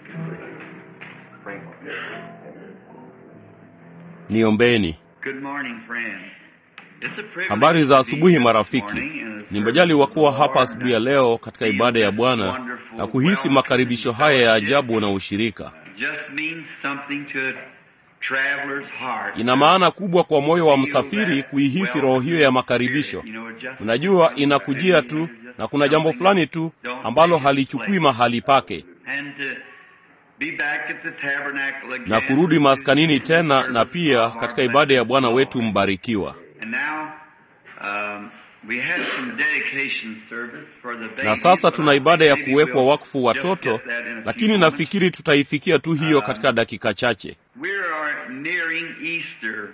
Niombeni. Good morning, friends. It's a privilege Habari za to be asubuhi here this marafiki. morning in the Ni majaliwa kuwa service of hapa the asubuhi ya Lord leo katika and ibada ya feel Bwana this wonderful na kuhisi welcome makaribisho and haya ya fellowship. ajabu na ushirika. Just means something to a traveler's heart. Ina maana kubwa kwa moyo wa msafiri kuihisi roho hiyo ya makaribisho. You know, it just Unajua, comes inakujia and tu just na kuna jambo something fulani tu don't ambalo take its halichukui place. mahali pake, And to be back at the tabernacle again na kurudi with maskanini you in the tena service na pia of our katika ibada ya blessed Bwana Lord. wetu mbarikiwa. And now, um, we had some dedication service for the Na babies, sasa but tuna I ibada think ya maybe kuwekwa we'll wakfu just watoto, get that in a few lakini moments. nafikiri tutaifikia tu hiyo katika dakika chache. We are nearing Easter.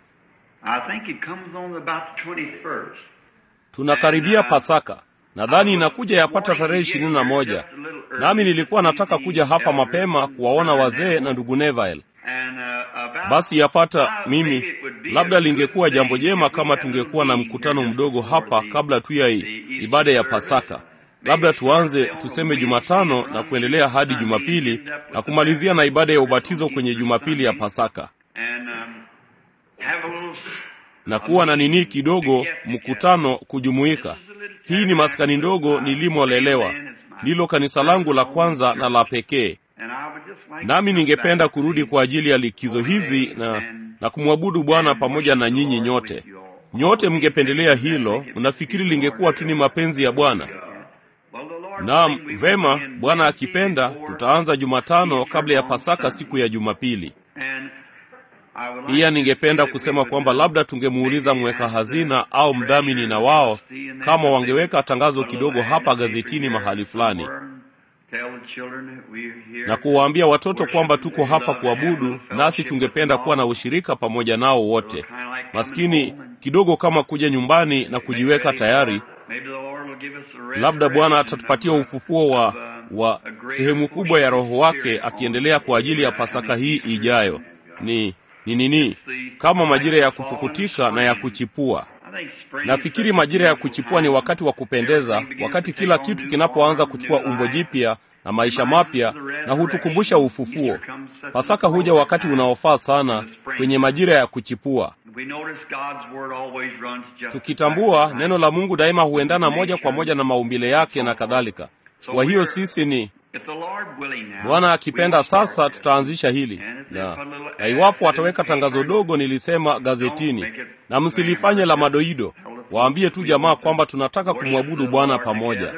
I think it comes on about the 21st. Tunakaribia Pasaka, nadhani inakuja yapata tarehe ishirini na moja. Nami nilikuwa nataka kuja hapa mapema kuwaona wazee na ndugu Neville. And, uh, about Basi yapata five, mimi, maybe it would be labda a lingekuwa good jambo thing jema if we kama had a tungekuwa na meeting mkutano here mdogo before hapa the- kabla tu ya the i- Easter ibada ya service. Pasaka. Maybe Labda start tuanze on tuseme Wednesday, Jumatano run na through kuendelea hadi Sunday, Jumapili end up with na the kumalizia na ibada ya baptism ubatizo on kwenye Easter Jumapili ya Sunday. Pasaka And, um, have a little na kuwa na nini kidogo mkutano kujumuika. Hii ni maskani ndogo nilimolelewa, ndilo kanisa langu la kwanza na la pekee. And I would just like Nami to ningependa come back kurudi kwa ajili ya likizo hizi na, na kumwabudu Bwana pamoja na nyinyi nyote. Nyote mngependelea hilo, mnafikiri lingekuwa tu ni mapenzi ya Bwana? Well, the Lord Naam, willing, we will vema. begin Bwana Wednesday akipenda, before tutaanza Jumatano Easter kabla ya on Pasaka, Sunday. siku ya Jumapili. And I would like Pia to ningependa say that we kusema would, kwamba uh, labda tungemuuliza maybe mweka ask the hazina au mdhamini treasurer na wao to see in that kama that wangeweka they tangazo put a little kidogo ad hapa in the paper gazetini here mahali fulani somewhere and tell the children that we're here na kuwaambia watoto worship kwamba and tuko they hapa love to have a kuabudu, little nasi fellowship with tungependa them kuwa na all. ushirika pamoja nao So wote. kind of like coming Maskini home and kidogo kama kuja nyumbani na make kujiweka ready tayari. for maybe the Lord will give us a Labda Bwana resurrection atatupatia of, uh, ufufuo wa, of, uh, wa a greater sehemu kubwa ya portion of Roho wake Spirit on akiendelea kwa ajili ya uh, Pasaka coming hii Easter. ijayo. Ni ni nini? Kama majira ya kupukutika na ya kuchipua. I think spring is Nafikiri such a majira ya beautiful kuchipua ni time. wakati wa kupendeza, Everything begins wakati to kila take on kitu new kinapoanza form, kuchukua new umbo life. jipya na maisha Reminds us mapya of the na resurrection. hutukumbusha ufufuo. Easter comes such Pasaka an huja appropriate wakati time unaofaa sana in the spring. kwenye majira ya kuchipua. We notice God's word always runs just Tukitambua back neno la Mungu daima huendana moja kwa moja na maumbile yake na kadhalika. Kwa hiyo sisi ni If the Lord willing now, Bwana we akipenda, will start sasa this. tutaanzisha hili na, na iwapo wataweka tangazo dogo nilisema gazetini, na msilifanye la madoido, waambie tu jamaa kwamba tunataka kumwabudu Bwana pamoja.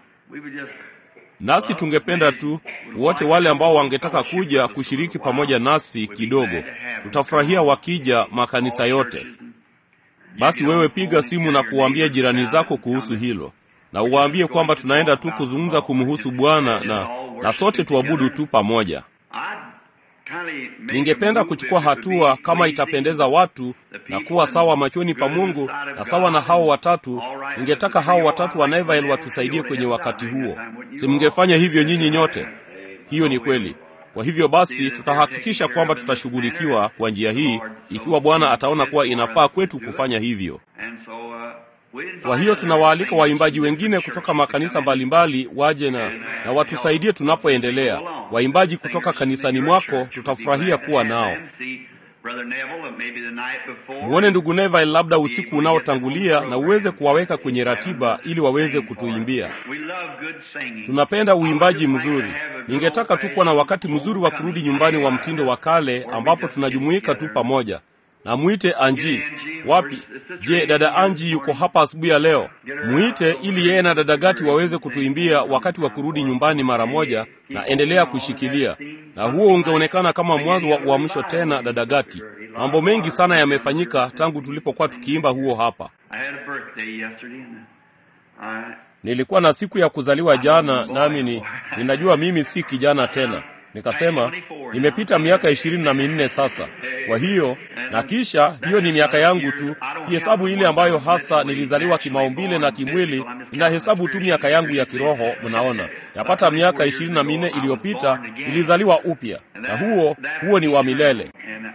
Nasi tungependa tu wote wale ambao wangetaka kuja kushiriki pamoja nasi kidogo, tutafurahia wakija makanisa yote. Basi wewe piga simu na kuwaambia jirani zako kuhusu hilo, na uwaambie kwamba tunaenda tu kuzungumza kumhusu Bwana na, na sote tuabudu tu pamoja. Ningependa kuchukua hatua kama itapendeza watu na kuwa sawa machoni pa Mungu na sawa na hao watatu. Ningetaka hao watatu wa Neville watusaidie kwenye wakati huo. Si mngefanya hivyo nyinyi nyote? Hiyo ni kweli. Kwa hivyo basi, tutahakikisha kwamba tutashughulikiwa kwa njia hii, ikiwa Bwana ataona kuwa inafaa kwetu kufanya hivyo. Kwa hiyo tunawaalika waimbaji wengine kutoka makanisa mbalimbali waje na, na watusaidie tunapoendelea. Waimbaji kutoka kanisani mwako tutafurahia kuwa nao. Muone ndugu Neville labda usiku unaotangulia na uweze kuwaweka kwenye ratiba ili waweze kutuimbia. Tunapenda uimbaji mzuri. Ningetaka tu kuwa na wakati mzuri wa kurudi nyumbani wa mtindo wa kale ambapo tunajumuika tu pamoja. Na mwite Anji. Wapi? Je, dada Anji yuko hapa asubuhi ya leo? Mwite ili yeye na dada Gati waweze kutuimbia wakati wa kurudi nyumbani mara moja, na endelea kushikilia. Na huo ungeonekana kama mwanzo wa uamsho tena, dada Gati. Mambo mengi sana yamefanyika tangu tulipokuwa tukiimba huo hapa. Nilikuwa na siku ya kuzaliwa jana, nami ni ninajua mimi si kijana tena. Nikasema nimepita miaka ishirini na minne sasa. Kwa hiyo na kisha hiyo ni miaka yangu tu, sihesabu ile ambayo hasa nilizaliwa kimaumbile na kimwili, ninahesabu tu miaka yangu ya kiroho. Mnaona, yapata miaka ishirini na minne iliyopita nilizaliwa upya, na huo huo ni wa milele,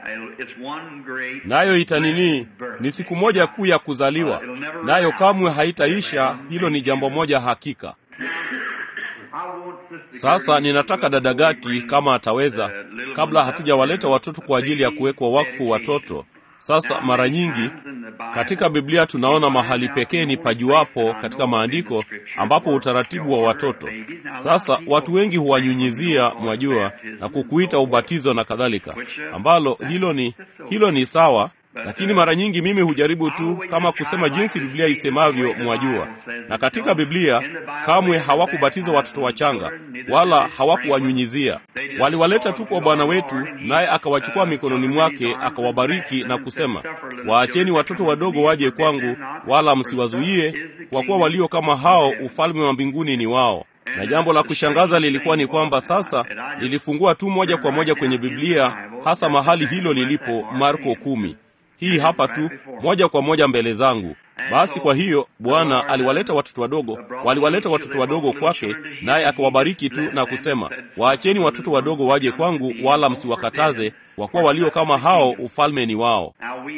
nayo itanini ni siku moja kuu ya kuzaliwa, nayo kamwe haitaisha. Hilo ni jambo moja hakika. Sasa ninataka dada Gati kama ataweza, kabla hatujawaleta watoto kwa ajili ya kuwekwa wakfu watoto. Sasa mara nyingi katika Biblia tunaona mahali pekee ni pajuapo katika maandiko ambapo utaratibu wa watoto. Sasa watu wengi huwanyunyizia, mwajua, na kukuita ubatizo na kadhalika, ambalo hilo ni hilo ni sawa, lakini mara nyingi mimi hujaribu tu kama kusema jinsi Biblia isemavyo, mwajua. Na katika Biblia kamwe hawakubatiza watoto wachanga wala hawakuwanyunyizia. Waliwaleta tu kwa Bwana wetu, naye akawachukua mikononi mwake akawabariki na kusema, waacheni watoto wadogo waje kwangu, wala msiwazuie, kwa kuwa walio kama hao ufalme wa mbinguni ni wao. Na jambo la kushangaza lilikuwa ni kwamba sasa nilifungua tu moja kwa moja kwenye Biblia, hasa mahali hilo lilipo, Marko kumi. Hii hapa tu moja kwa moja mbele zangu. Basi kwa hiyo Bwana aliwaleta watoto wadogo, waliwaleta watoto wadogo kwake, naye akawabariki tu na kusema, waacheni watoto wadogo waje kwangu, wala msiwakataze, kwa kuwa walio kama hao ufalme ni wao.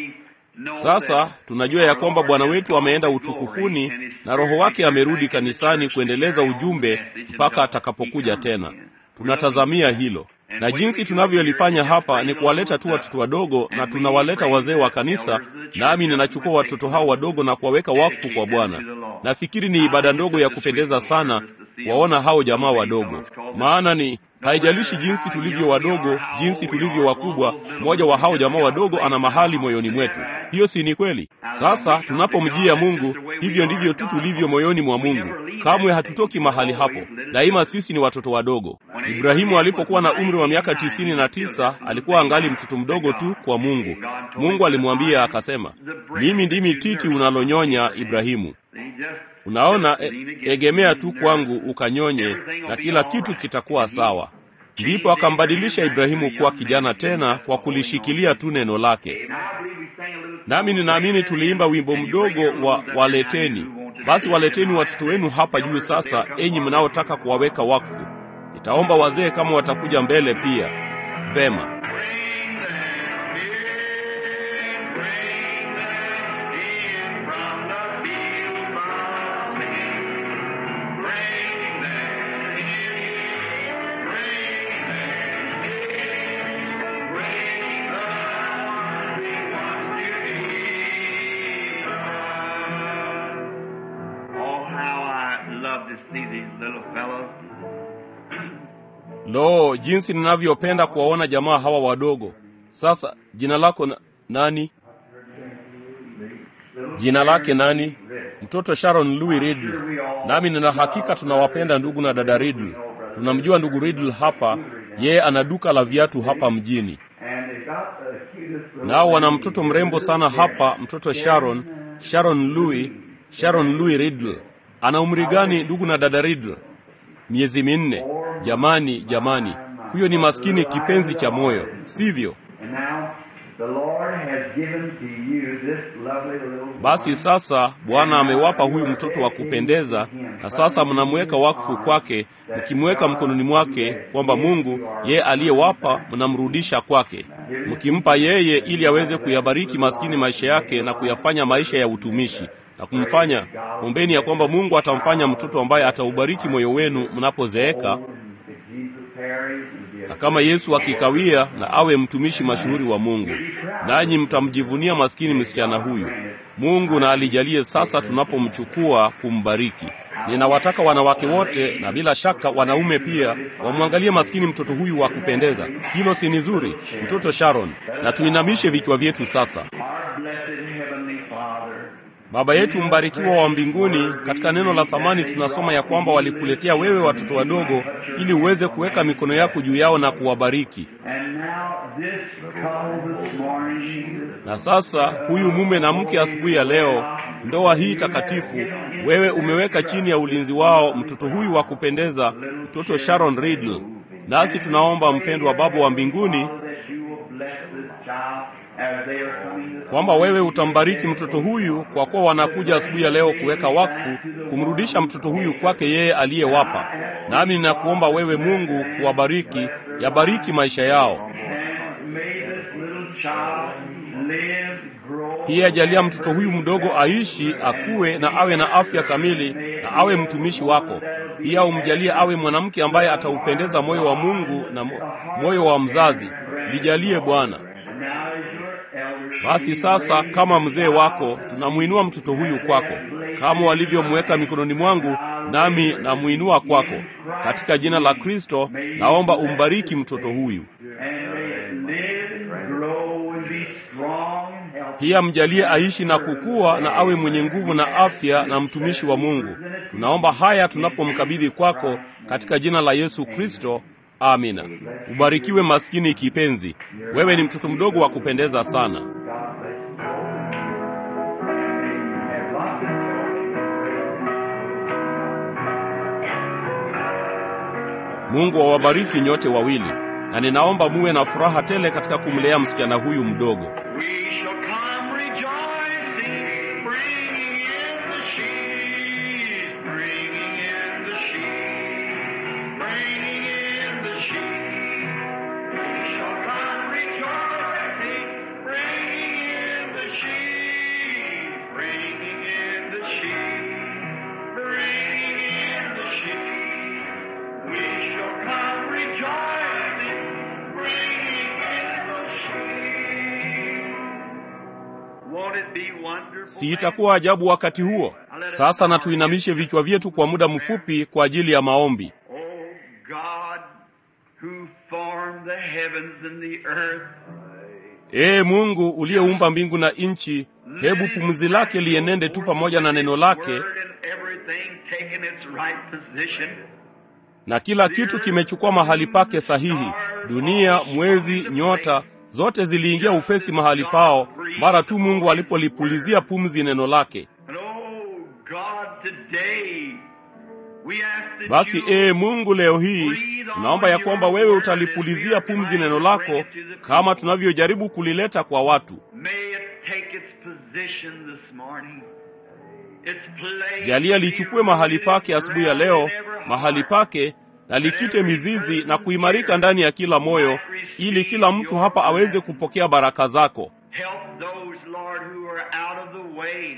Sasa tunajua ya kwamba Bwana wetu ameenda utukufuni na Roho wake amerudi kanisani kuendeleza ujumbe mpaka atakapokuja tena. Tunatazamia hilo na jinsi tunavyolifanya hapa ni kuwaleta tu watoto wadogo, na tunawaleta wazee wa kanisa, nami ninachukua watoto hao wadogo na kuwaweka wakfu kwa Bwana. Nafikiri ni ibada ndogo ya kupendeza sana kuwaona hao jamaa wadogo, maana ni haijalishi jinsi tulivyo wadogo, jinsi tulivyo wakubwa, mmoja wa hao jamaa wadogo ana mahali moyoni mwetu. Hiyo si ni kweli? Sasa tunapomjia Mungu, hivyo ndivyo tu tulivyo moyoni mwa Mungu. Kamwe hatutoki mahali hapo, daima sisi ni watoto wadogo. Ibrahimu alipokuwa na umri wa miaka tisini na tisa alikuwa angali mtoto mdogo tu kwa Mungu. Mungu alimwambia akasema, mimi ndimi titi unalonyonya Ibrahimu. Unaona, e, egemea tu kwangu ukanyonye na kila kitu kitakuwa sawa. Ndipo akambadilisha Ibrahimu kuwa kijana tena kwa kulishikilia tu neno lake. Nami ninaamini tuliimba wimbo mdogo wa waleteni. Basi waleteni watoto wenu hapa juu sasa, enyi mnaotaka kuwaweka wakfu. Nitaomba wazee kama watakuja mbele pia. Vema. Lo, jinsi ninavyopenda kuwaona jamaa hawa wadogo. Sasa jina lako na, nani? Jina lake nani? Mtoto Sharon Louis Riddle. Nami nina hakika tunawapenda ndugu na dada Riddle. Tunamjua ndugu Riddle hapa, yeye ana duka la viatu hapa mjini. Nao wana mtoto mrembo sana hapa, mtoto Sharon, Sharon Louis, Sharon Louis Riddle. Ana umri gani ndugu na dada Riddle? Miezi minne. Jamani, jamani, huyo ni maskini kipenzi cha moyo, sivyo? Basi sasa Bwana amewapa huyu mtoto wa kupendeza, na sasa mnamweka wakfu kwake, mkimweka mkononi mwake, kwamba Mungu yeye aliyewapa mnamrudisha kwake, mkimpa yeye ili aweze kuyabariki maskini maisha yake na kuyafanya maisha ya utumishi na kumfanya. Ombeni ya kwamba Mungu atamfanya mtoto ambaye ataubariki moyo wenu mnapozeeka na kama Yesu akikawia na awe mtumishi mashuhuri wa Mungu, nanyi mtamjivunia maskini msichana huyu. Mungu na alijalie sasa tunapomchukua kumbariki. Ninawataka wanawake wote na bila shaka wanaume pia wamwangalie maskini mtoto huyu wa kupendeza. Hilo si ni zuri, mtoto Sharon? Na tuinamishe vichwa vyetu sasa. Baba yetu mbarikiwa wa mbinguni, katika neno la thamani tunasoma ya kwamba walikuletea wewe watoto wadogo ili uweze kuweka mikono yako juu yao na kuwabariki. Na sasa huyu mume na mke asubuhi ya leo, ndoa hii takatifu, wewe umeweka chini ya ulinzi wao mtoto huyu wa kupendeza, mtoto Sharon Riddle. Nasi tunaomba mpendwa Baba wa mbinguni kwamba wewe utambariki mtoto huyu, kwa kuwa wanakuja asubuhi ya leo kuweka wakfu, kumrudisha mtoto huyu kwake yeye aliyewapa. Nami ninakuomba wewe Mungu kuwabariki, yabariki maisha yao. Pia jalia mtoto huyu mdogo aishi, akue na awe na afya kamili, na awe mtumishi wako. Pia umjalie awe mwanamke ambaye ataupendeza moyo wa Mungu na moyo wa mzazi. Lijalie Bwana. Basi sasa, kama mzee wako, tunamwinua mtoto huyu kwako, kama walivyomweka mikononi mwangu, nami namwinua kwako. Katika jina la Kristo naomba umbariki mtoto huyu. Pia mjalie aishi na kukua na awe mwenye nguvu na afya na mtumishi wa Mungu. Tunaomba haya tunapomkabidhi kwako katika jina la Yesu Kristo. Amina. Ubarikiwe maskini kipenzi, wewe ni mtoto mdogo wa kupendeza sana. Mungu awabariki nyote wawili, na ninaomba muwe na furaha tele katika kumlea msichana huyu mdogo. We shall come rejoicing, bringing in the sheaves, bringing in the sheaves, bringing in the sheaves. We shall come rejoicing, bringing in the sheaves, bringing in the sheaves, bringing in the sheaves. We shall come rejoicing, bringing in the sheaves. Won't it be wonderful? Si itakuwa ajabu wakati huo? Sasa na tuinamishe vichwa vyetu kwa muda mfupi kwa ajili ya maombi. Oh God, who formed the heavens and the earth, Ee Mungu uliyeumba mbingu na nchi, hebu pumzi lake lienende tu pamoja na neno lake, word and everything taken its right position. na kila kitu kimechukua mahali pake sahihi. Dunia, mwezi, nyota zote ziliingia upesi mahali pao mara tu Mungu alipolipulizia pumzi neno lake. And oh God, today we ask that Basi you ee Mungu, leo hii tunaomba ya kwamba wewe utalipulizia pumzi neno lako kama tunavyojaribu kulileta kwa watu. may it take its position this morning. Its place Jalia lichukue mahali pake asubuhi ya leo, mahali pake na likite mizizi na kuimarika ndani ya kila moyo, ili kila mtu hapa aweze kupokea baraka zako. Help those, Lord, who are out of the way.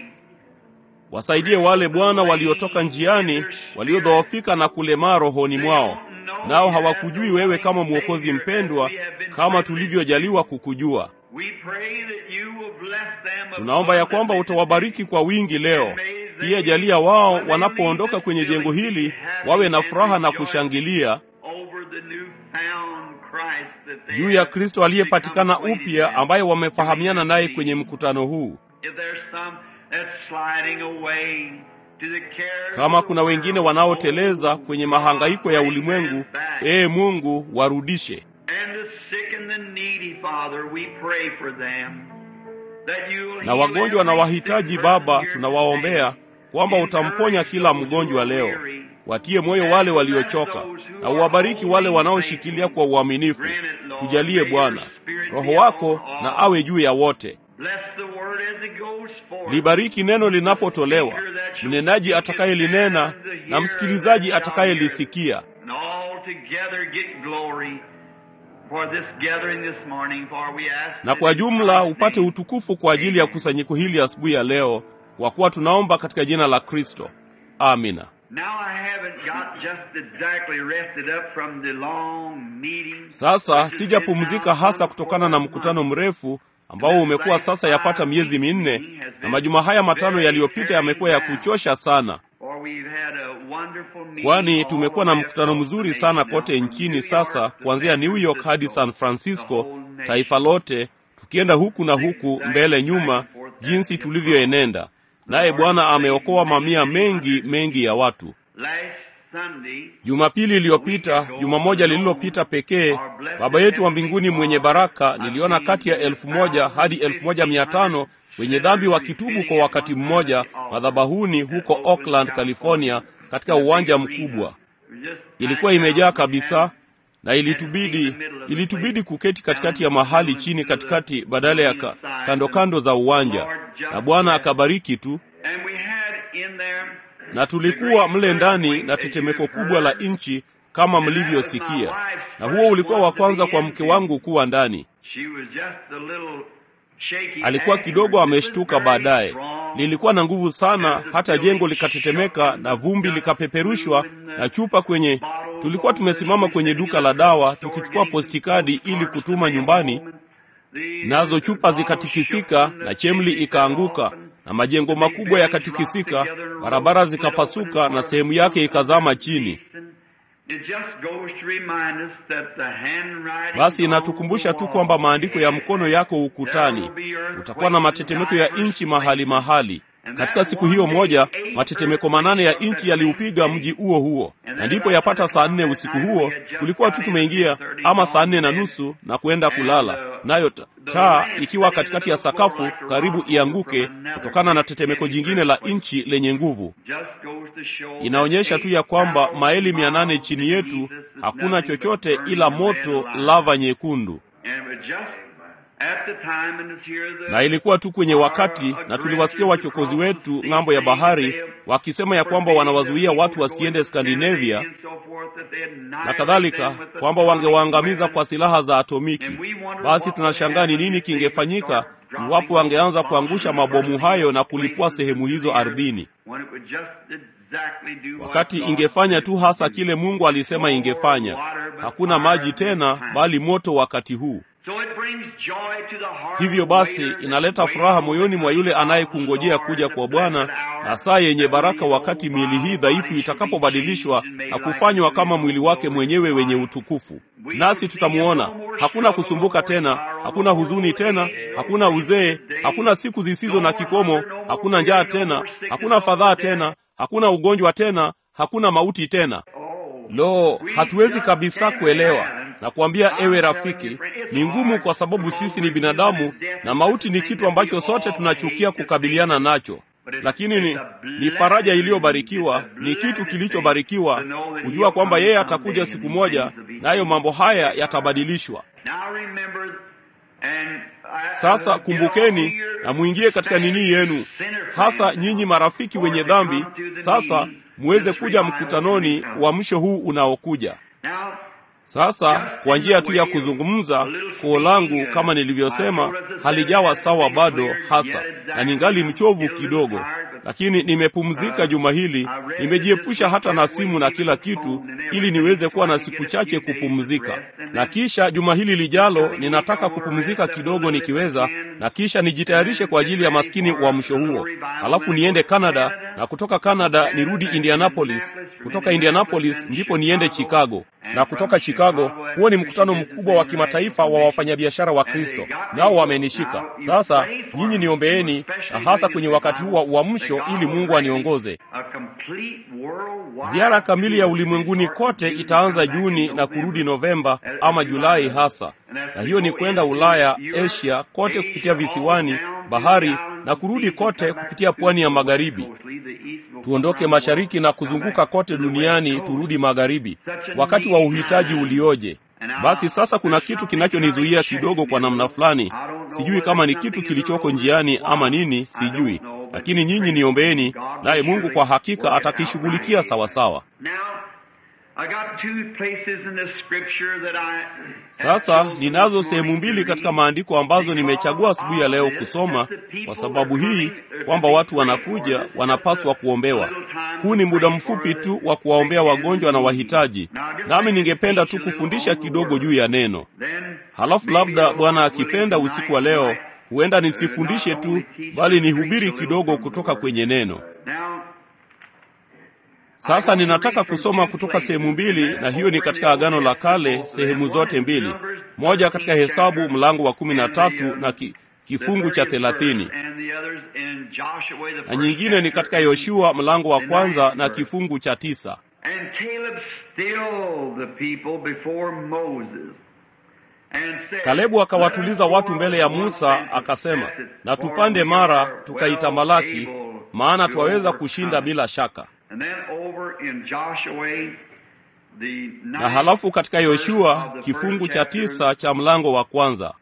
Wasaidie wale Bwana waliotoka njiani, waliodhoofika na kulemaa rohoni mwao, nao hawakujui wewe kama Mwokozi mpendwa, kama tulivyojaliwa kukujua. We pray that you will bless them Tunaomba ya kwamba utawabariki kwa wingi leo. Pia jalia wao wanapoondoka kwenye jengo hili wawe na furaha na kushangilia over the newfound Christ that they juu ya have Kristo aliyepatikana become upya, acquainted ambaye wamefahamiana naye kwenye mkutano huu. If there's some that's sliding away to the cares Kama of the kuna wengine world, wanaoteleza oh, kwenye mahangaiko ya bring ulimwengu, them back. ee Mungu, warudishe. And the sick and the needy, Father, we pray for them. That you will Na heal wagonjwa na every wahitaji, sick Baba, person here tunawaombea today. kwamba utamponya kila mgonjwa leo. Watie moyo wale waliochoka na uwabariki wale wanaoshikilia kwa uaminifu. Tujalie Bwana, Roho wako na awe juu ya wote. Bless the word as it goes forth. Libariki neno linapotolewa, mnenaji atakayelinena na msikilizaji atakayelisikia. And all together get glory for this gathering this morning, for we ask na it kwa in jumla Christ's upate name. utukufu kwa ajili ya kusanyiko hili asubuhi ya leo, kwa kuwa tunaomba katika jina la Kristo. Amina. Now I haven't got just exactly rested up from the long meeting. Sasa sijapumzika hasa kutokana na mkutano mrefu ambao umekuwa sasa yapata miezi minne, na majuma haya matano yaliyopita yamekuwa ya kuchosha sana, For we've had a wonderful meeting kwani all tumekuwa na over mkutano mzuri sana kote from nchini New sasa, York to kuanzia San New York hadi Francisco, San Francisco, the whole nation. taifa lote, tukienda huku na huku, mbele nyuma, jinsi tulivyoenenda. Naye Bwana ameokoa mamia mengi mengi ya watu. Last Sunday, Jumapili iliyopita, juma moja lililopita pekee, Baba yetu wa mbinguni mwenye baraka, niliona kati ya elfu moja hadi elfu moja mia tano wenye dhambi wakitubu kwa wakati mmoja madhabahuni huko Oakland, California, katika uwanja mkubwa. Ilikuwa imejaa kabisa, na ilitubidi ilitubidi kuketi katikati ya mahali chini katikati badala ya ka, kando kando za uwanja, na Bwana akabariki tu And we had in there na tulikuwa mle ndani na tetemeko kubwa la nchi kama mlivyosikia, na huo ulikuwa wa kwanza kwa mke wangu kuwa ndani. She was just a little Alikuwa kidogo ameshtuka baadaye. Lilikuwa na nguvu sana, hata jengo likatetemeka na vumbi likapeperushwa na chupa kwenye. Tulikuwa tumesimama kwenye duka la dawa tukichukua postikadi ili kutuma nyumbani, nazo chupa zikatikisika na chemli ikaanguka na majengo makubwa yakatikisika, barabara zikapasuka na sehemu yake ikazama chini. Basi inatukumbusha tu kwamba maandiko ya mkono yako ukutani. Utakuwa na matetemeko ya nchi mahali mahali. Katika siku hiyo moja matetemeko manane ya nchi yaliupiga mji huo huo, na ndipo yapata saa nne usiku huo tulikuwa tu tumeingia, ama saa nne na nusu na kwenda kulala, nayo taa ikiwa katikati ya sakafu karibu ianguke kutokana na tetemeko jingine la nchi lenye nguvu. Inaonyesha tu ya kwamba maili mia nane chini yetu hakuna chochote ila moto, lava nyekundu na ilikuwa tu kwenye wakati, na tuliwasikia wachokozi wetu ng'ambo ya bahari wakisema ya kwamba wanawazuia watu wasiende Skandinavia na kadhalika, kwamba wangewaangamiza kwa silaha za atomiki. Basi tunashangaa ni nini kingefanyika iwapo wangeanza kuangusha mabomu hayo na kulipua sehemu hizo ardhini, wakati ingefanya tu hasa kile Mungu alisema ingefanya. Hakuna maji tena, bali moto wakati huu. Hivyo basi inaleta furaha moyoni mwa yule anayekungojea kuja kwa Bwana na saa yenye baraka, wakati miili hii dhaifu itakapobadilishwa na kufanywa kama mwili wake mwenyewe wenye utukufu. Nasi tutamuona. Hakuna kusumbuka tena, hakuna huzuni tena, hakuna uzee, hakuna siku zisizo na kikomo, hakuna njaa tena, hakuna fadhaa tena, hakuna ugonjwa tena, hakuna mauti tena. Lo, hatuwezi kabisa kuelewa na kuambia, ewe rafiki, ni ngumu kwa sababu sisi ni binadamu na mauti ni kitu ambacho sote tunachukia kukabiliana nacho, lakini ni, ni faraja iliyobarikiwa, ni kitu kilichobarikiwa kujua kwamba yeye atakuja siku moja, nayo mambo haya yatabadilishwa. Sasa kumbukeni na mwingie katika nini yenu, hasa nyinyi marafiki wenye dhambi. Sasa muweze kuja mkutanoni wa mwisho huu unaokuja. Sasa kwa njia tu ya kuzungumza, koo langu kama nilivyosema halijawa sawa bado hasa, na ningali mchovu kidogo, lakini nimepumzika juma hili, nimejiepusha hata na simu na kila kitu, ili niweze kuwa na siku chache kupumzika, na kisha juma hili lijalo ninataka kupumzika kidogo nikiweza, na kisha nijitayarishe kwa ajili ya maskini uamsho huo, alafu niende Canada, na kutoka Canada nirudi Indianapolis, kutoka Indianapolis ndipo niende Chicago na kutoka Chicago, huo ni mkutano mkubwa wa kimataifa wa wafanyabiashara wa Kristo, nao wamenishika. Sasa nyinyi niombeeni, na hasa kwenye wakati huu wa uamsho, ili Mungu aniongoze. Ziara kamili ya ulimwenguni kote itaanza Juni na kurudi Novemba ama Julai hasa, na hiyo ni kwenda Ulaya, Asia kote kupitia visiwani, bahari na kurudi kote kupitia pwani ya magharibi. Tuondoke mashariki na kuzunguka kote duniani, turudi magharibi. Wakati wa uhitaji ulioje! Basi sasa kuna kitu kinachonizuia kidogo kwa namna fulani. Sijui kama ni kitu kilichoko njiani ama nini, sijui, lakini nyinyi niombeeni, naye Mungu kwa hakika atakishughulikia sawasawa. Sasa ninazo sehemu mbili katika maandiko ambazo nimechagua asubuhi ya leo kusoma kwa sababu hii kwamba watu wanakuja, wanapaswa kuombewa. Huu ni muda mfupi tu wa kuwaombea wagonjwa na wahitaji, nami ningependa tu kufundisha kidogo juu ya neno. Halafu labda Bwana akipenda, usiku wa leo huenda nisifundishe tu, bali nihubiri kidogo kutoka kwenye neno. Sasa ninataka kusoma kutoka sehemu mbili, na hiyo ni katika Agano la Kale, sehemu zote mbili, moja katika Hesabu mlango wa kumi na tatu na ki, kifungu cha thelathini na nyingine ni katika Yoshua mlango wa kwanza na kifungu cha tisa. Kalebu akawatuliza watu mbele ya Musa akasema, na tupande Mara tukaitamalaki, maana twaweza kushinda bila shaka. Na halafu katika Yoshua kifungu cha tisa cha mlango wa kwanza,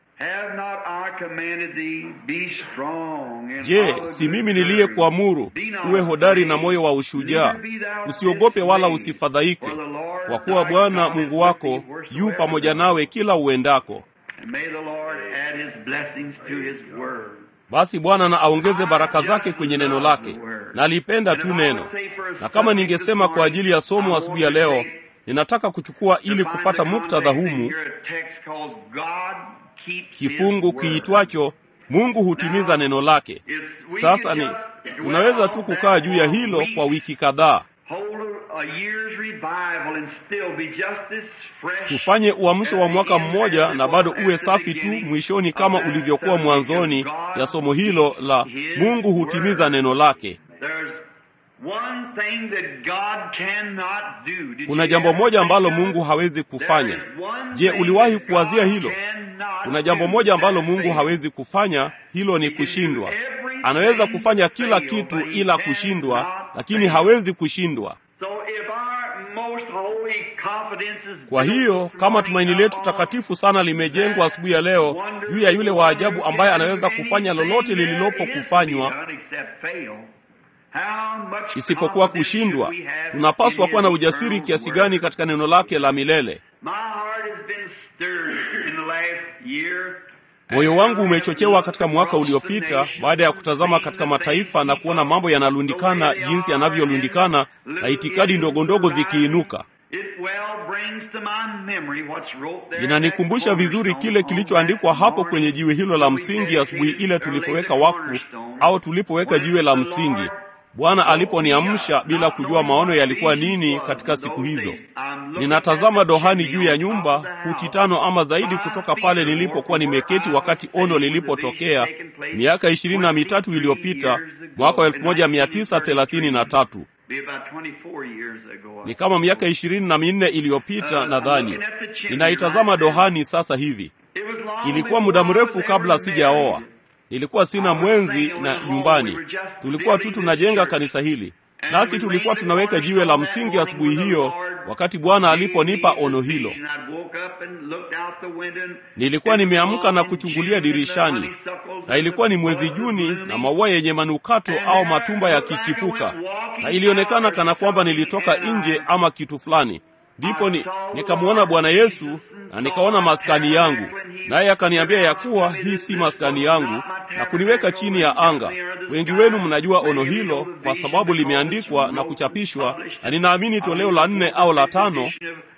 Je, si mimi niliyekuamuru uwe hodari na moyo wa ushujaa? Usiogope wala usifadhaike, kwa kuwa Bwana Mungu wako yu pamoja nawe kila uendako. And may the Lord add his blessings to his word. basi bwana na aongeze baraka zake kwenye neno lake nalipenda tu neno na kama ningesema kwa ajili ya somo asubuhi ya leo ninataka kuchukua ili kupata muktadha humu kifungu kiitwacho mungu hutimiza neno lake sasa ni tunaweza tu kukaa juu ya hilo kwa wiki kadhaa tufanye uamsho wa mwaka mmoja na bado uwe safi tu mwishoni kama ulivyokuwa mwanzoni ya somo hilo la mungu hutimiza neno lake kuna jambo moja ambalo mungu hawezi kufanya je uliwahi kuwazia hilo kuna jambo moja ambalo mungu hawezi kufanya hilo ni kushindwa anaweza kufanya kila kitu ila kushindwa lakini hawezi kushindwa kwa hiyo kama tumaini letu takatifu sana limejengwa asubuhi ya leo juu ya yule wa ajabu ambaye anaweza kufanya lolote lililopo kufanywa isipokuwa kushindwa tunapaswa kuwa na ujasiri kiasi gani katika neno lake la milele moyo wangu umechochewa katika mwaka uliopita baada ya kutazama katika mataifa na kuona mambo yanalundikana jinsi yanavyolundikana na itikadi ndogo ndogo zikiinuka inanikumbusha vizuri kile kilichoandikwa hapo kwenye jiwe hilo la msingi asubuhi ile tulipoweka wakfu au tulipoweka jiwe la msingi bwana aliponiamsha bila kujua maono yalikuwa nini katika siku hizo ninatazama dohani juu ya nyumba futi tano ama zaidi kutoka pale nilipokuwa nimeketi wakati ono lilipotokea miaka ishirini na mitatu iliyopita mwaka wa elfu moja mia tisa thelathini na tatu ni kama miaka ishirini na minne iliyopita nadhani ninaitazama dohani sasa hivi ilikuwa muda mrefu kabla sijaoa nilikuwa sina mwenzi na nyumbani tulikuwa tu tunajenga kanisa hili nasi tulikuwa tunaweka jiwe la msingi asubuhi hiyo wakati bwana aliponipa ono hilo nilikuwa nimeamka na kuchungulia dirishani na ilikuwa ni mwezi juni na maua yenye manukato au matumba yakichipuka na ilionekana kana kwamba nilitoka nje ama kitu fulani ndipo ni, nikamwona bwana yesu na nikaona maskani yangu naye akaniambia ya kuwa hii si maskani yangu na kuniweka chini ya anga wengi wenu mnajua ono hilo kwa sababu limeandikwa na kuchapishwa na ninaamini toleo la nne au la tano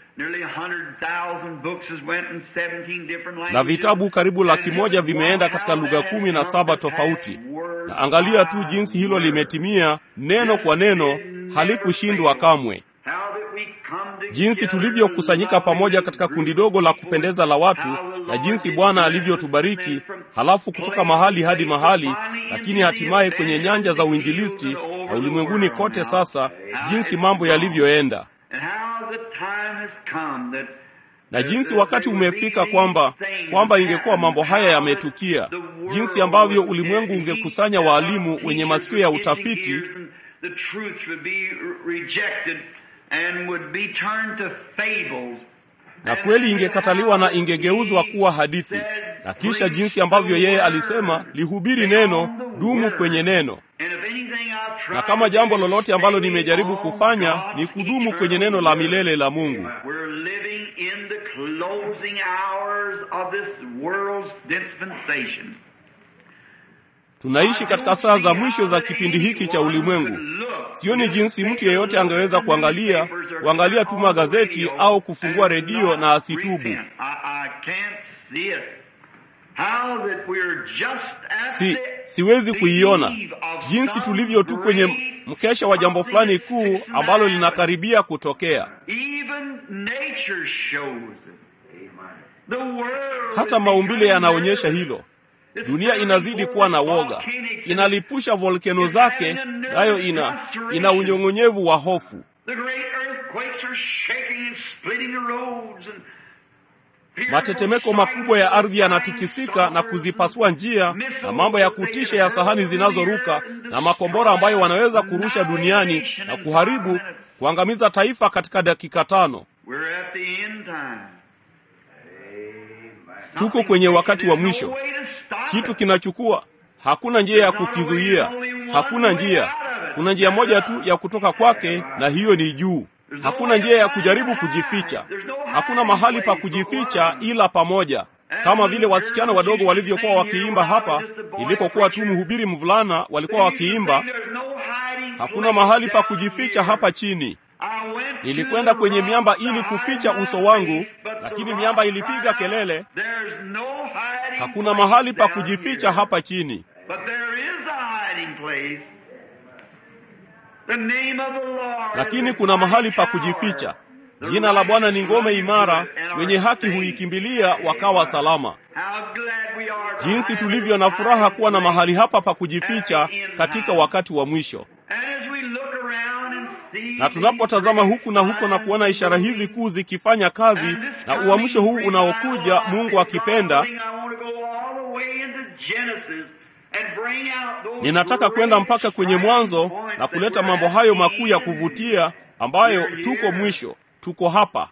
na vitabu karibu laki moja vimeenda katika lugha kumi na saba tofauti na angalia tu jinsi hilo limetimia neno kwa neno halikushindwa kamwe jinsi tulivyokusanyika pamoja katika kundi dogo la kupendeza la watu na jinsi bwana alivyotubariki halafu kutoka mahali hadi mahali lakini hatimaye kwenye nyanja za uinjilisti na ulimwenguni kote sasa jinsi mambo yalivyoenda na jinsi wakati umefika kwamba kwamba ingekuwa mambo haya yametukia jinsi ambavyo ulimwengu ungekusanya waalimu wenye masikio ya utafiti na kweli ingekataliwa na ingegeuzwa kuwa hadithi na kisha jinsi ambavyo yeye alisema lihubiri neno dumu kwenye neno na kama jambo lolote ambalo nimejaribu kufanya ni kudumu kwenye neno la milele la mungu tunaishi katika saa za mwisho za kipindi hiki cha ulimwengu sioni jinsi mtu yeyote angeweza kuangalia kuangalia tu magazeti au kufungua redio na asitubu si siwezi kuiona jinsi tulivyo tu kwenye mkesha wa jambo fulani kuu ambalo linakaribia kutokea hata maumbile yanaonyesha hilo dunia inazidi kuwa na woga inalipusha volkeno zake nayo ina ina unyong'onyevu wa hofu matetemeko makubwa ya ardhi yanatikisika na kuzipasua njia na mambo ya kutisha ya sahani zinazoruka na makombora ambayo wanaweza kurusha duniani na kuharibu kuangamiza taifa katika dakika tano tuko kwenye wakati wa mwisho kitu kinachukua hakuna njia ya kukizuia hakuna njia kuna njia moja tu ya kutoka kwake na hiyo ni juu hakuna njia ya kujaribu kujificha hakuna mahali pa kujificha ila pamoja kama vile wasichana wadogo walivyokuwa wakiimba hapa nilipokuwa tu mhubiri mvulana walikuwa wakiimba hakuna mahali pa kujificha hapa chini nilikwenda kwenye miamba ili kuficha uso wangu lakini miamba ilipiga kelele hakuna mahali pa kujificha hapa chini lakini kuna mahali pa kujificha jina la bwana ni ngome imara wenye haki huikimbilia wakawa salama jinsi tulivyo na furaha kuwa na mahali hapa pa kujificha katika wakati wa mwisho na tunapotazama huku na huko na kuona ishara hizi kuu zikifanya kazi na uamsho huu unaokuja mungu akipenda ninataka kwenda mpaka kwenye mwanzo na kuleta mambo hayo makuu ya kuvutia ambayo tuko mwisho tuko hapa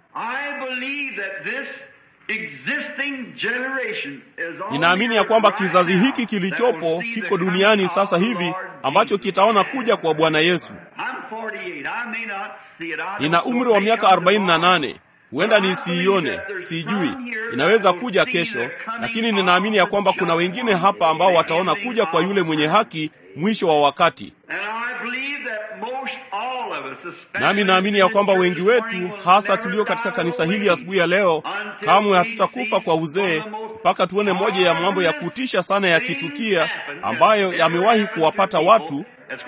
ninaamini ya kwamba kizazi hiki kilichopo kiko duniani sasa hivi ambacho kitaona kuja kwa bwana yesu nina umri wa miaka 48 huenda nisiione sijui inaweza kuja kesho lakini ninaamini ya kwamba kuna wengine hapa ambao wataona kuja kwa yule mwenye haki mwisho wa wakati nami naamini ya kwamba wengi wetu hasa tulio katika kanisa hili asubuhi ya leo kamwe hatutakufa kwa uzee mpaka tuone moja ya mambo ya kutisha sana yakitukia ambayo yamewahi kuwapata watu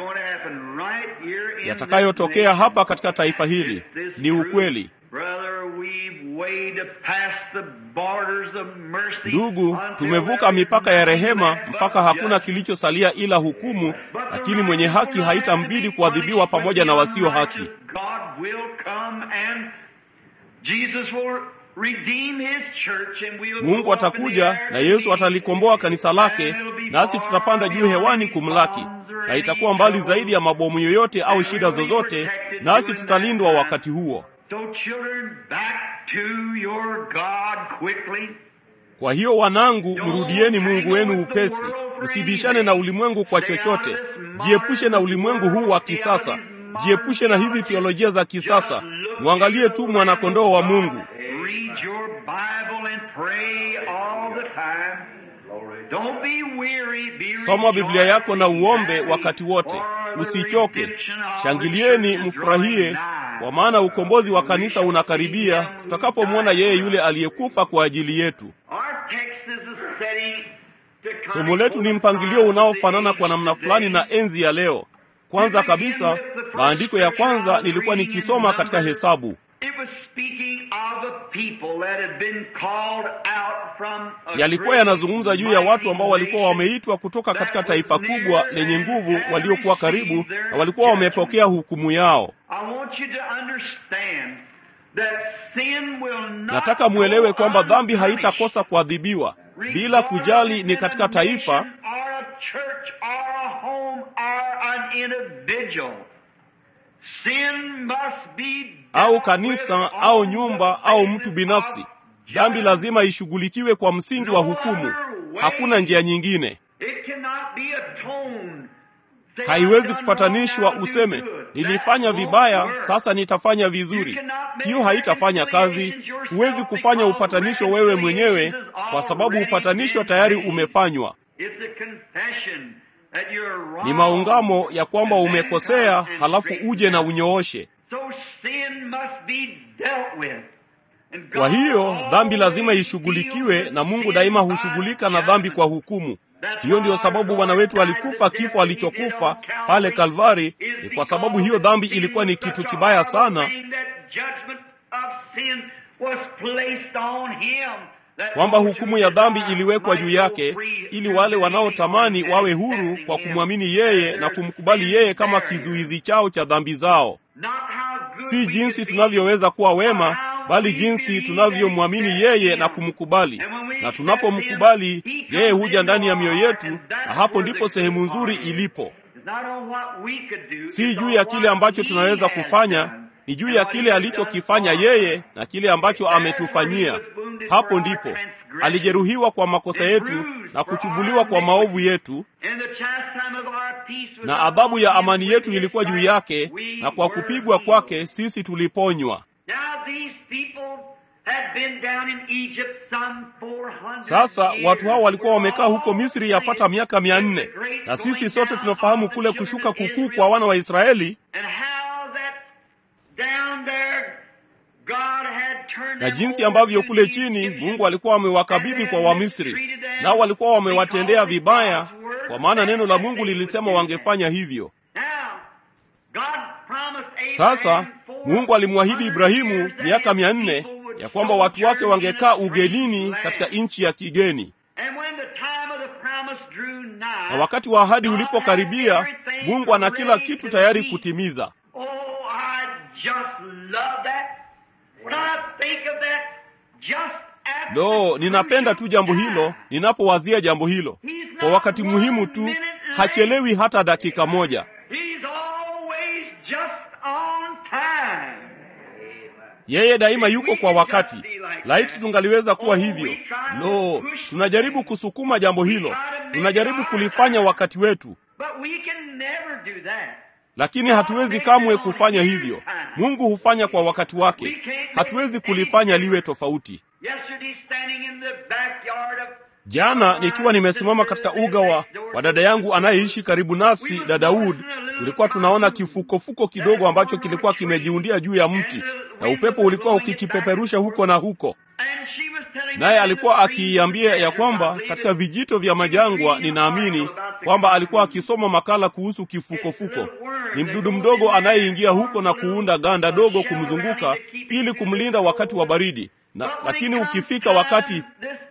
yatakayotokea hapa katika taifa hili ni ukweli ndugu tumevuka mipaka ya rehema mpaka hakuna kilichosalia ila hukumu lakini mwenye haki haitambidi kuadhibiwa pamoja na wasio haki mungu atakuja na yesu atalikomboa kanisa lake nasi tutapanda juu hewani kumlaki na itakuwa mbali zaidi ya mabomu yoyote au shida zozote nasi tutalindwa wakati huo kwa hiyo wanangu mrudieni mungu wenu upesi msibishane na ulimwengu kwa chochote jiepushe na ulimwengu huu wa kisasa jiepushe na hizi teolojia za kisasa mwangalie tu mwanakondoo wa mungu soma biblia yako na uombe wakati wote usichoke shangilieni mfurahie kwa maana ukombozi wa kanisa unakaribia tutakapomwona yeye yule aliyekufa kwa ajili yetu somo letu ni mpangilio unaofanana kwa namna fulani na enzi ya leo kwanza kabisa maandiko ya kwanza nilikuwa nikisoma katika hesabu yalikuwa yanazungumza juu ya watu ambao walikuwa wameitwa kutoka katika taifa kubwa lenye nguvu waliokuwa karibu na walikuwa wamepokea hukumu yao nataka mwelewe kwamba dhambi haitakosa kuadhibiwa bila kujali ni katika taifa au kanisa au nyumba au mtu binafsi dhambi lazima ishughulikiwe kwa msingi wa hukumu hakuna njia nyingine haiwezi kupatanishwa useme nilifanya vibaya sasa nitafanya vizuri hiyo haitafanya kazi huwezi kufanya upatanisho wewe mwenyewe kwa sababu upatanisho tayari umefanywa ni maungamo ya kwamba umekosea halafu uje na unyooshe kwa hiyo dhambi lazima ishughulikiwe na mungu daima hushughulika na dhambi kwa hukumu hiyo ndiyo sababu bwana wetu alikufa kifo alichokufa pale kalvari ni kwa sababu hiyo dhambi ilikuwa ni kitu kibaya sana kwamba hukumu ya dhambi iliwekwa juu yake ili wale wanaotamani wawe huru kwa kumwamini yeye na kumkubali yeye kama kizuizi chao cha dhambi zao si jinsi tunavyoweza kuwa wema bali jinsi tunavyomwamini yeye na kumkubali na tunapomkubali yeye huja ndani ya mioyo yetu na hapo ndipo sehemu nzuri ilipo si juu ya kile ambacho tunaweza kufanya ni juu ya kile alichokifanya yeye na kile ambacho ametufanyia hapo ndipo alijeruhiwa kwa makosa yetu na kuchubuliwa kwa maovu yetu na adhabu ya amani yetu ilikuwa juu yake na kwa kupigwa kwake sisi tuliponywa had been down in Egypt some 400 Sasa years. watu hao walikuwa wamekaa huko All Misri yapata miaka mia nne, na sisi sote tunafahamu kule kushuka kukuu kwa wana wa Israeli And how that down there God had turned na them jinsi over ambavyo to kule the chini Egyptians. Mungu alikuwa amewakabidhi kwa Wamisri, nao walikuwa wamewatendea vibaya, kwa maana neno la Mungu lilisema wangefanya hivyo. Now, God promised Abraham Sasa Mungu alimwahidi Ibrahimu miaka mia nne ya kwamba watu wake wangekaa ugenini katika nchi ya kigeni, And when the time of the promise drew nigh, na wakati wa ahadi ulipokaribia, Mungu ana kila kitu tayari kutimiza. Oh, I just love that. When I think of that, just at Lo, the ninapenda tu jambo hilo ninapowazia jambo hilo. Kwa wakati muhimu tu, hachelewi hata dakika moja. He's always just on time. Yeye daima yuko kwa wakati. Laiti tungaliweza kuwa hivyo. Lo, tunajaribu kusukuma jambo hilo, tunajaribu kulifanya wakati wetu, But we can never do that. lakini hatuwezi kamwe kufanya hivyo. Mungu hufanya kwa wakati wake, hatuwezi kulifanya liwe tofauti. Yesterday, standing in the backyard of Jana nikiwa nimesimama katika uga wa, wa dada yangu anayeishi karibu nasi, dada Wood, tulikuwa tunaona kifukofuko kidogo ambacho kilikuwa kimejiundia juu ya mti na upepo ulikuwa ukikipeperusha huko na huko, And she was telling me naye that alikuwa the trees akiiambia ya there, kwamba I believe katika it- vijito vya majangwa, ninaamini kwamba alikuwa akisoma makala kuhusu kifukofuko. Ni mdudu mdogo anayeingia huko na kuunda ganda dogo kumzunguka ili kumlinda wakati wa baridi na, lakini ukifika wakati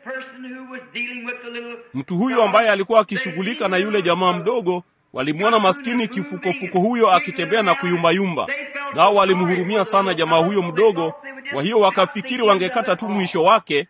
mtu huyo ambaye alikuwa akishughulika na yule jamaa mdogo walimwona maskini kifukofuko huyo akitembea na kuyumbayumba, nao walimhurumia sana jamaa huyo mdogo. Kwa hiyo wakafikiri wangekata tu mwisho wake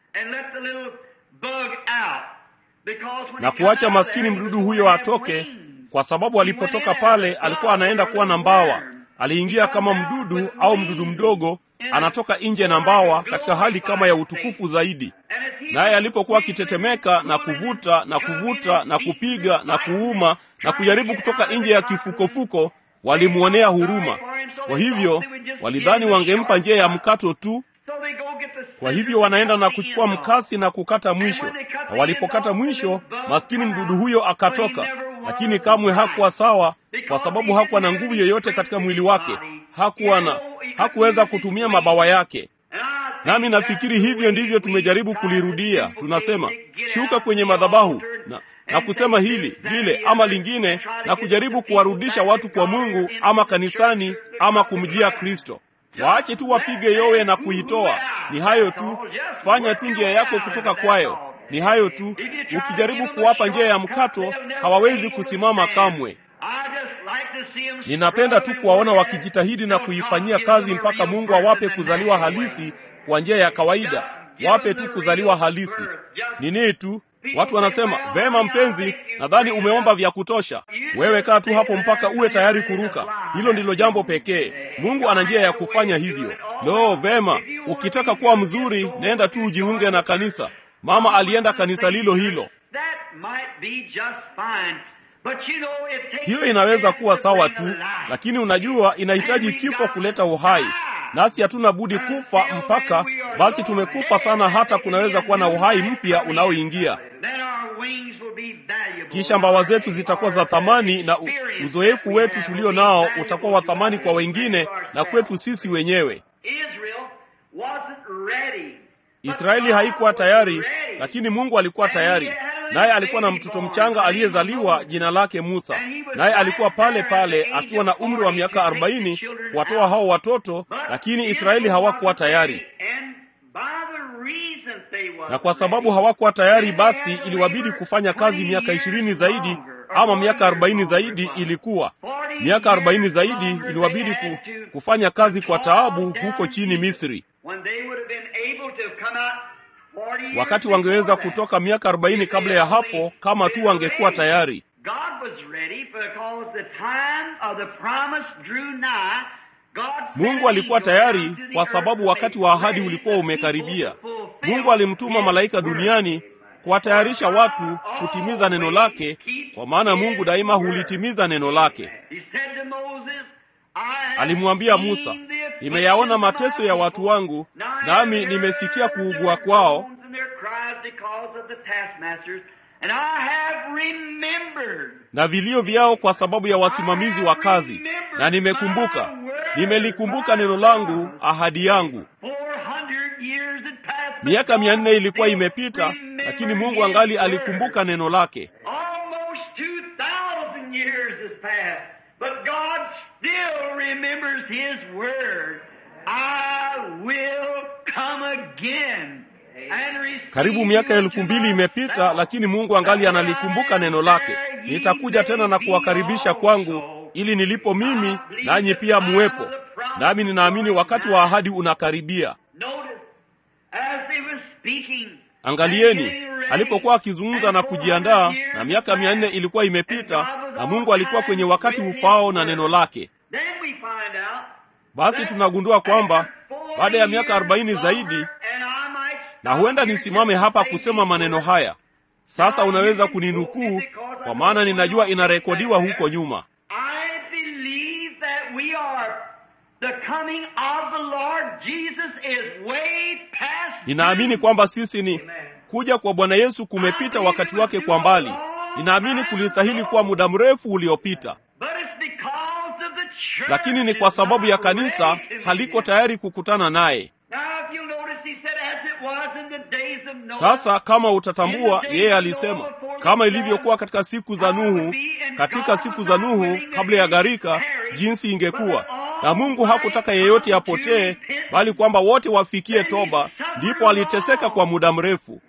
na kuacha maskini mdudu huyo atoke, kwa sababu alipotoka pale alikuwa anaenda kuwa na mbawa. Aliingia kama mdudu au mdudu mdogo, anatoka nje na mbawa katika hali kama ya utukufu zaidi. Naye alipokuwa akitetemeka na kuvuta na kuvuta na kupiga na kuuma na kujaribu kutoka nje ya kifukofuko, walimwonea huruma. Kwa hivyo walidhani wangempa njia ya mkato tu. Kwa hivyo wanaenda na kuchukua mkasi na kukata mwisho, na walipokata mwisho, maskini mdudu huyo akatoka, lakini kamwe hakuwa sawa, kwa sababu hakuwa na nguvu yoyote katika mwili wake, hakuwa na hakuweza kutumia mabawa yake. Nami nafikiri hivyo ndivyo tumejaribu kulirudia. Tunasema shuka kwenye madhabahu na, na kusema hili lile ama lingine, na kujaribu kuwarudisha watu kwa Mungu ama kanisani ama kumjia Kristo. Waache tu wapige yowe na kuitoa. Ni hayo tu, fanya tu njia yako kutoka kwayo. Ni hayo tu. Ukijaribu kuwapa njia ya mkato, hawawezi kusimama kamwe. Ninapenda tu kuwaona wakijitahidi na kuifanyia kazi mpaka Mungu awape kuzaliwa halisi kwa njia ya kawaida. Wape tu kuzaliwa halisi. Nini tu Watu wanasema vema, mpenzi, nadhani umeomba vya kutosha. Wewe kaa tu hapo mpaka uwe tayari kuruka. Hilo ndilo jambo pekee. Mungu ana njia ya kufanya hivyo. Lo, vema, ukitaka kuwa mzuri, nenda tu ujiunge na kanisa. Mama alienda kanisa lilo hilo. Hiyo inaweza kuwa sawa tu, lakini unajua, inahitaji kifo kuleta uhai, nasi hatuna budi kufa mpaka basi tumekufa sana, hata kunaweza kuwa na uhai mpya unaoingia. Kisha mbawa zetu zitakuwa za thamani, na uzoefu wetu tulio nao utakuwa wa thamani kwa wengine na kwetu sisi wenyewe. Israeli haikuwa tayari, lakini Mungu alikuwa tayari, naye alikuwa na mtoto mchanga aliyezaliwa jina lake Musa, naye alikuwa pale pale akiwa na umri wa miaka arobaini kuwatoa hao watoto, lakini Israeli hawakuwa tayari na kwa sababu hawakuwa tayari, basi iliwabidi kufanya kazi miaka ishirini zaidi ama miaka arobaini zaidi. Ilikuwa miaka arobaini zaidi iliwabidi ku, kufanya kazi kwa taabu huko chini Misri, wakati wangeweza kutoka miaka arobaini kabla ya hapo, kama tu wangekuwa tayari. Mungu alikuwa tayari kwa sababu wakati wa ahadi ulikuwa umekaribia. Mungu alimtuma malaika duniani kuwatayarisha watu kutimiza neno lake, kwa maana Mungu daima hulitimiza neno lake. Alimwambia Musa, nimeyaona mateso ya watu wangu, nami nimesikia kuugua kwao na vilio vyao kwa sababu ya wasimamizi wa kazi, na nimekumbuka, nimelikumbuka neno langu, ahadi yangu. Miaka mia nne ilikuwa imepita, lakini Mungu angali alikumbuka neno lake. Karibu miaka elfu mbili imepita, lakini Mungu angali analikumbuka neno lake. Nitakuja tena na kuwakaribisha kwangu, ili nilipo mimi nanyi pia muwepo. Nami ninaamini wakati wa ahadi unakaribia. Angalieni, alipokuwa akizungumza na kujiandaa, na miaka mia nne ilikuwa imepita, na Mungu alikuwa kwenye wakati ufao na neno lake. Basi tunagundua kwamba baada ya miaka arobaini zaidi, na huenda nisimame hapa kusema maneno haya sasa. Unaweza kuninukuu kwa maana ninajua inarekodiwa huko nyuma. Ninaamini kwamba sisi ni kuja kwa Bwana Yesu kumepita wakati wake kwa mbali. Ninaamini kulistahili kuwa muda mrefu uliopita, lakini ni kwa sababu ya kanisa haliko tayari kukutana naye. Sasa kama utatambua, yeye alisema kama ilivyokuwa katika siku za Nuhu, katika siku za Nuhu kabla ya gharika, jinsi ingekuwa. Na Mungu hakutaka yeyote apotee, bali kwamba wote wafikie toba. Ndipo aliteseka kwa muda mrefu.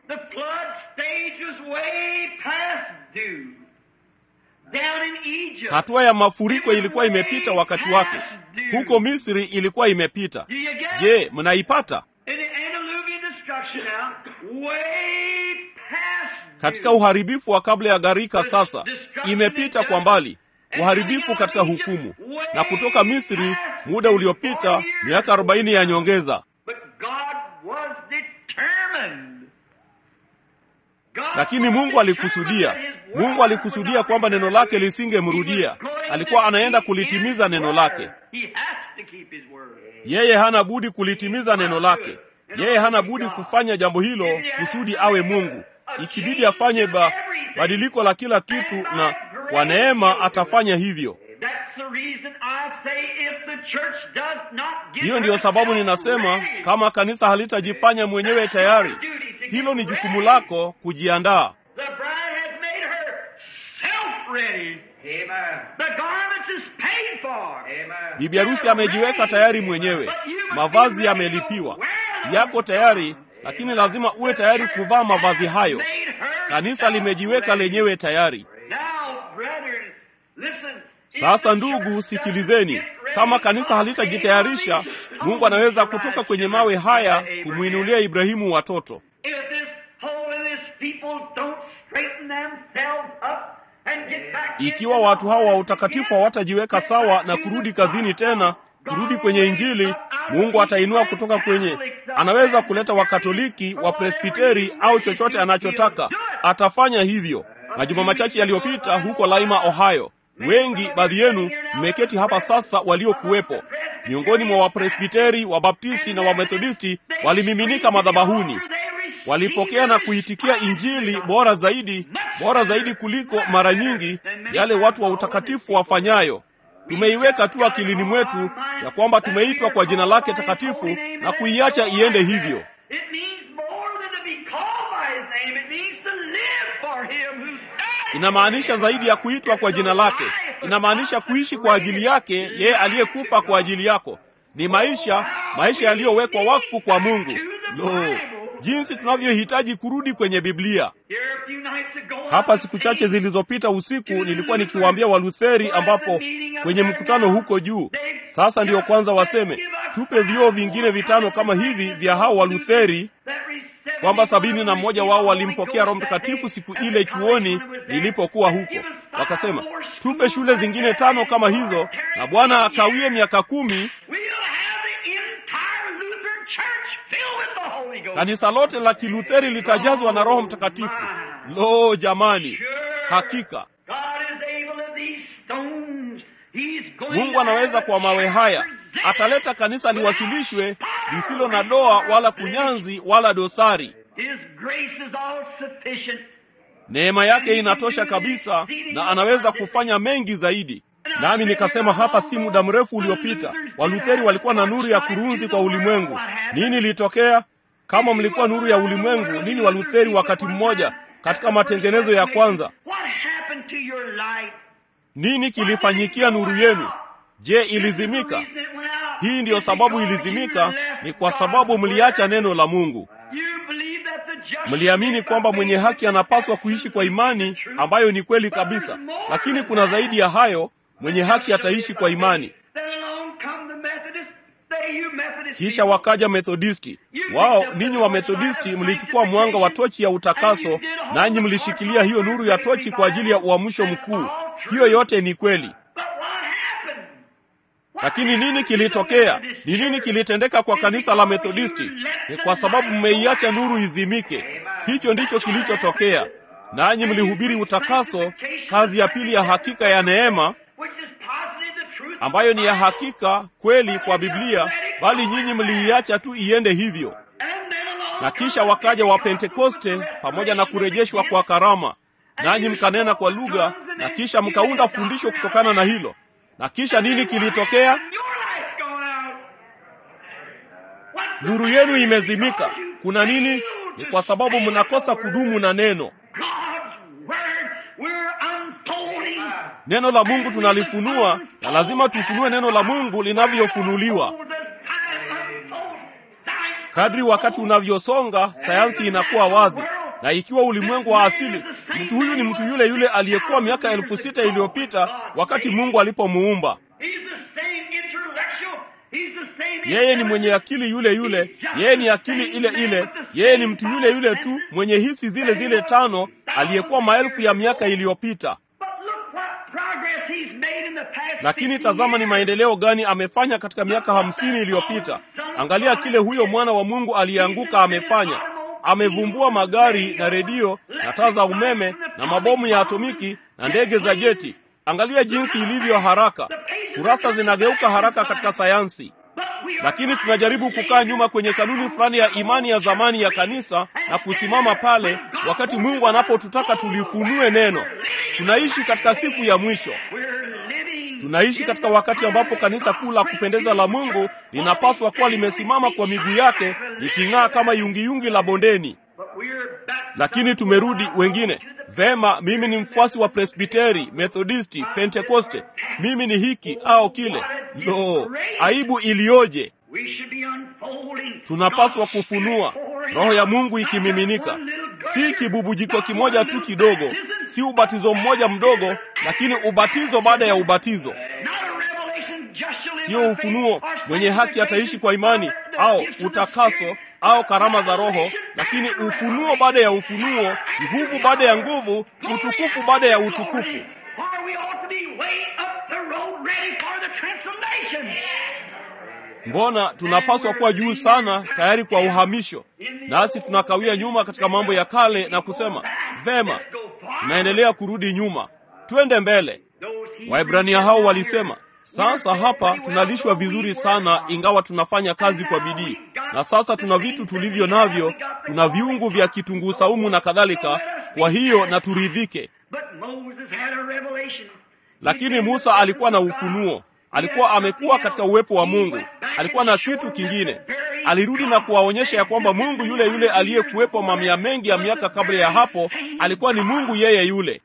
Hatua ya mafuriko ilikuwa imepita wakati wake. Huko Misri ilikuwa imepita. Je, mnaipata? Katika uharibifu wa kabla ya gharika, sasa imepita kwa mbali. Uharibifu katika hukumu, na kutoka Misri muda uliopita miaka arobaini ya nyongeza. Lakini Mungu alikusudia, Mungu alikusudia kwamba neno lake lisingemrudia. Alikuwa anaenda kulitimiza neno lake. Yeye hana budi kulitimiza neno lake. Yeye hana budi kufanya jambo hilo kusudi awe Mungu. Ikibidi afanye ba badiliko la kila kitu, na kwa neema atafanya hivyo. Hiyo ndiyo sababu ninasema kama kanisa halitajifanya mwenyewe tayari, hilo ni jukumu lako kujiandaa. Bibi harusi amejiweka tayari mwenyewe, mavazi yamelipiwa, yako tayari, lakini lazima uwe tayari kuvaa mavazi hayo. Kanisa limejiweka lenyewe tayari. Sasa ndugu, sikilizeni. Kama kanisa halitajitayarisha, Mungu anaweza kutoka kwenye mawe haya kumwinulia Ibrahimu watoto. Ikiwa watu hawa wa utakatifu hawatajiweka sawa na kurudi kazini tena, kurudi kwenye Injili, Mungu atainua kutoka kwenye, anaweza kuleta Wakatoliki, Wapresbiteri au chochote anachotaka, atafanya hivyo. Majuma machache yaliyopita huko Laima, Ohio, wengi baadhi yenu mmeketi hapa sasa, waliokuwepo miongoni mwa Wapresbiteri, Wabaptisti na Wamethodisti walimiminika madhabahuni walipokea na kuitikia Injili bora zaidi, bora zaidi kuliko mara nyingi yale watu wa utakatifu wafanyayo. Tumeiweka tu akilini mwetu ya kwamba tumeitwa kwa jina lake takatifu na kuiacha iende hivyo. Inamaanisha zaidi ya kuitwa kwa jina lake, inamaanisha kuishi kwa ajili yake yeye aliyekufa kwa ajili yako. Ni maisha, maisha yaliyowekwa wakfu kwa Mungu. Lo, jinsi tunavyohitaji kurudi kwenye Biblia. Hapa siku chache zilizopita usiku nilikuwa nikiwaambia Walutheri, ambapo kwenye mkutano huko juu, sasa ndiyo kwanza waseme tupe vioo vingine vitano kama hivi vya hao Walutheri, kwamba sabini na mmoja wao walimpokea Roho Mtakatifu siku ile chuoni nilipokuwa huko. Wakasema tupe shule zingine tano kama hizo, na Bwana akawie miaka kumi kanisa lote la Kilutheri litajazwa na Roho Mtakatifu. Lo, jamani, hakika Mungu anaweza kwa mawe haya, ataleta kanisa liwasilishwe lisilo na doa wala kunyanzi wala dosari. His grace is all sufficient. Neema yake inatosha kabisa, na anaweza kufanya mengi zaidi. Nami nikasema hapa si muda mrefu uliopita, Walutheri walikuwa na nuru ya kurunzi kwa ulimwengu. Nini ilitokea? Kama mlikuwa nuru ya ulimwengu, nini Walutheri wakati mmoja katika matengenezo ya kwanza, What happened to your light? nini kilifanyikia nuru yenu? Je, ilizimika? The reason it went out Hii ndiyo is sababu because ilizimika, you left ni kwa God's sababu mliacha word. neno la Mungu. You believe that the just Mliamini kwamba mwenye haki anapaswa kuishi kwa imani, ambayo ni kweli kabisa. Lakini kuna zaidi ya hayo, mwenye haki ataishi kwa imani. Then along come the Methodists. They, you Methodists Kisha people. wakaja Methodisti. Wao ninyi wa Methodisti mlichukua mwanga wa tochi ya utakaso, nanyi mlishikilia hiyo nuru ya tochi kwa ajili ya uamsho mkuu. Hiyo yote ni kweli, But what happened? What lakini nini happened to the kilitokea? Methodist Ni nini church? kilitendeka kwa It's kanisa la because Methodisti? you let Ni the kwa sababu light mmeiacha go nuru out. izimike. Hicho ndicho kilichotokea, nanyi mlihubiri utakaso, kazi ya pili ya hakika ya neema Which is positive the truth of ambayo ni ya the Bible. hakika kweli kwa Biblia, bali nyinyi mliiacha tu iende hivyo. And then along Na kisha wakaja wa Pentekoste pamoja na kurejeshwa kwa karama, nanyi mkanena kwa lugha, na kisha mkaunda fundisho kutokana na hilo. Na kisha nini kilitokea? Your light's gone out. What's the Nuru matter? yenu imezimika. Because you Kuna nini? failed Ni to kwa sababu stay mnakosa with the kudumu word. na neno. God's word, we're unfolding. Neno la Mungu tunalifunua, na lazima tufunue neno la Mungu linavyofunuliwa. Kadri wakati unavyosonga, sayansi inakuwa wazi, na ikiwa ulimwengu wa asili, mtu huyu ni mtu yule yule aliyekuwa miaka elfu sita iliyopita wakati Mungu alipomuumba. Yeye ni mwenye akili yule yule, yeye ni akili ile ile, yeye ni mtu yule yule tu mwenye hisi zile zile tano aliyekuwa maelfu ya miaka iliyopita. Lakini tazama ni maendeleo gani amefanya katika miaka hamsini iliyopita. Angalia kile huyo mwana wa Mungu aliyeanguka amefanya. Amevumbua magari na redio na taa za umeme na mabomu ya atomiki na ndege za jeti. Angalia jinsi ilivyo haraka. Kurasa zinageuka haraka katika sayansi. Lakini tunajaribu kukaa nyuma kwenye kanuni fulani ya imani ya zamani ya kanisa na kusimama pale wakati Mungu anapotutaka tulifunue neno. Tunaishi katika siku ya mwisho. Tunaishi katika wakati ambapo kanisa kuu la kupendeza la Mungu linapaswa kuwa limesimama kwa miguu yake liking'aa kama yungiyungi la bondeni. Lakini tumerudi wengine. Vema, mimi ni mfuasi wa Presbiteri, Methodisti, Pentekoste. Mimi ni hiki au kile. Lo, aibu iliyoje! Tunapaswa kufunua roho ya Mungu ikimiminika, si kibubujiko kimoja tu kidogo, si ubatizo mmoja mdogo, lakini ubatizo baada ya ubatizo. Sio ufunuo, mwenye haki ataishi kwa imani au utakaso au karama za Roho, lakini ufunuo baada ya ufunuo, nguvu baada ya nguvu, utukufu baada ya utukufu. Mbona tunapaswa kuwa juu sana, tayari kwa uhamisho, nasi tunakawia nyuma katika mambo ya kale na kusema vema, tunaendelea kurudi nyuma, twende mbele. Waebrania hao walisema sasa hapa tunalishwa vizuri sana, ingawa tunafanya kazi kwa bidii, na sasa tuna vitu tulivyo navyo, tuna viungu vya kitunguu saumu na kadhalika. Kwa hiyo na turidhike. Lakini Musa alikuwa na ufunuo, alikuwa amekuwa katika uwepo wa Mungu, alikuwa na kitu kingine. Alirudi na kuwaonyesha ya kwamba Mungu yule yule aliyekuwepo mamia mengi ya miaka kabla ya hapo alikuwa ni Mungu yeye yule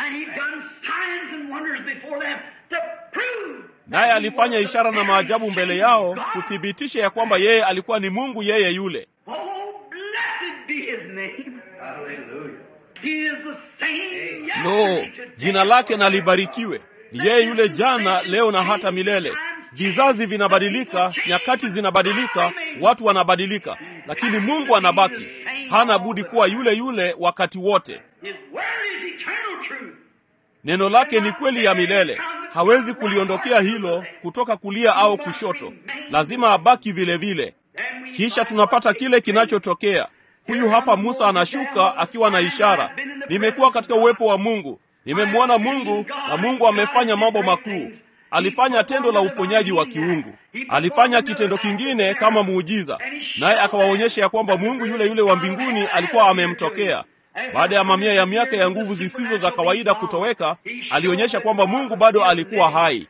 naye alifanya ishara na maajabu mbele yao kuthibitisha ya kwamba yeye alikuwa ni Mungu yeye yule. Lo, jina lake na libarikiwe. Ni yeye yule jana, leo na hata milele. Vizazi vinabadilika, nyakati zinabadilika, watu wanabadilika, lakini Mungu anabaki. Hana budi kuwa yule yule wakati wote. Neno lake ni kweli ya milele. Hawezi kuliondokea hilo kutoka kulia au kushoto, lazima abaki vile vile. Kisha tunapata kile kinachotokea. Huyu hapa Musa anashuka akiwa na ishara, nimekuwa katika uwepo wa Mungu, nimemwona Mungu na Mungu amefanya mambo makuu. alifanya tendo la uponyaji wa kiungu. Alifanya kitendo kingine kama muujiza, naye akawaonyesha ya kwamba Mungu yule yule wa mbinguni alikuwa amemtokea. Baada ya mamia ya miaka ya nguvu zisizo za kawaida kutoweka, alionyesha kwamba Mungu bado alikuwa hai,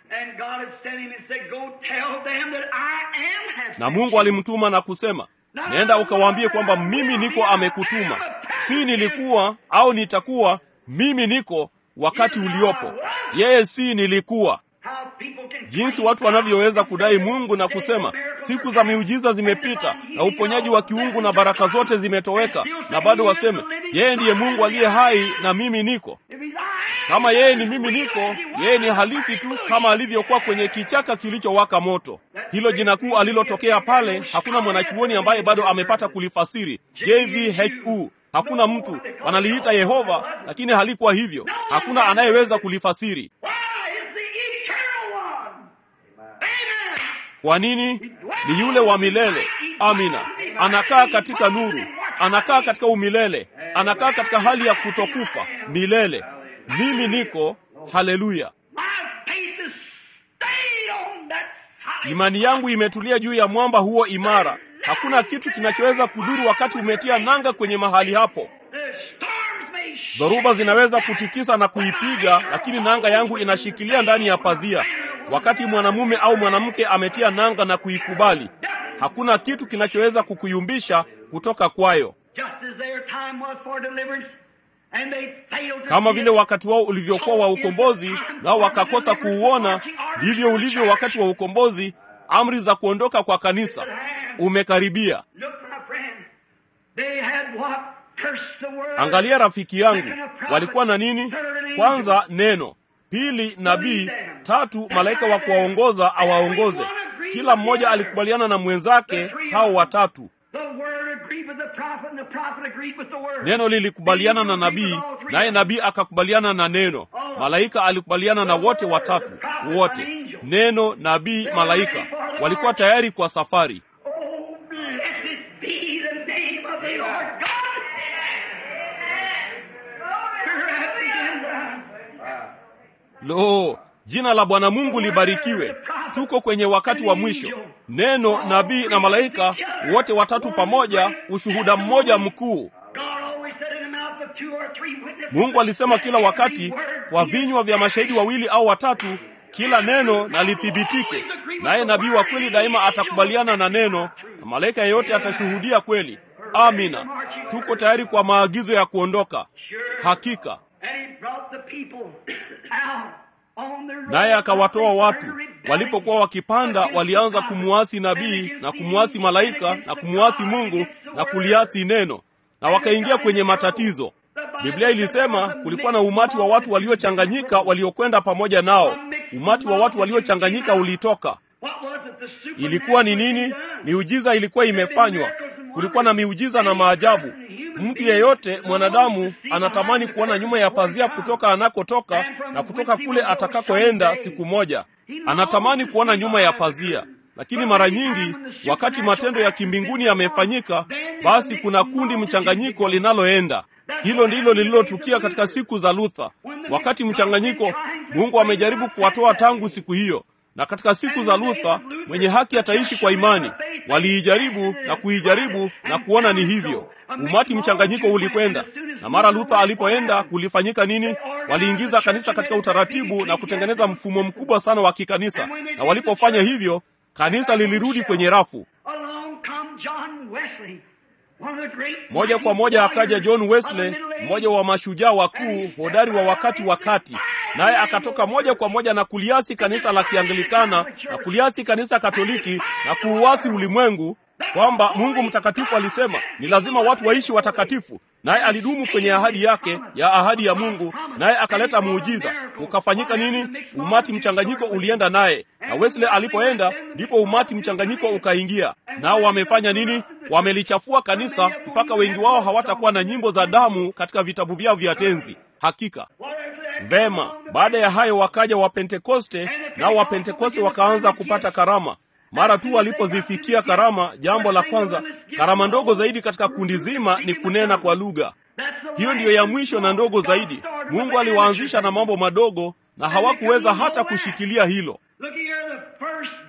na Mungu alimtuma na kusema, nenda ukawaambie kwamba mimi niko amekutuma, si nilikuwa au nitakuwa, mimi niko wakati uliopo. Yeye si nilikuwa. Jinsi watu wanavyoweza kudai Mungu na kusema siku za miujiza zimepita na uponyaji wa kiungu na baraka zote zimetoweka, na bado waseme yeye ndiye Mungu aliye hai na mimi niko. Kama yeye ni mimi niko, yeye ni halisi tu kama alivyokuwa kwenye kichaka kilichowaka moto. Hilo jina kuu alilotokea pale, hakuna mwanachuoni ambaye bado amepata kulifasiri. JVHU Hakuna mtu wanaliita Yehova, lakini halikuwa hivyo. Hakuna anayeweza kulifasiri. Kwa nini? Ni yule wa milele. Amina. Anakaa katika nuru, anakaa katika umilele, anakaa katika hali ya kutokufa milele. Mimi niko. Haleluya! Imani yangu imetulia juu ya mwamba huo imara. Hakuna kitu kinachoweza kudhuru wakati umetia nanga kwenye mahali hapo. Dhoruba zinaweza kutikisa na kuipiga, lakini nanga yangu inashikilia ndani ya pazia. Wakati mwanamume au mwanamke ametia nanga na kuikubali, hakuna kitu kinachoweza kukuyumbisha kutoka kwayo. Kama vile wakati wao ulivyokuwa wa ukombozi, nao wakakosa kuuona, ndivyo ulivyo wakati wa ukombozi. Amri za kuondoka kwa kanisa umekaribia. Angalia rafiki yangu, walikuwa na nini? Kwanza neno, pili nabii, tatu malaika wa kuwaongoza awaongoze. Kila mmoja alikubaliana na mwenzake, hao watatu. Neno lilikubaliana na nabii, naye nabii akakubaliana na neno. Malaika alikubaliana na wote watatu, wote neno, nabii, malaika walikuwa tayari kwa safari. Lo, jina la Bwana Mungu libarikiwe. Tuko kwenye wakati wa mwisho. Neno, nabii na malaika wote watatu pamoja, ushuhuda mmoja mkuu. Mungu alisema kila wakati kwa vinywa vya mashahidi wawili au watatu, kila neno na lithibitike. Naye nabii wa kweli daima atakubaliana na neno, na malaika yeyote atashuhudia kweli. Amina. Tuko tayari kwa maagizo ya kuondoka. Hakika naye akawatoa watu. Walipokuwa wakipanda, walianza kumuasi nabii na kumuasi malaika na kumuasi Mungu na kuliasi neno, na wakaingia kwenye matatizo. Biblia ilisema kulikuwa na umati wa watu waliochanganyika waliokwenda pamoja nao. Umati wa watu waliochanganyika ulitoka. Ilikuwa ni nini? Miujiza ilikuwa imefanywa. Kulikuwa na miujiza na maajabu. Mtu yeyote mwanadamu anatamani kuona nyuma ya pazia kutoka anakotoka na kutoka kule atakakoenda siku moja. Anatamani kuona nyuma ya pazia, lakini mara nyingi wakati matendo ya kimbinguni yamefanyika, basi kuna kundi mchanganyiko linaloenda. Hilo ndilo lililotukia katika siku za Luther. Wakati mchanganyiko, Mungu amejaribu kuwatoa tangu siku hiyo na katika siku za Luther mwenye haki ataishi kwa imani. Waliijaribu na kuijaribu na kuona ni hivyo. Umati mchanganyiko ulikwenda, na mara Luther alipoenda kulifanyika nini? Waliingiza kanisa katika utaratibu na kutengeneza mfumo mkubwa sana wa kikanisa, na walipofanya hivyo, kanisa lilirudi kwenye rafu. Moja kwa moja akaja John Wesley, mmoja wa mashujaa wakuu hodari wa wakati wa kati, naye akatoka moja kwa moja na kuliasi kanisa la Kianglikana na kuliasi kanisa Katoliki na kuuasi ulimwengu, kwamba Mungu mtakatifu alisema ni lazima watu waishi watakatifu, naye alidumu kwenye ahadi yake ya ahadi ya Mungu, naye akaleta muujiza. Ukafanyika nini? Umati mchanganyiko ulienda naye, na Wesley alipoenda ndipo umati mchanganyiko ukaingia. Nao wamefanya nini? Wamelichafua kanisa mpaka wengi wao hawatakuwa na nyimbo za damu katika vitabu vyao vya tenzi. Hakika vema. Baada ya hayo wakaja Wapentekoste, nao Wapentekoste wakaanza kupata karama. Mara tu walipozifikia karama, jambo la kwanza, karama ndogo zaidi katika kundi zima ni kunena kwa lugha. Hiyo ndiyo ya mwisho na ndogo zaidi. Mungu aliwaanzisha na mambo madogo, na hawakuweza hata kushikilia hilo.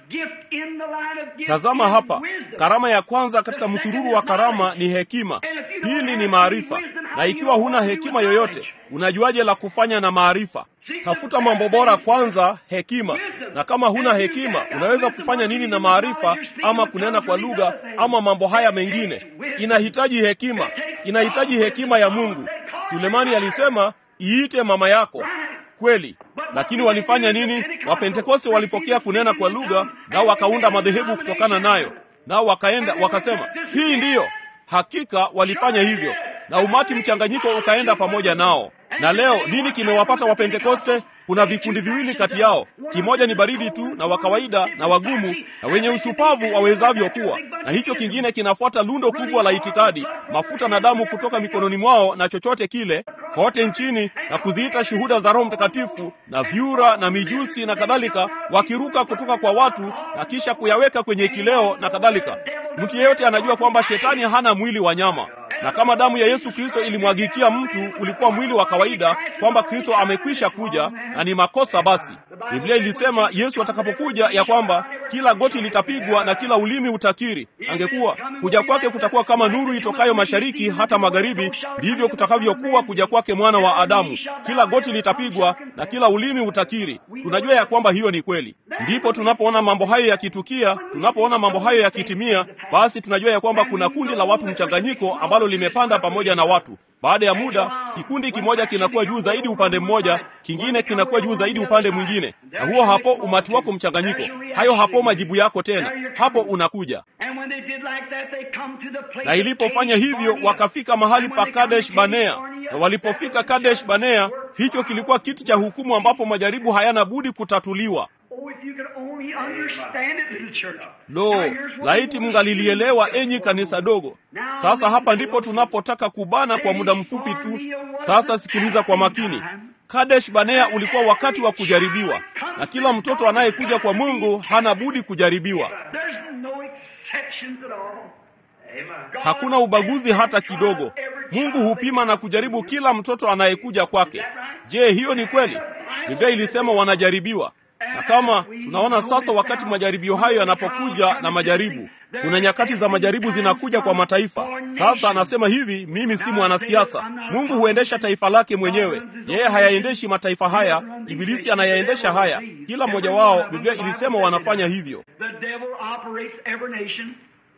gift in the line of gift tazama is hapa wisdom. karama ya kwanza katika msururu wa karama ni hekima pili ni maarifa na ikiwa huna hekima yoyote unajuaje la kufanya na maarifa tafuta mambo bora kwanza hekima na kama huna hekima unaweza kufanya nini na maarifa ama kunena kwa lugha ama mambo haya mengine inahitaji hekima inahitaji hekima ya mungu sulemani alisema iite mama yako kweli lakini walifanya nini wapentekoste walipokea kunena kwa lugha nao wakaunda madhehebu kutokana nayo nao wakaenda wakasema hii ndiyo hakika walifanya hivyo na umati mchanganyiko ukaenda pamoja nao na leo nini kimewapata wapentekoste kuna vikundi viwili kati yao kimoja ni baridi tu na wa kawaida na wagumu na wenye ushupavu wawezavyo kuwa na hicho kingine kinafuata lundo kubwa la itikadi mafuta na damu kutoka mikononi mwao na chochote kile kote nchini na kuziita shuhuda za roho mtakatifu na vyura na mijusi na kadhalika wakiruka kutoka kwa watu na kisha kuyaweka kwenye kileo na kadhalika mtu yeyote anajua kwamba shetani hana mwili wa nyama na kama damu ya yesu kristo ilimwagikia mtu ulikuwa mwili wa kawaida kwamba kristo amekwisha kuja na ni makosa basi biblia ilisema yesu atakapokuja ya kwamba kila goti litapigwa na kila ulimi utakiri angekuwa kuja kwake kutakuwa kama nuru itokayo mashariki hata magharibi ndivyo kutakavyokuwa kuja kwake mwana wa adamu kila goti litapigwa na kila ulimi utakiri tunajua ya kwamba hiyo ni kweli ndipo tunapoona mambo hayo yakitukia tunapoona mambo hayo yakitimia basi tunajua ya kwamba kuna kundi la watu mchanganyiko ambalo limepanda pamoja na watu baada ya muda kikundi kimoja kinakuwa juu zaidi upande mmoja kingine kinakuwa juu zaidi upande mwingine na huo hapo umati wako mchanganyiko hayo hapo majibu yako tena hapo unakuja And when they did like that, they come to the place na of ilipofanya Kadesh hivyo Barnea. wakafika mahali And pa when they come kadesh to banea Barnea, na walipofika kadesh banea hicho kilikuwa kiti cha hukumu ambapo majaribu hayana budi kutatuliwa Oh, if you could only understand it in the church. lo Now, here's what laiti we want mngalilielewa to do. enyi kanisa dogo sasa hapa ndipo tunapotaka kubana kwa muda mfupi tu sasa sikiliza kwa makini kadesh banea ulikuwa wakati wa kujaribiwa na kila mtoto anayekuja kwa mungu hana budi kujaribiwa There's no exceptions at all. God hakuna ubaguzi hata kidogo mungu hupima na kujaribu kila mtoto anayekuja kwake je hiyo ni kweli biblia ilisema wanajaribiwa na kama tunaona sasa wakati majaribio hayo yanapokuja na majaribu kuna nyakati za majaribu zinakuja kwa mataifa sasa anasema hivi mimi si mwanasiasa mungu huendesha taifa lake mwenyewe yeye hayaendeshi mataifa haya ibilisi anayaendesha haya kila mmoja wao biblia ilisema wanafanya hivyo The devil operates every nation.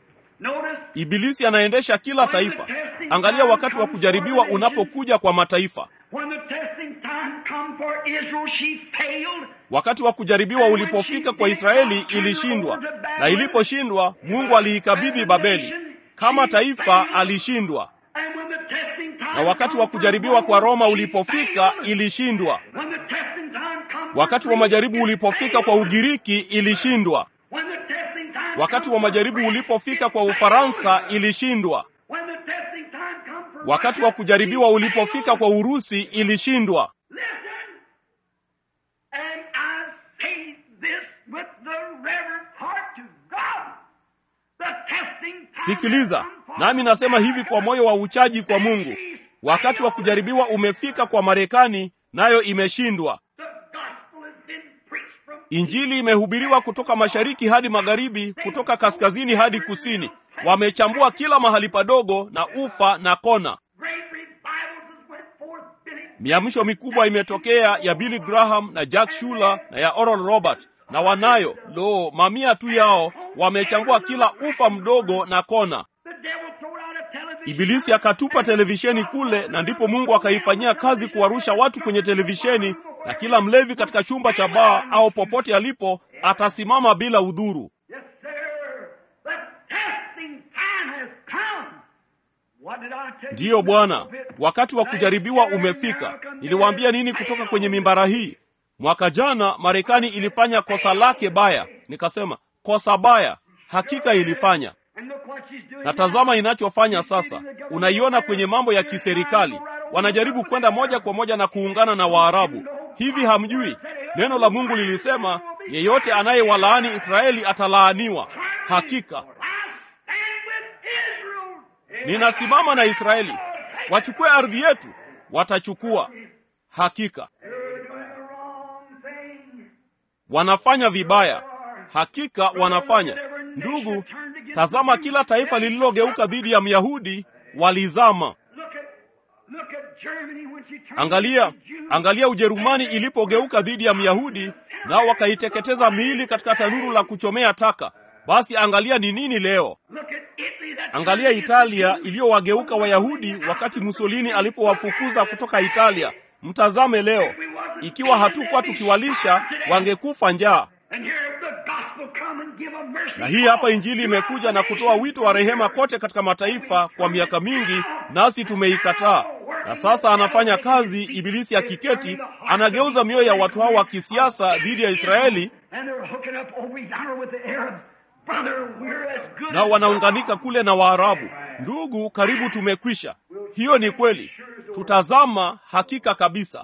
Notice ibilisi anaendesha kila taifa angalia wakati wa kujaribiwa unapokuja kwa mataifa when the testing time come for Israel, she failed. wakati wa kujaribiwa ulipofika kwa israeli ilishindwa na iliposhindwa mungu aliikabidhi babeli kama taifa alishindwa And when the testing time na wakati come wa for kujaribiwa kwa Rome, roma she ulipofika failed. ilishindwa When the testing time come for wakati wa Greece, majaribu it ulipofika kwa failed. ugiriki ilishindwa When the testing time wakati come wa for majaribu France, ulipofika it kwa failed. ufaransa ilishindwa When the testing time come for wakati wa Russia, kujaribiwa it ulipofika failed. kwa urusi ilishindwa Listen, and I say this with the reverent heart to God. The testing time sikiliza has come for nami nasema hivi kwa moyo wa uchaji kwa mungu wakati wa kujaribiwa umefika kwa marekani nayo imeshindwa The gospel has been preached from injili imehubiriwa kutoka mashariki hadi magharibi kutoka kaskazini hadi kusini wamechambua kila mahali padogo na ufa na kona great revivals has went forth, Billy. miamsho mikubwa imetokea ya billy graham na jack shuler na ya oral robert na wanayo lo mamia tu yao wamechambua kila ufa mdogo na kona The devil threw out a television. ibilisi akatupa televisheni kule na ndipo mungu akaifanyia kazi kuwarusha watu kwenye televisheni na kila mlevi katika chumba cha baa au popote alipo atasimama bila udhuru Yes, sir. The testing time has come. What did I tell you? ndiyo bwana wakati wa kujaribiwa umefika niliwaambia nini kutoka kwenye mimbara hii mwaka jana marekani ilifanya kosa lake baya nikasema kosa baya hakika ilifanya And look what she's doing na tazama now. inachofanya sasa unaiona kwenye mambo ya kiserikali wanajaribu kwenda moja kwa moja na kuungana na waarabu hivi hamjui neno la mungu lilisema yeyote anayewalaani israeli atalaaniwa hakika I stand with Israel. ninasimama na israeli wachukue ardhi yetu watachukua hakika They're doing the wrong thing. wanafanya vibaya hakika wanafanya. Ndugu, tazama, kila taifa lililogeuka dhidi ya Myahudi walizama. Angalia, angalia Ujerumani ilipogeuka dhidi ya Myahudi, nao wakaiteketeza miili katika tanuru la kuchomea taka. Basi angalia ni nini leo. Angalia Italia iliyowageuka Wayahudi wakati Mussolini alipowafukuza kutoka Italia. Mtazame leo, ikiwa hatukuwa tukiwalisha, wangekufa njaa. Na hii hapa Injili imekuja na kutoa wito wa rehema kote katika mataifa kwa miaka mingi, nasi tumeikataa. Na sasa anafanya kazi, Ibilisi akiketi, anageuza mioyo ya watu hao wa kisiasa dhidi ya Israeli, nao wanaunganika kule na Waarabu. Ndugu, karibu tumekwisha. Hiyo ni kweli, tutazama hakika kabisa.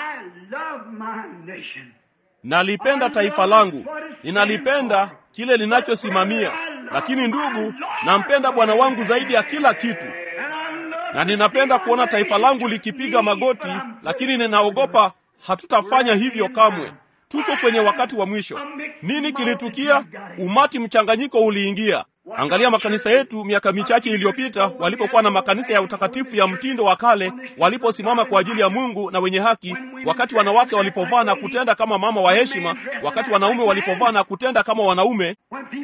Nalipenda taifa langu, ninalipenda kile linachosimamia, lakini ndugu, nampenda Bwana wangu zaidi ya kila kitu, na ninapenda kuona taifa langu likipiga magoti, lakini ninaogopa hatutafanya hivyo kamwe. Tuko kwenye wakati wa mwisho. Nini kilitukia? Umati mchanganyiko uliingia. Angalia makanisa yetu miaka michache iliyopita, walipokuwa na makanisa ya utakatifu ya mtindo wa kale, waliposimama kwa ajili ya Mungu na wenye haki, wakati wanawake walipovaa na kutenda kama mama wa heshima, wakati wanaume walipovaa na kutenda kama wanaume,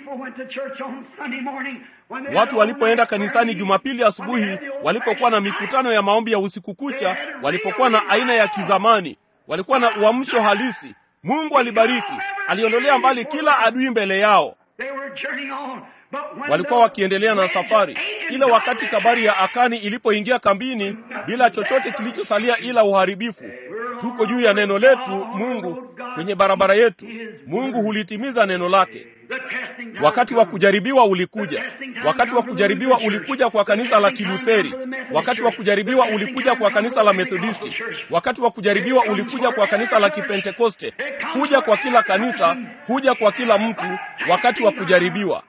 watu walipoenda kanisani Jumapili asubuhi, walipokuwa na mikutano ya maombi ya usiku kucha, walipokuwa na aina ya kizamani, walikuwa na uamsho halisi. Mungu alibariki, aliondolea mbali kila adui mbele yao walikuwa wakiendelea na safari ile. Wakati kabari ya Akani ilipoingia kambini bila chochote kilichosalia ila uharibifu, tuko juu ya neno letu Mungu kwenye barabara yetu. Mungu hulitimiza neno lake. Wakati wa kujaribiwa ulikuja. Wakati wa kujaribiwa ulikuja kwa kanisa la Kilutheri. Wakati wa kujaribiwa ulikuja kwa kanisa la Methodisti. Wakati wa kujaribiwa ulikuja kwa kanisa la Kipentekoste. Huja kwa kila kanisa, huja kwa kila mtu wakati wa kujaribiwa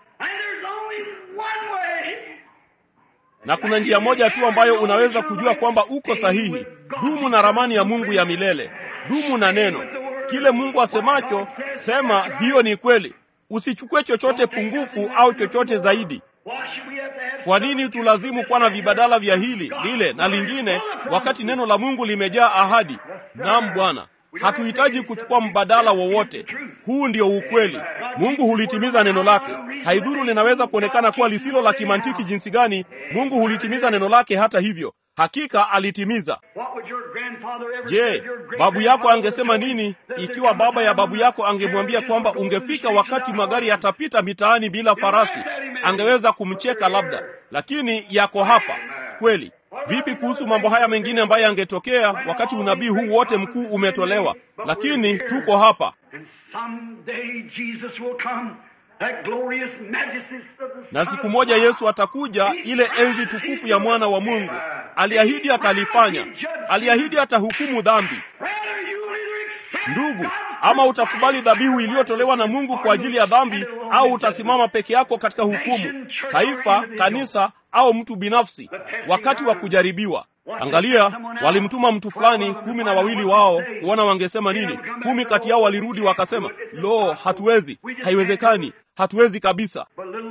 na kuna njia moja tu ambayo unaweza kujua kwamba uko sahihi. Dumu na ramani ya Mungu ya milele, dumu na neno. Kile Mungu asemacho, sema hiyo ni kweli. Usichukue chochote pungufu au chochote zaidi. Kwa nini tulazimu kuwa na vibadala vya hili lile na lingine, wakati neno la Mungu limejaa ahadi? Naam Bwana, hatuhitaji kuchukua mbadala wowote. Huu ndio ukweli. Mungu hulitimiza neno lake. Haidhuru linaweza kuonekana kuwa lisilo la kimantiki jinsi gani, Mungu hulitimiza neno lake. Hata hivyo, hakika alitimiza. Je, babu yako angesema nini ikiwa baba ya babu yako angemwambia kwamba ungefika wakati magari yatapita mitaani bila farasi? Angeweza kumcheka labda, lakini yako hapa kweli. Vipi kuhusu mambo haya mengine ambayo yangetokea wakati unabii huu wote mkuu umetolewa? Lakini tuko hapa na siku moja Yesu atakuja, ile enzi tukufu ya mwana wa Mungu. Aliahidi atalifanya, aliahidi atahukumu dhambi. Ndugu, ama utakubali dhabihu iliyotolewa na Mungu kwa ajili ya dhambi, au utasimama peke yako katika hukumu, taifa, kanisa au mtu binafsi, wakati wa kujaribiwa. Angalia, walimtuma mtu fulani, kumi na wawili wao, kuona wangesema nini. Kumi kati yao walirudi wakasema, lo, hatuwezi, haiwezekani, hatuwezi kabisa.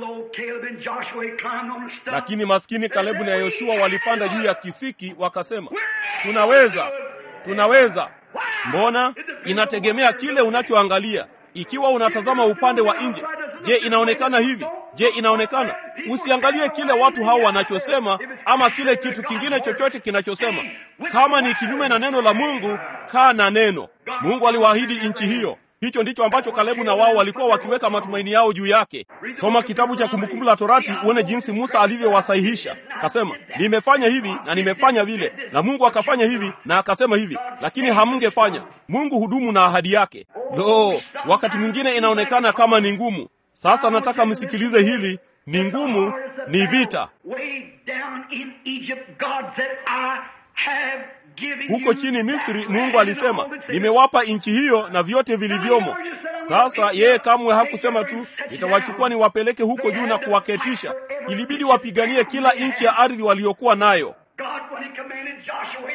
Lakini maskini Kalebu na Yoshua walipanda juu ya kisiki, wakasema, tunaweza, tunaweza. Mbona? Inategemea kile unachoangalia. Ikiwa unatazama upande wa nje, je, inaonekana hivi? Je, inaonekana? Usiangalie kile watu hao wanachosema ama kile kitu kingine chochote kinachosema. Kama ni kinyume na neno la Mungu, kaa na neno. Mungu aliwaahidi nchi hiyo. Hicho ndicho ambacho Kalebu na wao walikuwa wakiweka matumaini yao juu yake. Soma kitabu cha Kumbukumbu la Torati uone jinsi Musa alivyowasahihisha. Akasema, nimefanya hivi na nimefanya vile, na Mungu akafanya hivi na akasema hivi, lakini hamngefanya. Mungu hudumu na ahadi yake. Lo, wakati mwingine inaonekana kama ni ngumu. Sasa nataka msikilize hili, ni ngumu, ni vita. Huko chini Misri, Mungu alisema nimewapa nchi hiyo na vyote vilivyomo. Sasa yeye kamwe hakusema tu nitawachukua niwapeleke huko juu na kuwaketisha. Ilibidi wapiganie kila nchi ya ardhi waliokuwa nayo.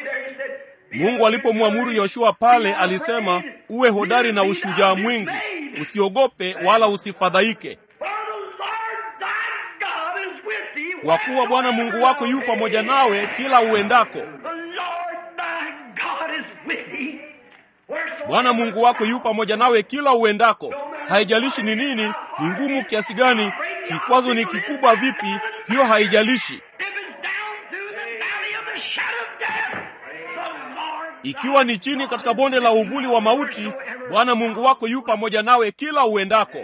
Mungu alipomwamuru Yoshua pale, alisema uwe hodari na ushujaa mwingi. usiogope wala usifadhaike, For the Lord thy God is with thee kwa kuwa Bwana Mungu wako yu pamoja nawe kila uendako. The Lord thy God is with thee. Wheresoever Bwana Mungu wako yu pamoja nawe kila uendako. Haijalishi ni nini, ni ngumu kiasi gani, kikwazo ni kikubwa vipi, hiyo haijalishi. If it's down through the valley of the shadow of death, the Lord Ikiwa ni chini katika bonde la uvuli wa mauti, Bwana Mungu wako yu pamoja nawe kila uendako.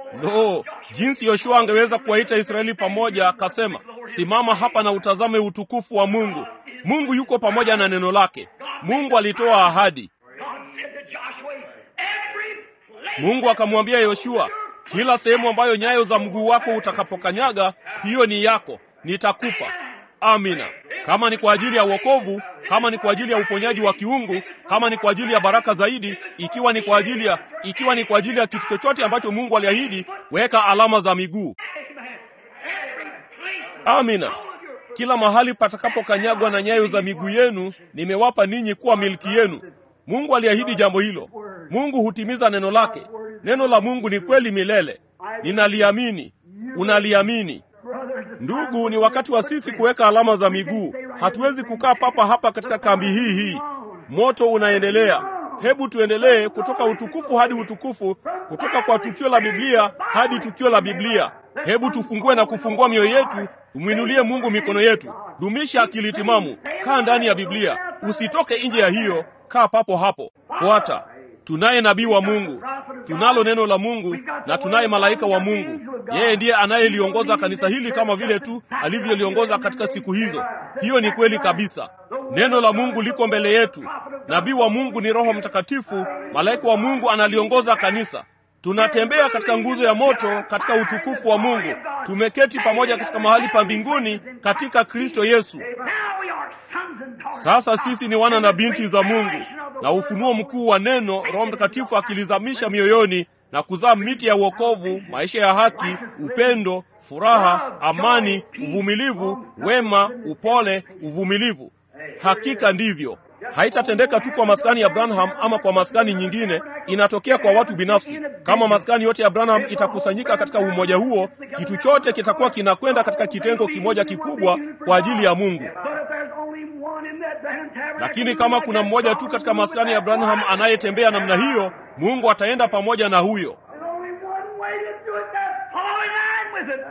Lo, jinsi Yoshua angeweza kuwaita Israeli pamoja, akasema, simama hapa na utazame utukufu wa Mungu. Mungu yuko pamoja na neno lake. Mungu alitoa ahadi. God said to Joshua, every place Mungu akamwambia Yoshua, kila sehemu ambayo nyayo za mguu wako utakapokanyaga, hiyo ni yako, nitakupa. Amina. Kama ni kwa ajili ya wokovu, kama ni kwa ajili ya uponyaji wa kiungu, kama ni kwa ajili ya baraka zaidi, ikiwa ni kwa ajili ya ikiwa ni kwa ajili ya kitu chochote ambacho Mungu aliahidi, weka alama za miguu. Amen. Every place Amina. Kila mahali patakapokanyagwa na nyayo za miguu yenu, nimewapa ninyi kuwa milki yenu. Mungu aliahidi jambo hilo. Mungu hutimiza neno lake. Neno la Mungu ni kweli milele. Ninaliamini. Unaliamini. brothers and Ndugu, ni wakati wa sisi kuweka alama za miguu. Hatuwezi kukaa papa hapa katika kambi hii hii. Moto unaendelea. Hebu tuendelee kutoka utukufu hadi utukufu, kutoka kwa tukio la Biblia hadi tukio la Biblia. Hebu tufungue na kufungua mioyo yetu, tumwinulie Mungu mikono yetu. Dumisha akili timamu, kaa ndani ya Biblia, usitoke nje ya hiyo, kaa papo hapo. Fuata. Tunaye nabii wa Mungu, tunalo neno la Mungu na tunaye malaika wa Mungu. Yeye ndiye anayeliongoza kanisa hili kama vile tu alivyoliongoza katika siku hizo. Hiyo ni kweli kabisa. Neno la Mungu liko mbele yetu. Nabii wa Mungu ni Roho Mtakatifu, malaika wa Mungu analiongoza kanisa. Tunatembea katika nguzo ya moto katika utukufu wa Mungu. Tumeketi pamoja katika mahali pa mbinguni katika Kristo Yesu. Now we are sons and daughters. Sasa sisi ni wana na binti za Mungu, na ufunuo mkuu wa neno, Roho Mtakatifu akilizamisha mioyoni na kuzaa miti ya wokovu, maisha ya haki, upendo, furaha, amani, uvumilivu, wema, upole, uvumilivu. Hakika ndivyo. Haitatendeka tu kwa maskani ya Branham ama kwa maskani nyingine, inatokea kwa watu binafsi. Kama maskani yote ya Branham itakusanyika katika umoja huo, kitu chote kitakuwa kinakwenda katika kitengo kimoja kikubwa kwa ajili ya Mungu. But if there's only one in that Branham tabernacle, Lakini kama kuna mmoja tu katika maskani ya Branham anayetembea namna hiyo, Mungu ataenda pamoja na huyo. There's only one way to do it. That's fall in line with it.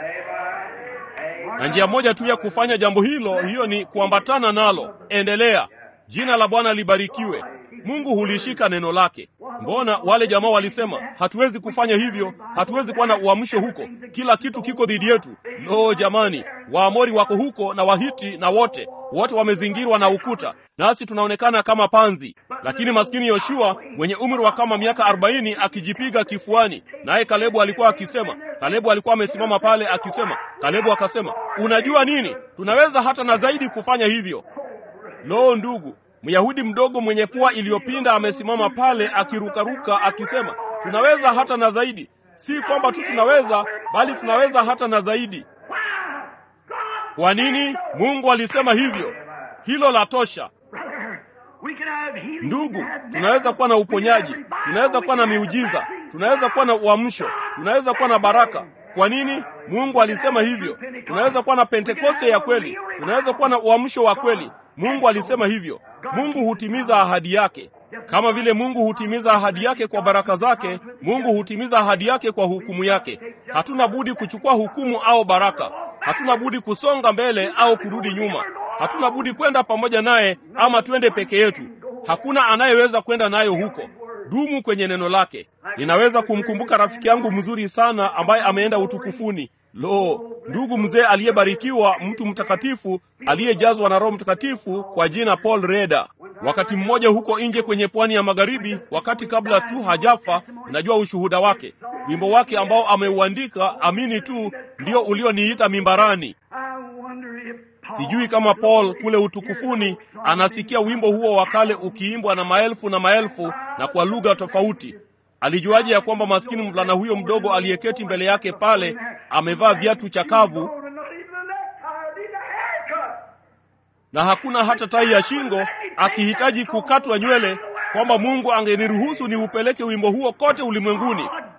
Na njia moja tu ya kufanya jambo hilo, hiyo ni kuambatana nalo. Endelea. Jina la Bwana libarikiwe. Mungu hulishika neno lake. Mbona wale jamaa walisema hatuwezi kufanya hivyo, hatuwezi kuwa na uamsho huko, kila kitu kiko dhidi yetu? Lo, jamani, Waamori wako huko na Wahiti na wote wote wamezingirwa na ukuta, nasi tunaonekana kama panzi. Lakini maskini Yoshua mwenye umri wa kama miaka arobaini akijipiga kifuani, naye Kalebu alikuwa akisema, Kalebu alikuwa amesimama pale akisema, Kalebu akasema, unajua nini, tunaweza hata na zaidi kufanya hivyo. Lo, ndugu, Myahudi mdogo mwenye pua iliyopinda amesimama pale akirukaruka akisema, tunaweza hata na zaidi. Si kwamba tu tunaweza, bali tunaweza hata na zaidi. Why? God Kwa nini? Mungu alisema hivyo. Hilo la tosha. Brother, we can have healing, we Ndugu, can have tunaweza kuwa na miracles, we uponyaji, can have revival, tunaweza kuwa na we can have miujiza, blessings. tunaweza kuwa na uamsho, tunaweza kuwa na baraka. Kwa nini? Mungu alisema hivyo. Tunaweza kuwa na Pentekoste ya kweli, tunaweza kuwa na uamsho wa kweli. Mungu alisema hivyo. Mungu hutimiza ahadi yake. Kama vile Mungu hutimiza ahadi yake kwa baraka zake, Mungu hutimiza ahadi yake kwa hukumu yake. Hatuna budi kuchukua hukumu au baraka. Hatuna budi kusonga mbele au kurudi nyuma. Hatuna budi kwenda pamoja naye ama twende peke yetu. Hakuna anayeweza kwenda nayo huko. Dumu kwenye neno lake. Ninaweza kumkumbuka rafiki yangu mzuri sana ambaye ameenda utukufuni. Lo, ndugu mzee aliyebarikiwa, mtu mtakatifu aliyejazwa na Roho Mtakatifu kwa jina Paul Reda. Wakati mmoja huko nje kwenye pwani ya magharibi, wakati kabla tu hajafa, najua ushuhuda wake. Wimbo wake ambao ameuandika, amini tu, ndio ulioniita mimbarani. I wonder if Paul Sijui kama Paul kule utukufuni anasikia wimbo huo wa kale ukiimbwa na maelfu na maelfu na kwa lugha tofauti. Alijuaje ya kwamba maskini mvulana huyo mdogo aliyeketi mbele yake pale amevaa viatu chakavu Oh, not even a necktie, need a haircut. na hakuna hata tai ya shingo, akihitaji kukatwa nywele, kwamba Mungu angeniruhusu niupeleke wimbo huo kote ulimwenguni.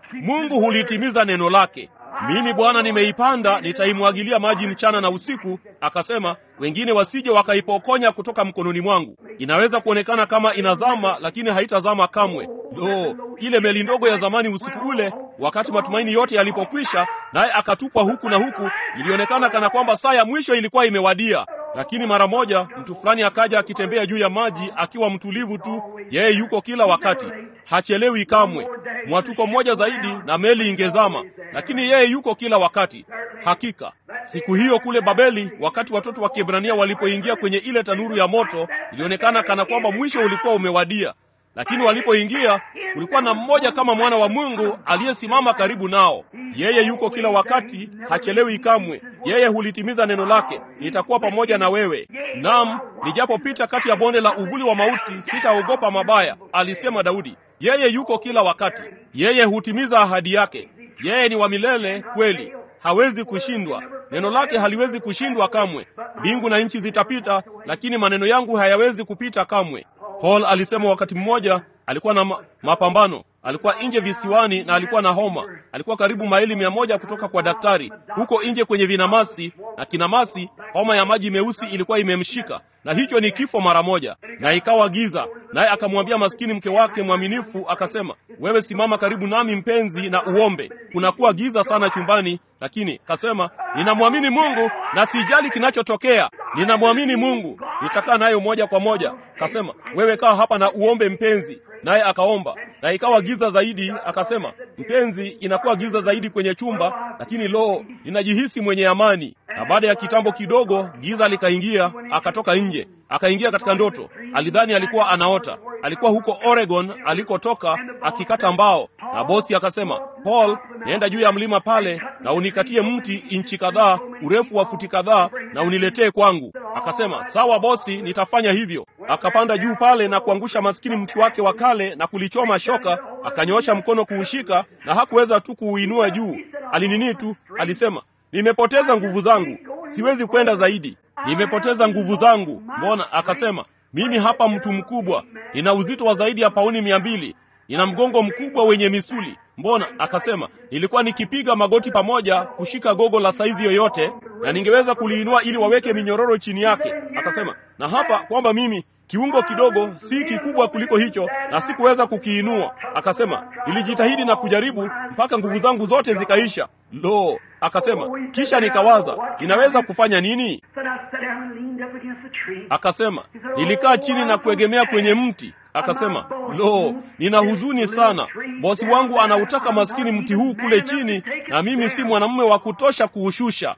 Mungu hulitimiza neno lake. Mimi Bwana nimeipanda, nitaimwagilia maji mchana na usiku. Akasema wengine wasije wakaipokonya kutoka mkononi mwangu. Inaweza kuonekana kama inazama, lakini haitazama kamwe. Lo, ile meli ndogo ya zamani usiku ule, wakati matumaini yote yalipokwisha, naye akatupwa huku na huku, ilionekana kana kwamba saa ya mwisho ilikuwa imewadia. Lakini mara moja mtu fulani akaja akitembea juu ya maji akiwa mtulivu tu. Yeye yuko kila wakati, hachelewi kamwe. Mwatuko mmoja zaidi na meli ingezama, lakini yeye yuko kila wakati. Hakika siku hiyo kule Babeli, wakati watoto wa Kiebrania walipoingia kwenye ile tanuru ya moto, ilionekana kana kwamba mwisho ulikuwa umewadia lakini walipoingia kulikuwa na mmoja kama mwana wa Mungu aliyesimama karibu nao. Yeye yuko kila wakati, hachelewi kamwe. Yeye hulitimiza neno lake, nitakuwa pamoja na wewe. Naam, nijapopita kati ya bonde la uvuli wa mauti, sitaogopa mabaya, alisema Daudi. Yeye yuko kila wakati, yeye hutimiza ahadi yake. Yeye ni wa milele kweli, hawezi kushindwa. Neno lake haliwezi kushindwa kamwe. Mbingu na nchi zitapita, lakini maneno yangu hayawezi kupita kamwe. Paul alisema wakati mmoja alikuwa na ma mapambano, alikuwa nje visiwani na alikuwa na homa. Alikuwa karibu maili mia moja kutoka kwa daktari huko nje kwenye vinamasi, na kinamasi, homa ya maji meusi ilikuwa imemshika, na hicho ni kifo mara moja, na ikawa giza. Naye akamwambia maskini mke wake mwaminifu, akasema, wewe simama karibu nami mpenzi, na uombe. Kunakuwa giza sana chumbani, lakini kasema, ninamwamini Mungu na sijali kinachotokea ninamwamini Mungu, nitakaa nayo moja kwa moja. Kasema, wewe kaa hapa na uombe mpenzi. Naye akaomba na ikawa giza zaidi. Akasema, mpenzi, inakuwa giza zaidi kwenye chumba, lakini lo, ninajihisi mwenye amani. Na baada ya kitambo kidogo, giza likaingia, akatoka nje, akaingia katika ndoto. Alidhani alikuwa anaota. Alikuwa huko Oregon alikotoka akikata mbao, na bosi akasema, Paul, nienda juu ya mlima pale na unikatie mti inchi kadhaa, urefu wa futi kadhaa, na uniletee kwangu. Akasema, sawa bosi, nitafanya hivyo. Akapanda juu pale na kuangusha maskini mti wake wa kale na kulichoma shoka. Akanyoosha mkono kuushika na hakuweza tu kuuinua juu. Alinini tu, alisema, nimepoteza nguvu zangu, siwezi kwenda zaidi, nimepoteza nguvu zangu. Mbona? Akasema, mimi hapa mtu mkubwa, nina uzito wa zaidi ya pauni mia mbili, nina mgongo mkubwa wenye misuli. Mbona? Akasema, nilikuwa nikipiga magoti pamoja kushika gogo la saizi yoyote, na ningeweza kuliinua ili waweke minyororo chini yake. Akasema, na hapa kwamba mimi kiungo kidogo si kikubwa kuliko hicho, na sikuweza kukiinua. Akasema, nilijitahidi na kujaribu mpaka nguvu zangu zote zikaisha. Lo, akasema, kisha nikawaza, ninaweza kufanya nini? Akasema, nilikaa chini na kuegemea kwenye mti. Akasema, lo, nina huzuni sana. Bosi wangu anautaka maskini mti huu kule chini, na mimi si mwanamume wa kutosha kuushusha.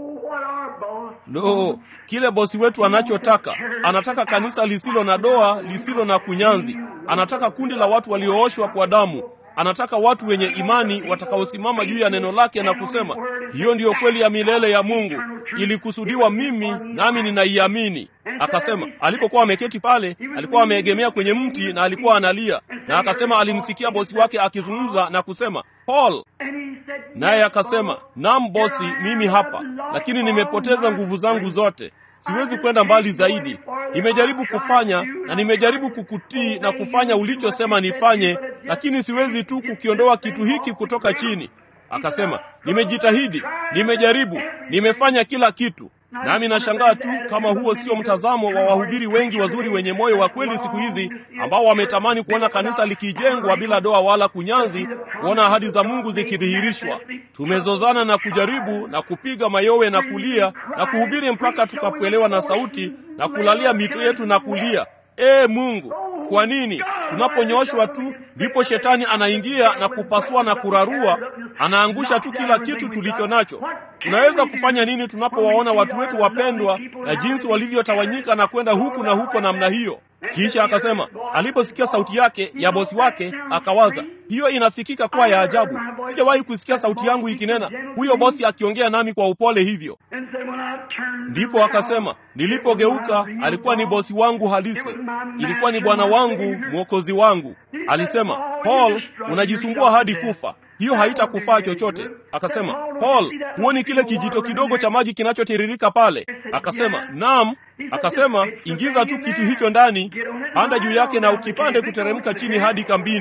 Lo, kile bosi wetu anachotaka, anataka kanisa lisilo na doa, lisilo na kunyanzi. Anataka kundi la watu waliooshwa kwa damu. Anataka watu wenye imani watakaosimama juu ya neno lake na kusema, hiyo ndiyo kweli ya milele ya Mungu, ilikusudiwa mimi, nami ninaiamini. Akasema alipokuwa ameketi pale, alikuwa ameegemea kwenye mti na alikuwa analia, na akasema alimsikia bosi wake akizungumza na kusema, Paul. Naye akasema, naam bosi, mimi hapa, lakini nimepoteza nguvu zangu zote, siwezi kwenda mbali zaidi. Nimejaribu kufanya na nimejaribu kukutii na kufanya ulichosema nifanye, lakini siwezi tu kukiondoa kitu hiki kutoka chini. Akasema, nimejitahidi, nimejaribu, nimefanya kila kitu. Nami nashangaa tu kama huo sio mtazamo wa wahubiri wengi wazuri wenye moyo wa kweli siku hizi, ambao wametamani kuona kanisa likijengwa bila doa wala kunyanzi, kuona ahadi za Mungu zikidhihirishwa. Tumezozana na kujaribu na kupiga mayowe na kulia na kuhubiri mpaka tukapoelewa na sauti na kulalia mito yetu na kulia, ee Mungu, kwa nini tunaponyoshwa tu ndipo shetani anaingia na kupasua na kurarua, anaangusha tu kila kitu tulicho nacho? Tunaweza kufanya nini tunapowaona watu wetu wapendwa na jinsi walivyotawanyika na kwenda huku na huko namna hiyo? Kisha akasema aliposikia sauti yake ya bosi wake, akawaza hiyo inasikika kuwa ya ajabu. Sijawahi kusikia sauti yangu ikinena, huyo bosi akiongea nami kwa upole hivyo. Ndipo akasema nilipogeuka, alikuwa ni bosi wangu halisi, ilikuwa ni bwana wangu, mwokozi wangu. Alisema, Paul, unajisumbua hadi kufa hiyo haitakufaa chochote. Akasema, Paul, huoni kile kijito kidogo cha maji kinachotiririka pale? Akasema, naam. Akasema, ingiza tu kitu hicho ndani, panda juu yake na ukipande kuteremka chini hadi kambini.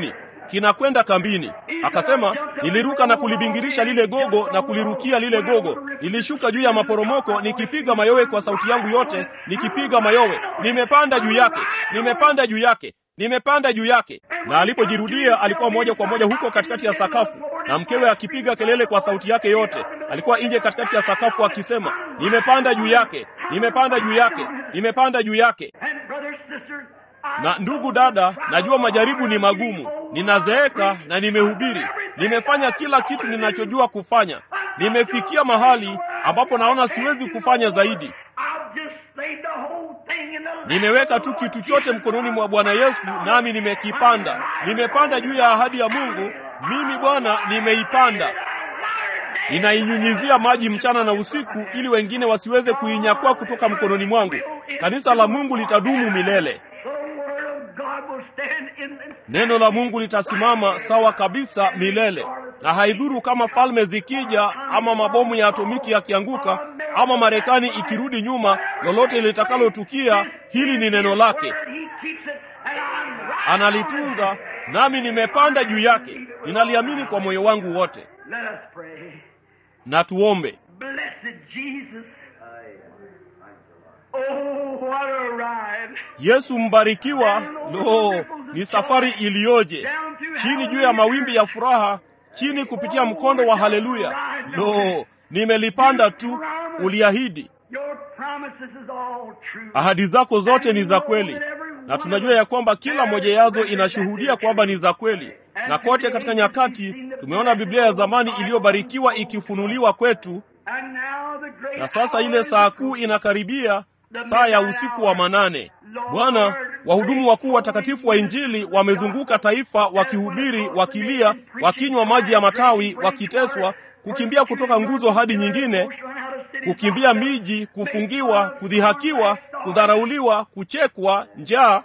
kinakwenda kambini. Akasema, niliruka na kulibingirisha lile gogo na kulirukia lile gogo, nilishuka juu ya maporomoko nikipiga mayowe kwa sauti yangu yote, nikipiga mayowe, nimepanda juu yake, nimepanda juu yake nimepanda juu yake. Na alipojirudia alikuwa moja kwa moja huko katikati ya sakafu, na mkewe akipiga kelele kwa sauti yake yote. Alikuwa nje katikati ya sakafu akisema, nimepanda juu yake, nimepanda juu yake, nimepanda juu yake. Na ndugu dada, najua majaribu ni magumu, ninazeeka na nimehubiri, nimefanya kila kitu ninachojua kufanya, nimefikia mahali ambapo naona siwezi kufanya zaidi. Nimeweka tu kitu chote mkononi mwa Bwana Yesu, nami nimekipanda. Nimepanda juu ya ahadi ya Mungu. Mimi Bwana nimeipanda, ninainyunyizia maji mchana na usiku, ili wengine wasiweze kuinyakua kutoka mkononi mwangu. Kanisa la Mungu litadumu milele. Neno la Mungu litasimama sawa kabisa milele, na haidhuru kama falme zikija ama mabomu ya atomiki yakianguka ama Marekani ikirudi nyuma, lolote litakalotukia, hili ni neno lake, analitunza nami nimepanda juu yake. Ninaliamini kwa moyo wangu wote. Na tuombe. Yesu mbarikiwa. Lo, ni safari iliyoje! Chini juu ya mawimbi ya furaha, chini kupitia mkondo wa haleluya. Lo, nimelipanda tu. Uliahidi, ahadi zako zote ni za kweli, na tunajua ya kwamba kila moja yazo inashuhudia kwamba ni za kweli. Na kote katika nyakati tumeona Biblia ya zamani iliyobarikiwa ikifunuliwa kwetu, na sasa ile saa kuu inakaribia, saa ya usiku wa manane. Bwana, wahudumu wakuu watakatifu wa Injili wamezunguka taifa wakihubiri, wakilia, wakinywa maji ya matawi, wakiteswa, kukimbia kutoka nguzo hadi nyingine, kukimbia miji, kufungiwa, kudhihakiwa, kudharauliwa, kuchekwa, njaa.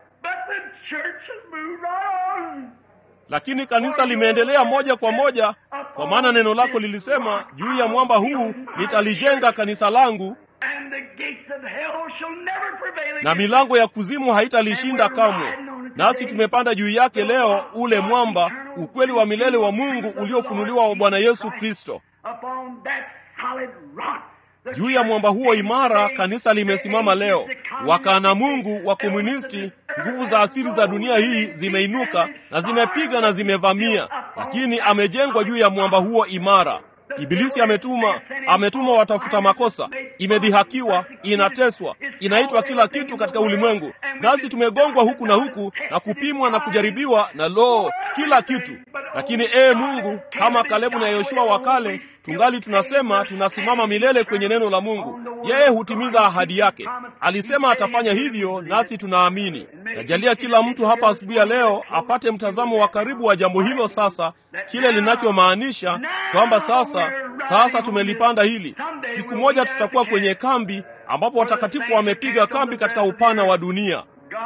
Lakini kanisa limeendelea moja kwa moja, kwa maana neno lako lilisema, juu ya mwamba huu nitalijenga kanisa langu, na milango ya kuzimu haitalishinda kamwe. Nasi tumepanda juu yake leo, ule mwamba, ukweli wa milele wa Mungu uliofunuliwa wa Bwana Yesu Kristo. Juu ya mwamba huo imara kanisa limesimama leo. Wakana Mungu wa komunisti, nguvu za asili za dunia hii zimeinuka na zimepiga na zimevamia, lakini amejengwa juu ya mwamba huo imara. Ibilisi ametuma ametuma watafuta makosa, imedhihakiwa, inateswa, inaitwa kila kitu katika ulimwengu, nasi tumegongwa huku na huku na kupimwa na kujaribiwa na loo, kila kitu. Lakini ee Mungu, kama Kalebu na Yoshua wa kale, tungali tunasema tunasimama milele kwenye neno la Mungu. Yeye hutimiza ahadi yake, alisema atafanya hivyo, nasi tunaamini. Najalia kila mtu hapa asubuhi ya leo apate mtazamo wa karibu wa jambo hilo, sasa kile linachomaanisha kwamba sasa sasa tumelipanda hili. Siku moja tutakuwa kwenye kambi ambapo watakatifu wamepiga kambi katika upana wa dunia.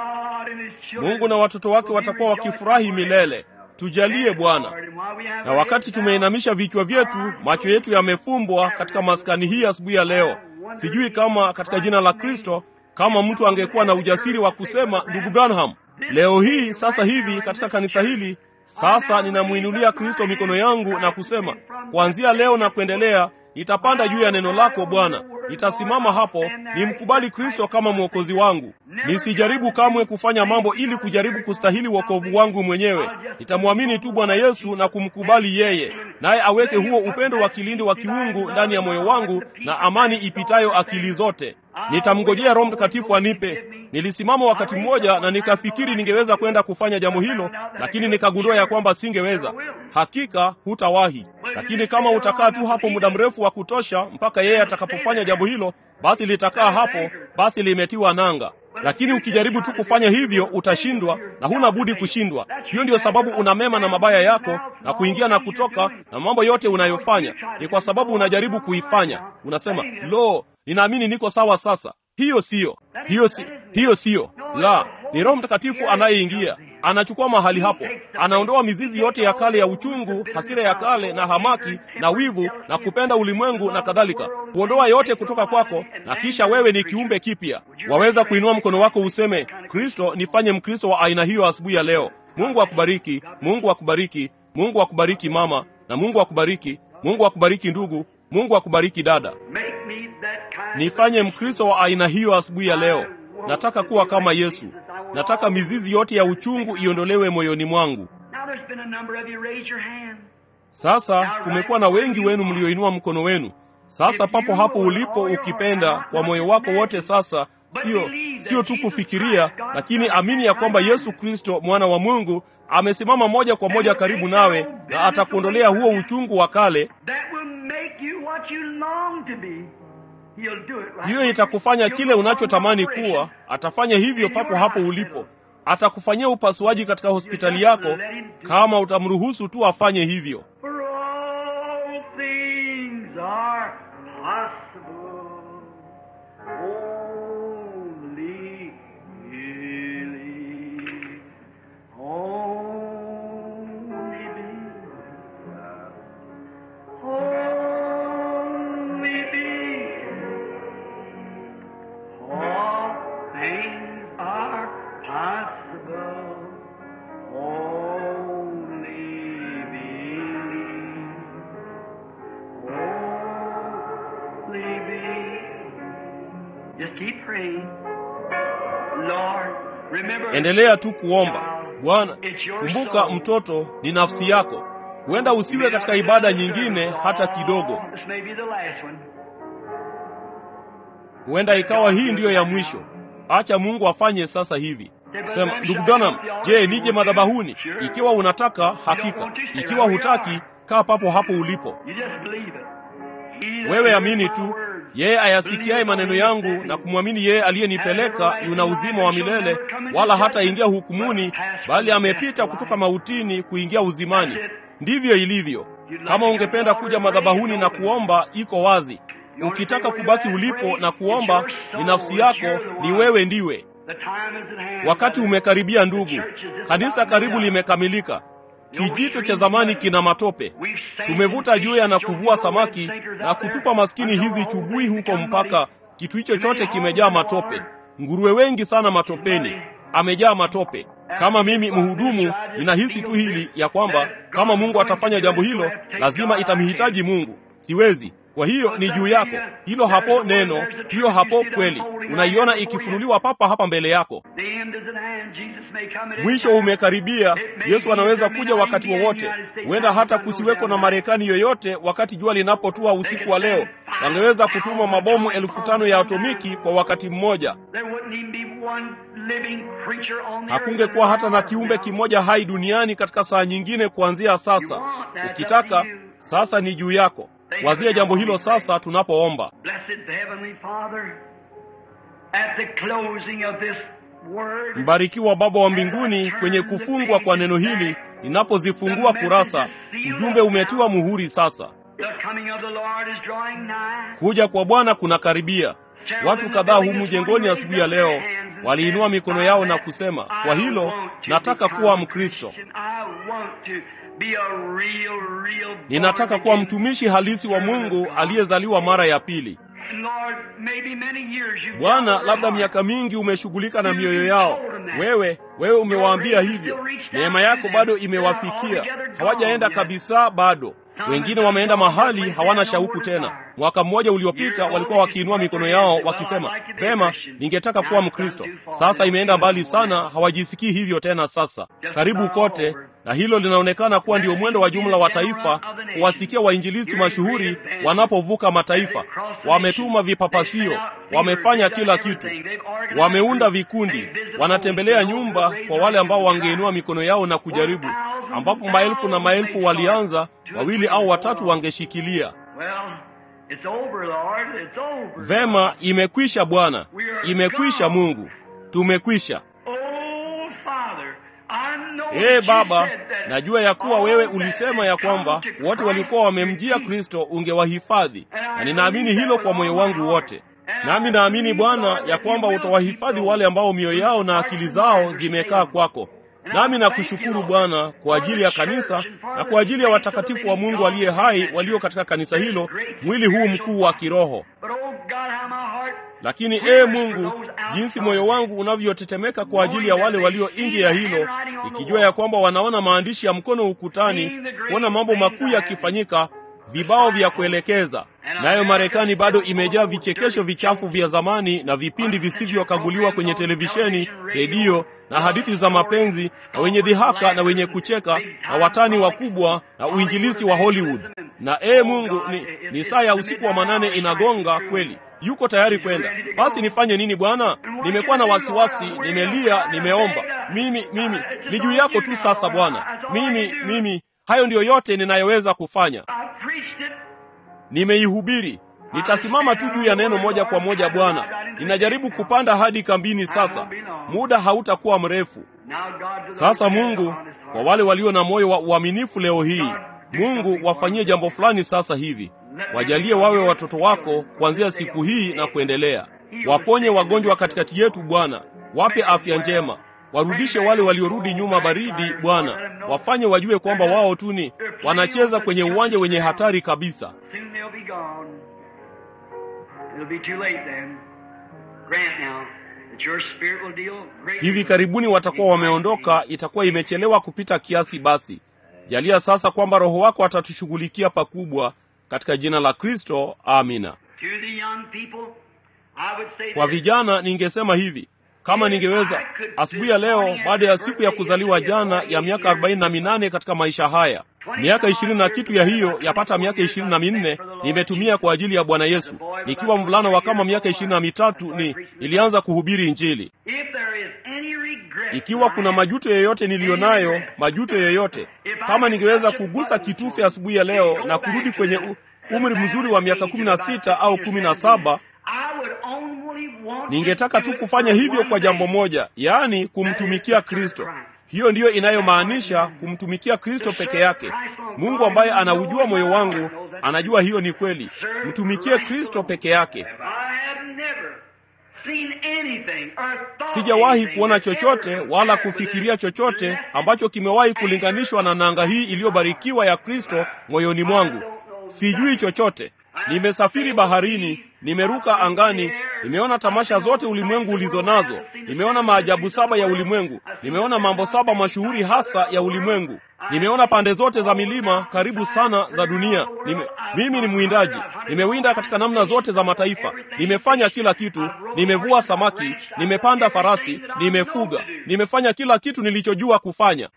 Mungu na watoto wake watakuwa wakifurahi milele. Tujalie Bwana. Na wakati tumeinamisha vichwa vyetu, macho yetu yamefumbwa katika maskani hii asubuhi ya leo, sijui kama katika jina la Kristo, kama mtu angekuwa na ujasiri wa kusema, ndugu Branham, leo hii sasa hivi katika kanisa hili sasa ninamwinulia Kristo mikono yangu na kusema, kuanzia leo na kuendelea nitapanda juu ya neno lako Bwana. Nitasimama hapo nimkubali Kristo kama mwokozi wangu. Nisijaribu kamwe kufanya mambo ili kujaribu kustahili wokovu wangu mwenyewe. Nitamwamini tu Bwana Yesu na kumkubali yeye, naye aweke huo upendo wa kilindi wa kiungu ndani ya moyo wangu na amani ipitayo akili zote. Nitamngojea Roho Mtakatifu anipe. Nilisimama wakati mmoja na nikafikiri ningeweza kwenda kufanya jambo hilo, lakini nikagundua ya kwamba singeweza. Hakika hutawahi, lakini kama utakaa tu hapo muda mrefu wa kutosha mpaka yeye atakapofanya jambo hilo, basi litakaa hapo, basi limetiwa nanga. Lakini ukijaribu tu kufanya hivyo utashindwa, na huna budi kushindwa. Hiyo ndiyo sababu una mema na mabaya yako na kuingia na kutoka na mambo yote unayofanya, ni kwa sababu unajaribu kuifanya. Unasema, lo, ninaamini niko sawa sasa. Hiyo siyo, hiyo si, hiyo siyo. La, ni Roho Mtakatifu anayeingia, anachukua mahali hapo, anaondoa mizizi yote ya kale ya uchungu, hasira ya kale na hamaki na wivu na kupenda ulimwengu na kadhalika, kuondoa yote kutoka kwako, na kisha wewe ni kiumbe kipya. Waweza kuinua mkono wako useme, Kristo, nifanye Mkristo wa aina hiyo asubuhi ya leo. Mungu akubariki, Mungu akubariki, Mungu akubariki mama, na Mungu akubariki, Mungu akubariki ndugu, Mungu akubariki dada. Make me that kind Nifanye Mkristo wa aina hiyo asubuhi ya leo. Nataka kuwa kama Yesu. Nataka mizizi yote ya uchungu iondolewe moyoni mwangu. Now there's been a number of you raise your hand. Sasa kumekuwa na wengi wenu mlioinua mkono wenu. Sasa papo hapo ulipo, ukipenda kwa moyo wako wote, sasa sio sio tu kufikiria, lakini amini ya kwamba Yesu Kristo mwana wa Mungu amesimama moja kwa moja karibu nawe na atakuondolea huo uchungu wa kale. That will make you what you long to be. He'll do it right Hiyo itakufanya kile unachotamani kuwa. Atafanya hivyo papo hapo ulipo. Atakufanyia upasuaji katika hospitali yako kama utamruhusu tu afanye hivyo. For all things are possible. Only believe. Only believe. Only believe. All things are possible. Only believe. Only believe. Just keep praying. Lord, remember. Endelea tu kuomba. Bwana, kumbuka mtoto ni nafsi yako. Huenda usiwe katika ibada nyingine hata kidogo. This may be the last one. Huenda ikawa hii ndiyo ya mwisho. Acha Mungu afanye sasa hivi. Sema, ndugu Branham, je, nije madhabahuni? Ikiwa unataka, hakika. Ikiwa hutaki, kaa papo hapo ulipo. You just believe it. He that Wewe hears amini my tu. words, Yeye ayasikiaye maneno yangu na kumwamini yeye aliyenipeleka yuna uzima wa milele, wala hataingia hukumuni, bali amepita kutoka mautini kuingia uzimani. Ndivyo ilivyo. Kama ungependa kuja madhabahuni na kuomba, iko wazi. Ukitaka kubaki ulipo na kuomba, ni nafsi yako, ni wewe ndiwe. The time is at hand. Wakati umekaribia ndugu. Kanisa karibu limekamilika. Kijito cha zamani kina matope. Tumevuta juya na kuvua samaki na kutupa maskini hizi chubui huko mpaka kitu hicho chote kimejaa matope. Nguruwe wengi sana matopeni, amejaa matope. Kama mimi mhudumu, ninahisi tu hili ya kwamba kama Mungu atafanya jambo hilo, lazima itamhitaji Mungu. Siwezi. Kwa hiyo ni juu yako. Hilo hapo neno, hiyo hapo kweli. Unaiona ikifunuliwa papa hapa mbele yako. The end is at hand. Jesus may come at any Mwisho time. umekaribia. Yesu anaweza kuja wakati wowote. Huenda hata kusiweko na Marekani yoyote wakati jua linapotua usiku wa leo. Wangeweza kutuma mabomu elfu tano ya atomiki kwa wakati mmoja. There wouldn't even be one living creature on the Hakungekuwa earth hata na kiumbe kimoja hai duniani katika saa nyingine kuanzia sasa. Ukitaka, sasa ni juu yako. Wazia jambo hilo sasa tunapoomba. Blessed Heavenly Father, at the closing of this word, Mbarikiwa Baba wa mbinguni, kwenye kufungwa kwa neno hili, ninapozifungua kurasa, ujumbe umetiwa muhuri sasa. the coming of the Lord is drawing nigh. Kuja kwa Bwana kunakaribia. Watu kadhaa humu jengoni asubuhi ya leo waliinua mikono yao na kusema, kwa hilo nataka kuwa Mkristo, ninataka kuwa mtumishi halisi wa Mungu aliyezaliwa mara ya pili. Bwana, labda miaka mingi umeshughulika na mioyo yao. Wewe wewe umewaambia hivyo, neema yako bado imewafikia, hawajaenda kabisa bado. Wengine wameenda mahali hawana shauku tena. Mwaka mmoja uliopita walikuwa wakiinua mikono yao wakisema, vema, ningetaka kuwa Mkristo. Sasa imeenda mbali sana, hawajisikii hivyo tena. Sasa karibu kote, na hilo linaonekana kuwa ndio mwendo wa jumla wa taifa, kuwasikia wainjilisti mashuhuri wanapovuka mataifa. Wametuma vipapasio, wamefanya kila kitu, wameunda vikundi, wanatembelea nyumba kwa wale ambao wangeinua mikono yao na kujaribu, ambapo maelfu na maelfu walianza, wawili au watatu wangeshikilia. Vema, imekwisha Bwana, imekwisha Mungu, tumekwisha. Ee Baba, najua ya kuwa wewe ulisema ya kwamba wote walikuwa wamemjia Kristo ungewahifadhi, na ninaamini hilo kwa moyo wangu wote. Nami naamini Bwana ya kwamba utawahifadhi wale ambao mioyo yao na akili zao zimekaa kwako. Nami nakushukuru Bwana kwa ajili ya kanisa na kwa ajili ya watakatifu wa Mungu aliye hai walio katika kanisa hilo, mwili huu mkuu wa kiroho. lakini ee Mungu, jinsi moyo wangu unavyotetemeka kwa ajili ya wale walio nje ya hilo, ikijua ya kwamba wanaona maandishi ya mkono ukutani, kuona mambo makuu yakifanyika, vibao vya kuelekeza. Nayo Marekani bado imejaa vichekesho vichafu vya zamani na vipindi visivyokaguliwa kwenye televisheni, redio na hadithi za mapenzi na wenye dhihaka na wenye kucheka na watani wakubwa na uinjilisti wa Hollywood. Na ee Mungu, ni, ni saa ya usiku wa manane inagonga kweli. Yuko tayari kwenda. Basi nifanye nini Bwana? Nimekuwa na wasiwasi, nimelia, nimeomba. Mimi mimi ni juu yako tu sasa Bwana. Mimi mimi hayo ndiyo yote ninayoweza kufanya. Nimeihubiri. Nitasimama tu juu ya neno moja kwa moja Bwana. Ninajaribu kupanda hadi kambini sasa. Muda hautakuwa mrefu. Sasa Mungu, kwa wale walio na moyo wa uaminifu leo hii, Mungu wafanyie jambo fulani sasa hivi. Wajalie wawe watoto wako kuanzia siku hii na kuendelea. Waponye wagonjwa katikati yetu Bwana, wape afya njema. Warudishe wale waliorudi nyuma baridi Bwana, wafanye wajue kwamba wao tu ni wanacheza kwenye uwanja wenye hatari kabisa. Hivi karibuni watakuwa wameondoka, itakuwa imechelewa kupita kiasi. Basi jalia sasa kwamba Roho wako atatushughulikia pakubwa, katika jina la Kristo, amina. Kwa vijana ningesema hivi kama ningeweza asubuhi ya leo, baada ya siku ya kuzaliwa jana ya miaka arobaini na minane katika maisha haya, miaka ishirini na kitu ya hiyo yapata miaka ishirini na minne nimetumia kwa ajili ya Bwana Yesu. Nikiwa mvulana wa kama miaka ishirini na mitatu ni nilianza kuhubiri Injili. Ikiwa kuna majuto yoyote niliyo nayo, majuto yoyote, kama ningeweza kugusa kitufe asubuhi ya leo na kurudi kwenye umri mzuri wa miaka kumi na sita au kumi na saba ningetaka tu kufanya hivyo kwa jambo moja, yaani kumtumikia Kristo. Hiyo ndiyo inayomaanisha kumtumikia Kristo peke yake. Mungu ambaye anaujua moyo wangu anajua hiyo ni kweli. Mtumikie Kristo peke yake. Sijawahi kuona chochote wala kufikiria chochote ambacho kimewahi kulinganishwa na nanga hii iliyobarikiwa ya Kristo moyoni mwangu. Sijui chochote. Nimesafiri baharini, nimeruka angani, nimeona tamasha zote ulimwengu ulizo nazo, nimeona maajabu saba ya ulimwengu, nimeona mambo saba mashuhuri hasa ya ulimwengu, nimeona pande zote za milima karibu sana za dunia. Nime, mimi ni mwindaji, nimewinda katika namna zote za mataifa, nimefanya kila kitu, nimevua samaki, nimepanda farasi, nimefuga, nimefanya kila kitu nilichojua kufanya.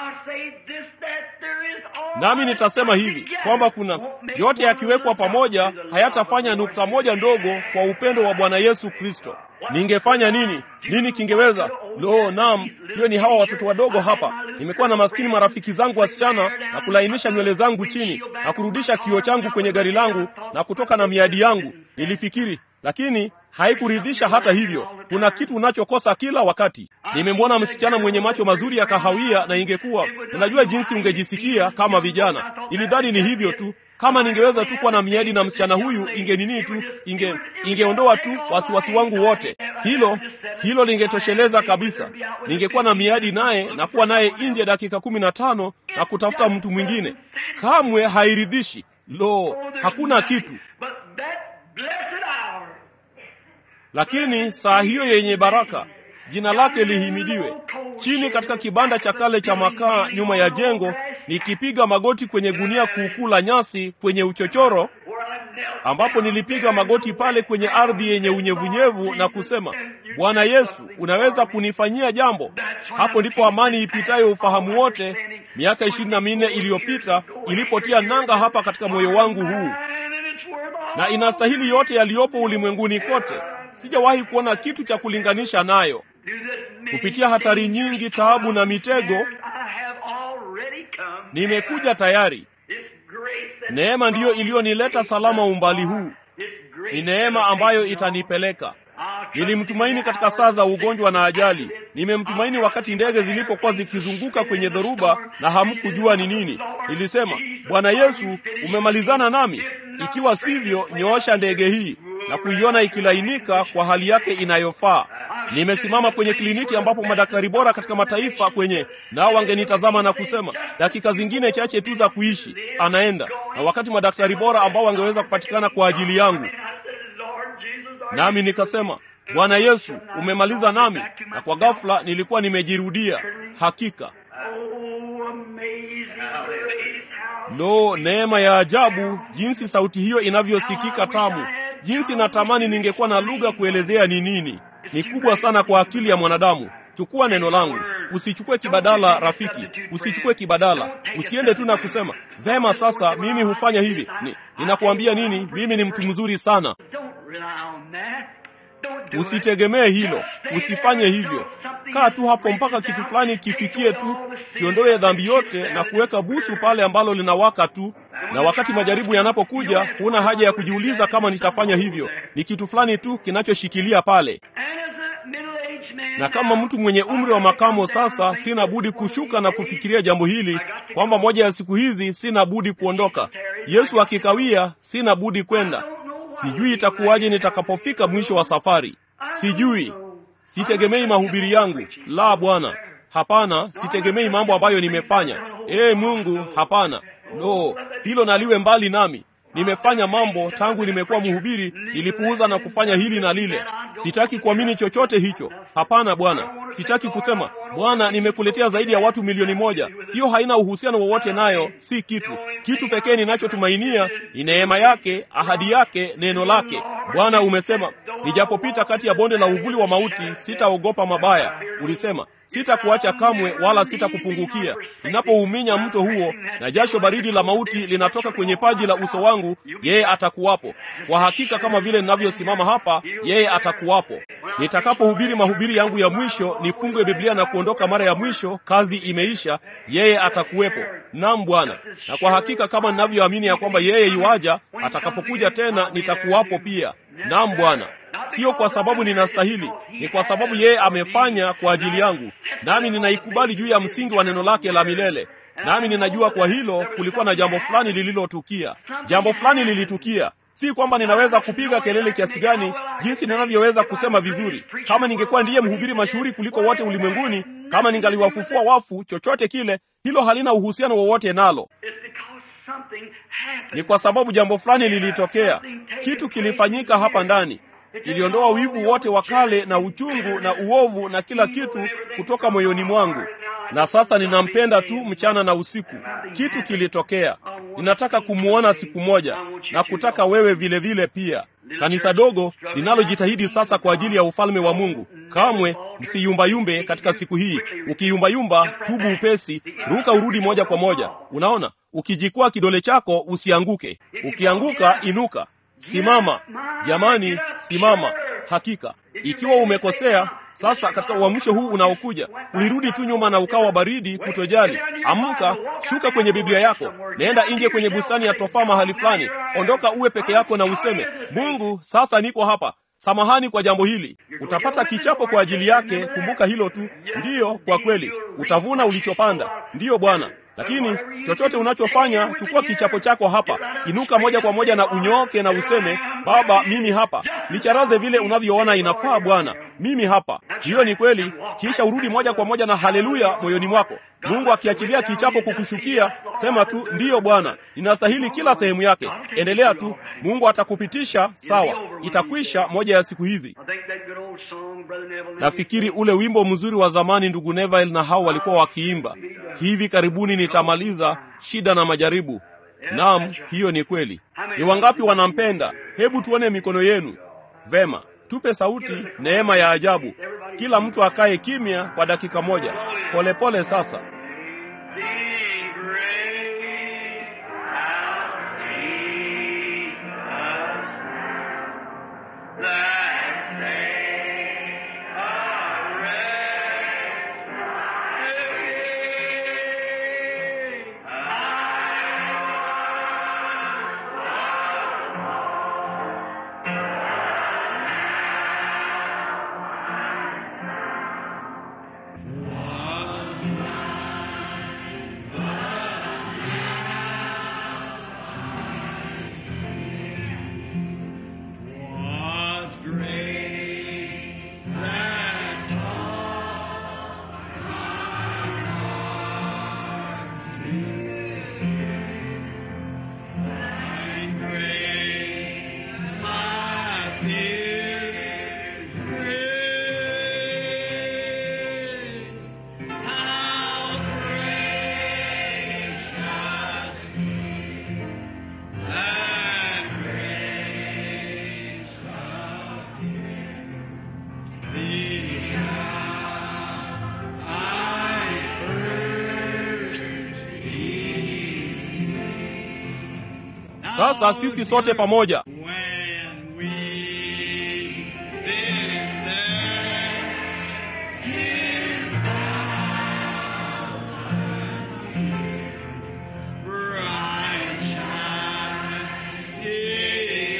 Nami nitasema hivi kwamba kuna yote yakiwekwa pamoja hayatafanya nukta moja ndogo kwa upendo wa Bwana Yesu Kristo. Ningefanya nini? Nini kingeweza? Lo, naam, hiyo ni hawa watoto wadogo hapa. Nimekuwa na maskini marafiki zangu wasichana na kulainisha nywele zangu chini na kurudisha kioo changu kwenye gari langu na kutoka na miadi yangu. Nilifikiri lakini haikuridhisha. Hata hivyo, kuna kitu unachokosa kila wakati. Nimemwona msichana mwenye macho mazuri ya kahawia, na ingekuwa unajua jinsi ungejisikia kama vijana. Nilidhani ni hivyo tu, kama ningeweza tu kuwa na miadi na msichana huyu, inge nini tu, inge ingeondoa tu wasiwasi wangu wote. Hilo hilo lingetosheleza kabisa. Ningekuwa na miadi naye na kuwa naye nje dakika kumi na tano na kutafuta mtu mwingine. Kamwe hairidhishi. Lo, hakuna kitu lakini saa hiyo yenye baraka, jina lake lihimidiwe, chini katika kibanda cha kale cha makaa nyuma ya jengo, nikipiga magoti kwenye gunia kuukuu la nyasi kwenye uchochoro, ambapo nilipiga magoti pale kwenye ardhi yenye unyevunyevu na kusema, Bwana Yesu, unaweza kunifanyia jambo? Hapo ndipo amani ipitayo ufahamu wote, miaka ishirini na minne iliyopita ilipotia nanga hapa katika moyo wangu huu, na inastahili yote yaliyopo ulimwenguni kote. Sijawahi kuona kitu cha kulinganisha nayo. Kupitia hatari nyingi, taabu na mitego, nimekuja tayari. Neema ndiyo iliyonileta salama umbali huu. Ni neema ambayo itanipeleka. Nilimtumaini katika saa za ugonjwa na ajali. Nimemtumaini wakati ndege zilipokuwa zikizunguka kwenye dhoruba na hamkujua ni nini. Nilisema, Bwana Yesu, umemalizana nami? Ikiwa sivyo, nyoosha ndege hii na kuiona ikilainika kwa hali yake inayofaa. Nimesimama kwenye kliniki ambapo madaktari bora katika mataifa kwenye nao wangenitazama na kusema dakika zingine chache tu za kuishi, anaenda. Na wakati madaktari bora ambao wangeweza kupatikana kwa ajili yangu, nami nikasema bwana yesu umemaliza nami na kwa ghafula nilikuwa nimejirudia hakika Oh, amazing grace, how lo neema ya ajabu jinsi sauti hiyo inavyosikika tamu jinsi natamani ningekuwa na lugha kuelezea ni nini ni kubwa sana kwa akili ya mwanadamu chukua neno langu usichukue kibadala rafiki usichukue kibadala usiende tu na kusema vema sasa mimi hufanya hivi ni, ninakuambia nini mimi ni mtu mzuri sana Don't rely on that. Don't do it. usitegemee hilo Just stay usifanye there hivyo until something kaa tu hapo breaks mpaka down, kitu fulani take kifikie tu away all the sin kiondoe dhambi that yote you na have kuweka busu pale ambalo linawaka tu na wakati majaribu yanapokuja huna haja ya kujiuliza kama nitafanya hivyo ni kitu fulani tu kinachoshikilia pale And as a middle-aged man na kama mtu mwenye umri wa makamo sasa sina budi kushuka na kufikiria jambo hili kwamba moja ya siku hizi sina budi kuondoka yesu akikawia sina budi kwenda sijui itakuwaje nitakapofika mwisho wa safari sijui sitegemei mahubiri yangu la bwana hapana sitegemei mambo ambayo nimefanya ee mungu hapana lo hilo naliwe mbali nami nimefanya mambo tangu nimekuwa mhubiri nilipuuza na kufanya hili na lile sitaki kuamini chochote hicho hapana bwana sitaki kusema bwana nimekuletea zaidi ya watu milioni moja hiyo haina uhusiano wowote nayo si kitu kitu pekee ninachotumainia ni neema yake ahadi yake neno lake bwana umesema nijapopita kati ya bonde la uvuli wa mauti sitaogopa mabaya ulisema sitakuacha kamwe wala sitakupungukia ninapouminya mto huo na jasho baridi la mauti linatoka kwenye paji la uso wangu yeye atakuwapo kwa hakika kama vile ninavyosimama hapa yeye atakuwapo nitakapohubiri mahubiri yangu ya mwisho nifungue biblia na kuondoka mara ya mwisho kazi imeisha yeye atakuwepo nam bwana na kwa hakika kama ninavyoamini ya kwamba yeye yuaja atakapokuja tena nitakuwapo pia nam bwana sio kwa sababu ninastahili ni kwa sababu yeye amefanya kwa ajili yangu nami ninaikubali juu ya msingi wa neno lake la milele nami ninajua kwa hilo kulikuwa na jambo fulani lililotukia jambo fulani lilitukia si kwamba ninaweza kupiga kelele kiasi gani jinsi ninavyoweza kusema vizuri kama ningekuwa ndiye mhubiri mashuhuri kuliko wote ulimwenguni kama ningaliwafufua wafu chochote kile hilo halina uhusiano wowote nalo It's because something happened. ni kwa sababu jambo fulani lilitokea kitu kilifanyika hapa ndani iliondoa wivu wote wa kale na uchungu na uovu na kila kitu kutoka moyoni mwangu na sasa ninampenda tu mchana na usiku kitu kilitokea ninataka kumwona siku moja na kutaka wewe vile vile pia kanisa dogo linalojitahidi sasa kwa ajili ya ufalme wa mungu kamwe msiyumbayumbe katika siku hii ukiyumbayumba tubu upesi ruka urudi moja kwa moja unaona ukijikwaa kidole chako usianguke ukianguka inuka simama jamani simama hakika ikiwa umekosea sasa katika uamsho huu unaokuja ulirudi tu nyuma na ukawa baridi kutojali amka shuka kwenye biblia yako naenda nje kwenye bustani ya tofaa mahali fulani ondoka uwe peke yako na useme mungu sasa niko hapa samahani kwa jambo hili utapata kichapo kwa ajili yake kumbuka hilo tu ndiyo kwa kweli utavuna ulichopanda ndiyo bwana lakini chochote unachofanya chukua kichapo chako hapa inuka moja kwa moja na unyooke na useme baba mimi hapa nicharaze vile unavyoona inafaa bwana mimi hapa hiyo ni kweli kisha urudi moja kwa moja na haleluya moyoni mwako mungu akiachilia kichapo kukushukia sema tu ndiyo bwana ninastahili kila sehemu yake endelea tu mungu atakupitisha sawa itakwisha moja ya siku hizi I think that good old song, Brother Neville. nafikiri ule wimbo mzuri wa zamani ndugu Neville na hao walikuwa wakiimba hivi karibuni nitamaliza shida na majaribu naam hiyo ni kweli ni wangapi wanampenda hebu tuone mikono yenu vema tupe sauti neema ya ajabu kila mtu akae kimya kwa dakika moja polepole pole sasa Be great, thou Jesus, that say a rest was great that taught and great my fear Sasa sisi sote pamoja When we live there in bright shining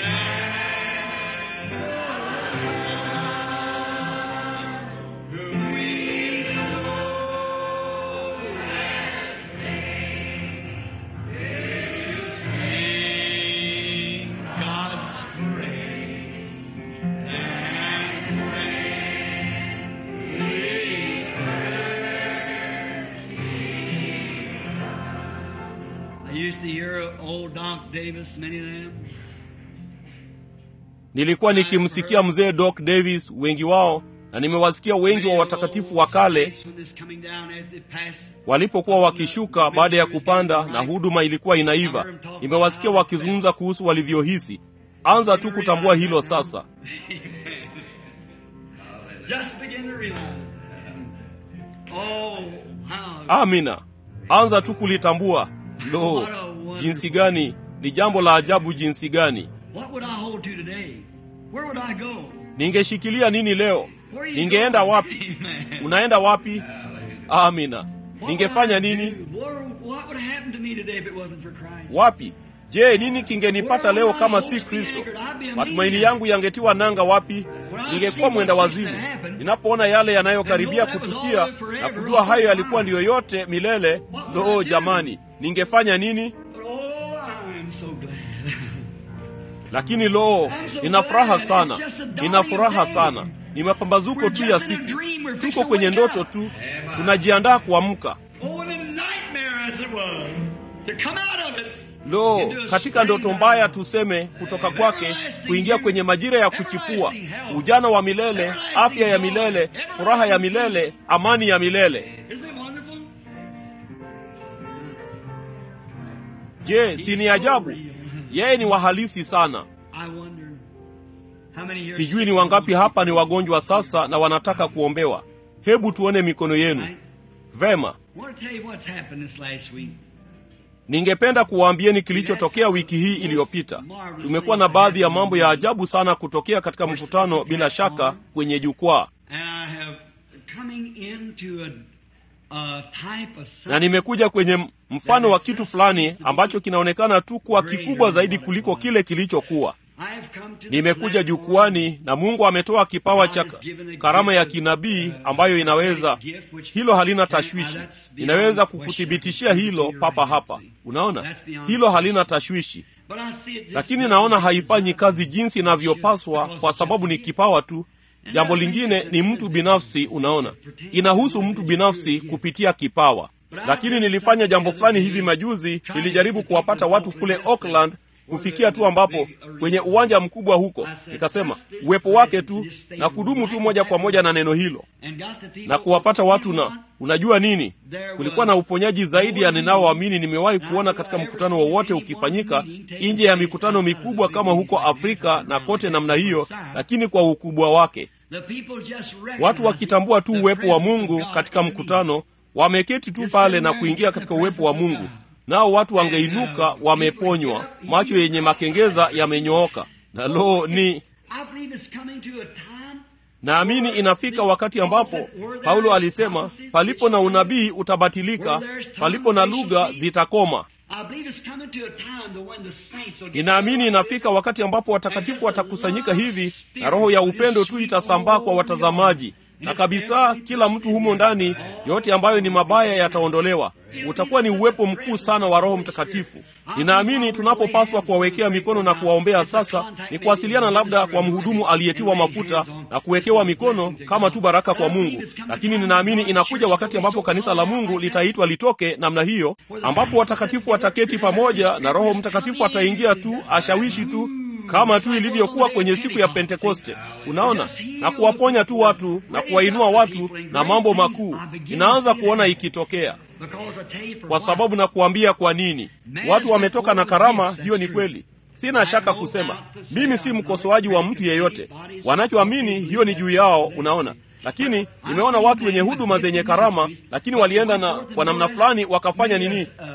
light, we know sing God's praise and I used to hear old Doc Davis, many of them. nilikuwa nikimsikia mzee Doc Davis, wengi wao, na nimewasikia wengi wa watakatifu wa kale walipokuwa wakishuka baada ya kupanda na huduma ilikuwa inaiva. Nimewasikia wakizungumza kuhusu walivyohisi. Anza tu kutambua hilo sasa. Just begin to realize. Oh, how Amina, anza tu kulitambua. Lo, jinsi gani! Ni jambo la ajabu jinsi gani! What would I hold to today? Where would I go? Ningeshikilia nini leo? Where are you Ningeenda going? wapi? Amen. Unaenda wapi? Amina. What would Ningefanya I nini? do? What, what would happen to me today if it wasn't for Christ? Wapi? Je, nini kingenipata leo kama si Kristo? Matumaini yangu yangetiwa nanga wapi? Ningekuwa mwenda wazimu. Ninapoona yale yanayokaribia kutukia na kujua hayo yalikuwa ndiyo yote milele, loo jamani, ningefanya nini? But oh, I'm so glad. Lakini loo, nina furaha sana, nina furaha sana. Ni mapambazuko tu ya siku, tuko kwenye ndoto tu, tunajiandaa kuamka. Oh, in a nightmare as it was, to come out of it. Lo, katika ndoto mbaya tuseme, kutoka kwake kuingia kwenye majira ya kuchipua, ujana wa milele, afya ya milele, furaha ya milele, amani ya milele. Isn't it wonderful? Je, si ni ajabu? Yeye ni wahalisi sana. I wonder how many years Sijui ni wangapi hapa ni wagonjwa sasa na wanataka kuombewa. Hebu tuone mikono yenu. Vema, I want to tell you what's happened this last week. ningependa kuwaambieni kilichotokea wiki hii iliyopita. Tumekuwa na baadhi ya mambo ya ajabu sana kutokea katika mkutano, bila shaka kwenye jukwaa, And I have coming into a, a type of na nimekuja kwenye mfano wa kitu fulani ambacho kinaonekana tu kuwa kikubwa zaidi kuliko kile kilichokuwa. I have come to the Nimekuja platform jukwani na Mungu ametoa kipawa cha karama ya kinabii ambayo inaweza, hilo halina tashwishi. Inaweza kukuthibitishia hilo papa hapa. Unaona, hilo halina tashwishi, But I see it just lakini naona haifanyi kazi jinsi inavyopaswa kwa sababu ni kipawa tu. Jambo lingine ni mtu binafsi. Unaona, inahusu mtu binafsi kupitia kipawa. Lakini nilifanya jambo fulani hivi majuzi, nilijaribu kuwapata watu kule Auckland kufikia tu ambapo kwenye uwanja mkubwa huko, nikasema uwepo wake tu na kudumu tu moja kwa moja na neno hilo and got the people na kuwapata watu. Na unajua nini, kulikuwa na uponyaji zaidi ya ninaoamini nimewahi kuona katika mkutano wowote ukifanyika nje ya mikutano mikubwa kama huko Afrika na kote namna hiyo, lakini kwa ukubwa wake, the people just watu wakitambua tu uwepo wa Mungu katika mkutano, wameketi tu pale na kuingia katika uwepo wa Mungu, nao watu wangeinuka wameponywa, macho yenye makengeza yamenyooka. Na lo, ni I believe it's coming to a time Naamini inafika wakati ambapo Paulo alisema, palipo na unabii utabatilika, palipo na lugha zitakoma. I believe it's coming to a time to when the saints will get Ninaamini inafika wakati ambapo watakatifu watakusanyika hivi na roho ya upendo tu itasambaa kwa watazamaji, na kabisa kila mtu humo ndani, yote ambayo ni mabaya yataondolewa. Utakuwa ni uwepo mkuu sana wa Roho Mtakatifu. Ninaamini tunapopaswa kuwawekea mikono na kuwaombea sasa ni kuwasiliana labda kwa mhudumu aliyetiwa mafuta na kuwekewa mikono kama tu baraka kwa Mungu, lakini ninaamini inakuja wakati ambapo kanisa la Mungu litaitwa litoke namna hiyo, ambapo watakatifu wataketi pamoja na Roho Mtakatifu ataingia tu, ashawishi tu kama tu ilivyokuwa kwenye siku ya Pentekoste. Unaona, na kuwaponya tu watu na kuwainua watu na mambo makuu inaanza kuona ikitokea, because I tell you for kwa what, sababu na kuambia kwa nini watu wametoka na karama. Hiyo ni kweli, sina shaka kusema. Mimi si mkosoaji wa mtu yeyote, wanachoamini hiyo ni juu yao. Unaona, lakini nimeona watu wenye huduma zenye karama, lakini walienda na kwa namna fulani wakafanya nini nini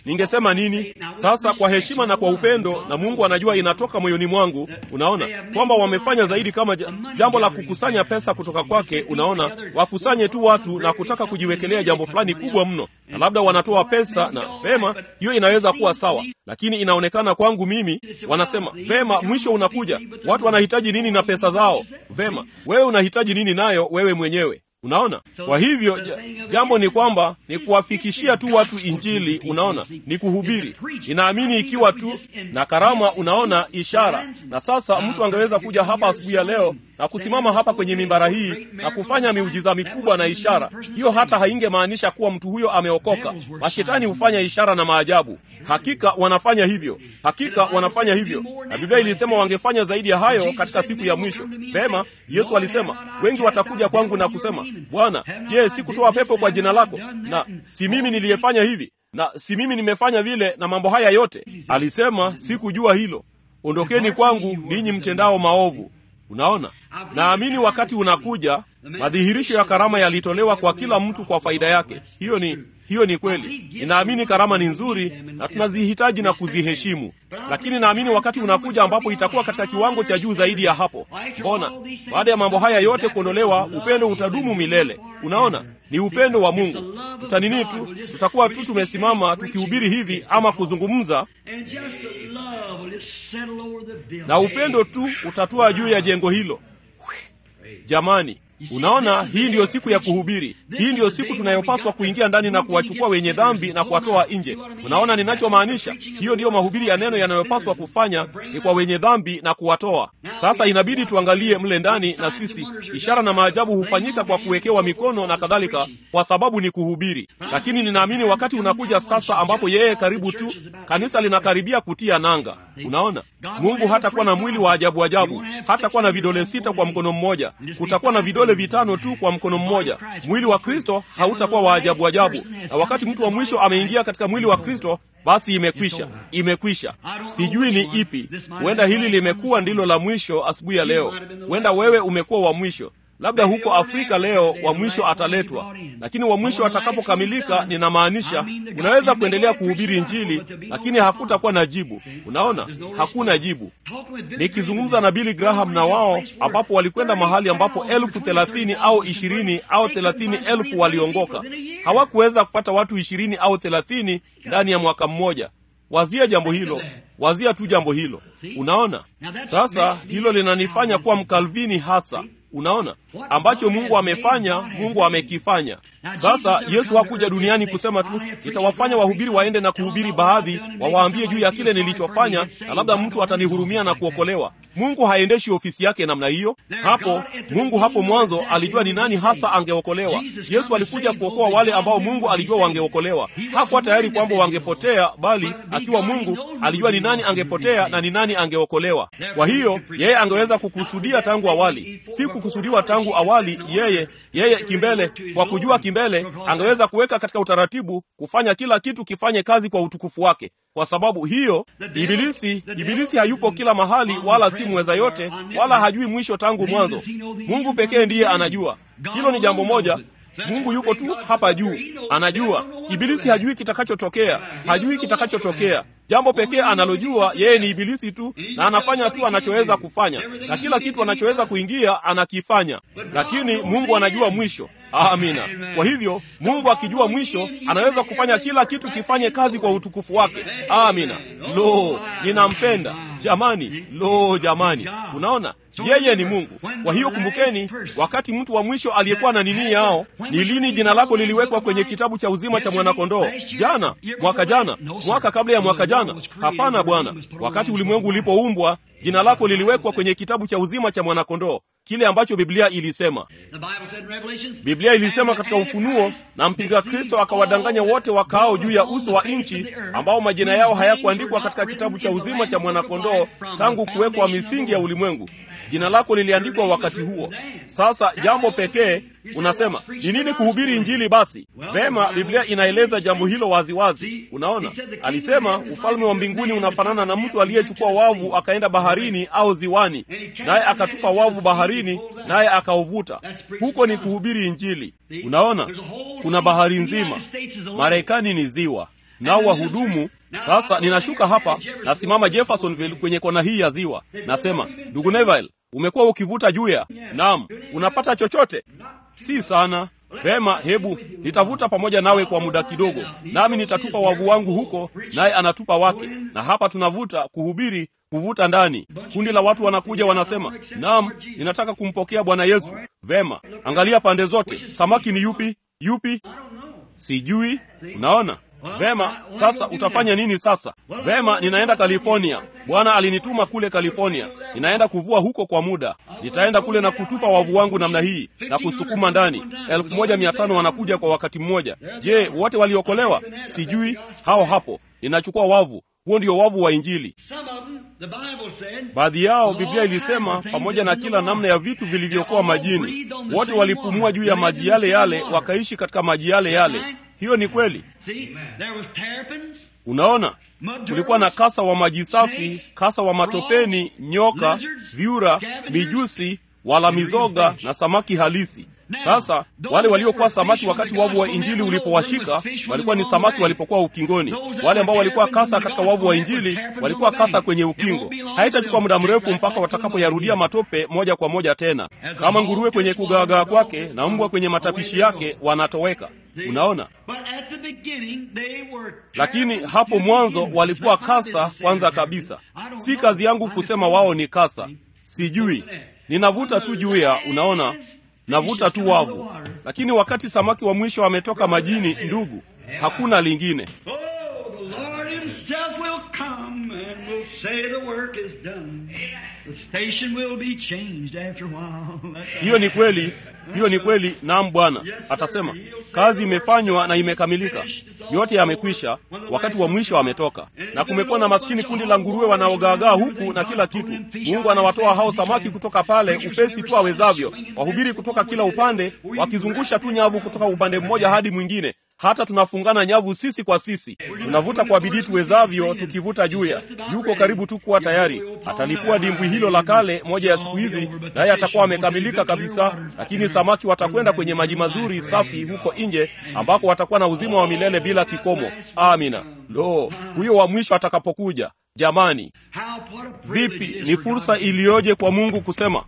ningesema nini sasa kwa heshima na kwa upendo na mungu anajua inatoka moyoni mwangu unaona kwamba wamefanya zaidi kama ja- jambo la kukusanya pesa kutoka kwake unaona wakusanye tu watu na kutaka kujiwekelea jambo fulani kubwa mno na labda wanatoa pesa na vema hiyo inaweza kuwa sawa lakini inaonekana kwangu mimi wanasema vema mwisho unakuja watu wanahitaji nini na pesa zao vema wewe unahitaji nini nayo wewe mwenyewe unaona kwa hivyo ja, jambo ni kwamba ni kuwafikishia tu watu injili unaona ni kuhubiri inaamini ikiwa tu na karama unaona ishara na sasa mtu angeweza kuja hapa asubuhi ya leo na kusimama hapa kwenye mimbara hii na kufanya miujiza mikubwa na ishara hiyo hata haingemaanisha kuwa mtu huyo ameokoka mashetani hufanya ishara na maajabu hakika wanafanya hivyo hakika wanafanya hivyo na biblia ilisema wangefanya zaidi ya hayo katika siku ya mwisho pema yesu alisema wengi watakuja kwangu na kusema bwana je sikutoa pepo kwa jina lako na si mimi niliyefanya hivi na si mimi nimefanya vile na mambo haya yote alisema sikujua hilo ondokeni kwangu ninyi mtendao maovu unaona naamini wakati unakuja madhihirisho ya karama yalitolewa kwa kila mtu kwa faida yake hiyo ni hiyo ni kweli ninaamini karama ni nzuri na tunazihitaji na kuziheshimu lakini naamini wakati unakuja ambapo itakuwa katika kiwango cha juu zaidi ya hapo mbona baada ya mambo haya yote kuondolewa upendo utadumu milele unaona ni upendo wa mungu tutanini tu tutakuwa tu tumesimama tukihubiri hivi ama kuzungumza And just the love will just settle over the building. na upendo tu utatua juu ya jengo hilo jamani unaona hii ndiyo siku ya kuhubiri hii ndiyo siku tunayopaswa kuingia ndani na kuwachukua wenye dhambi na kuwatoa nje unaona ninachomaanisha hiyo ndiyo mahubiri ya neno yanayopaswa kufanya ni kwa wenye dhambi na kuwatoa sasa inabidi tuangalie mle ndani na sisi ishara na maajabu hufanyika kwa kuwekewa mikono na kadhalika kwa sababu ni kuhubiri lakini ninaamini wakati unakuja sasa ambapo yeye karibu tu kanisa linakaribia kutia nanga unaona mungu hatakuwa na mwili wa ajabu ajabu hatakuwa na vidole sita kwa mkono mmoja kutakuwa na vidole vitano tu kwa mkono mmoja mwili wa kristo hautakuwa wa ajabu ajabu na wakati mtu wa mwisho ameingia katika mwili wa kristo basi imekwisha imekwisha sijui ni ipi huenda hili limekuwa ndilo la mwisho asubuhi ya leo huenda wewe umekuwa wa mwisho labda huko afrika leo wa mwisho ataletwa lakini wa mwisho atakapokamilika ninamaanisha unaweza kuendelea kuhubiri njili lakini hakutakuwa na jibu unaona hakuna jibu nikizungumza na bili graham na wao ambapo walikwenda mahali ambapo elfu thelathini au ishirini au thelathini elfu waliongoka hawakuweza kupata watu ishirini au thelathini ndani ya mwaka mmoja wazia jambo hilo wazia tu jambo hilo unaona sasa hilo linanifanya kuwa mkalvini hasa unaona ambacho mungu amefanya mungu amekifanya sasa yesu hakuja duniani kusema tu itawafanya wahubiri waende na kuhubiri baadhi wawaambie juu ya kile nilichofanya na labda mtu atanihurumia na kuokolewa mungu haendeshi ofisi yake namna hiyo hapo mungu hapo mwanzo alijua ni nani hasa angeokolewa yesu alikuja kuokoa wale ambao mungu alijua wangeokolewa hakuwa tayari kwamba wangepotea bali akiwa mungu alijua ni nani angepotea na ni nani angeokolewa kwa hiyo yeye angeweza kukusudia tangu awali si kukusudiwa tangu awali yeye yeye kimbele kwa kujua kimbele angeweza kuweka katika utaratibu kufanya kila kitu kifanye kazi kwa utukufu wake kwa sababu hiyo ibilisi ibilisi hayupo kila mahali wala si mweza yote wala hajui mwisho tangu mwanzo mungu pekee ndiye anajua hilo ni jambo moja mungu yuko tu hapa juu anajua ibilisi hajui kitakachotokea hajui kitakachotokea jambo pekee analojua yeye ni ibilisi tu na anafanya tu anachoweza kufanya na kila kitu anachoweza kuingia anakifanya lakini mungu anajua mwisho amina kwa hivyo mungu akijua mwisho anaweza kufanya kila kitu kifanye kazi kwa utukufu wake amina lo ninampenda jamani lo jamani unaona yeye ni mungu kwa hiyo kumbukeni wakati mtu wa mwisho aliyekuwa na nini yao ni lini jina lako liliwekwa kwenye kitabu cha uzima cha mwanakondoo jana mwaka jana mwaka kabla ya mwaka jana hapana bwana wakati ulimwengu ulipoumbwa jina lako liliwekwa kwenye kitabu cha uzima cha mwanakondoo kile ambacho biblia ilisema biblia ilisema katika ufunuo na mpinga kristo akawadanganya wote wakaao juu ya uso wa nchi ambao majina yao hayakuandikwa katika kitabu cha uzima cha mwanakondoo tangu kuwekwa misingi ya ulimwengu jina lako liliandikwa wakati huo sasa jambo pekee unasema ni nini kuhubiri injili basi vema biblia inaeleza jambo hilo waziwazi wazi. unaona alisema ufalme wa mbinguni unafanana na mtu aliyechukua wavu akaenda baharini au ziwani naye akatupa wavu baharini naye akauvuta huko ni kuhubiri injili unaona kuna bahari nzima marekani ni ziwa nao wahudumu sasa ninashuka hapa nasimama jeffersonville kwenye kona hii ya ziwa nasema ndugu neville umekuwa ukivuta juya naam unapata chochote si sana vema hebu nitavuta pamoja nawe kwa muda kidogo nami nitatupa wavu wangu huko naye anatupa wake na hapa tunavuta kuhubiri kuvuta ndani kundi la watu wanakuja wanasema naam ninataka kumpokea bwana yesu vema angalia pande zote samaki ni yupi yupi sijui unaona vema sasa utafanya nini sasa vema ninaenda california bwana alinituma kule california ninaenda kuvua huko kwa muda nitaenda kule na kutupa wavu wangu namna hii na kusukuma ndani elfu moja mia tano wanakuja kwa wakati mmoja je wote waliokolewa sijui hao hapo ninachukua wavu huo ndio wavu wa injili baadhi yao biblia ilisema pamoja na kila namna ya vitu vilivyokuwa majini wote walipumua juu ya maji yale yale wakaishi katika maji yale yale hiyo ni kweli unaona kulikuwa na kasa wa maji safi kasa wa matopeni nyoka vyura mijusi wala mizoga na samaki halisi sasa wale waliokuwa samaki wakati wavu wa injili ulipowashika walikuwa ni samaki walipokuwa ukingoni wale ambao walikuwa kasa katika wavu wa injili walikuwa kasa kwenye ukingo haitachukua muda mrefu mpaka watakapoyarudia matope moja kwa moja tena kama nguruwe kwenye kugaagaa kwake na mbwa kwenye matapishi yake wanatoweka unaona lakini hapo mwanzo walikuwa kasa kwanza kabisa si kazi yangu kusema wao ni kasa sijui ninavuta tu juu ya unaona navuta tu wavu lakini wakati samaki wa mwisho ametoka majini ndugu hakuna lingine hiyo ni kweli hiyo ni kweli naam bwana atasema kazi imefanywa na imekamilika yote yamekwisha wakati wa mwisho ametoka na kumekuwa na maskini kundi la nguruwe wanaogaagaa huku na kila kitu mungu anawatoa hao samaki kutoka pale upesi tu awezavyo wahubiri kutoka kila upande wakizungusha tu nyavu kutoka upande mmoja hadi mwingine hata tunafungana nyavu sisi kwa sisi tunavuta kwa bidii tuwezavyo tukivuta juya yuko karibu tu kuwa tayari atalipua dimbwi hilo la kale moja ya siku hizi naye atakuwa amekamilika kabisa lakini samaki watakwenda kwenye maji mazuri safi huko nje ambako watakuwa na uzima wa milele bila kikomo amina lo huyo wa mwisho atakapokuja jamani vipi ni fursa iliyoje kwa mungu kusema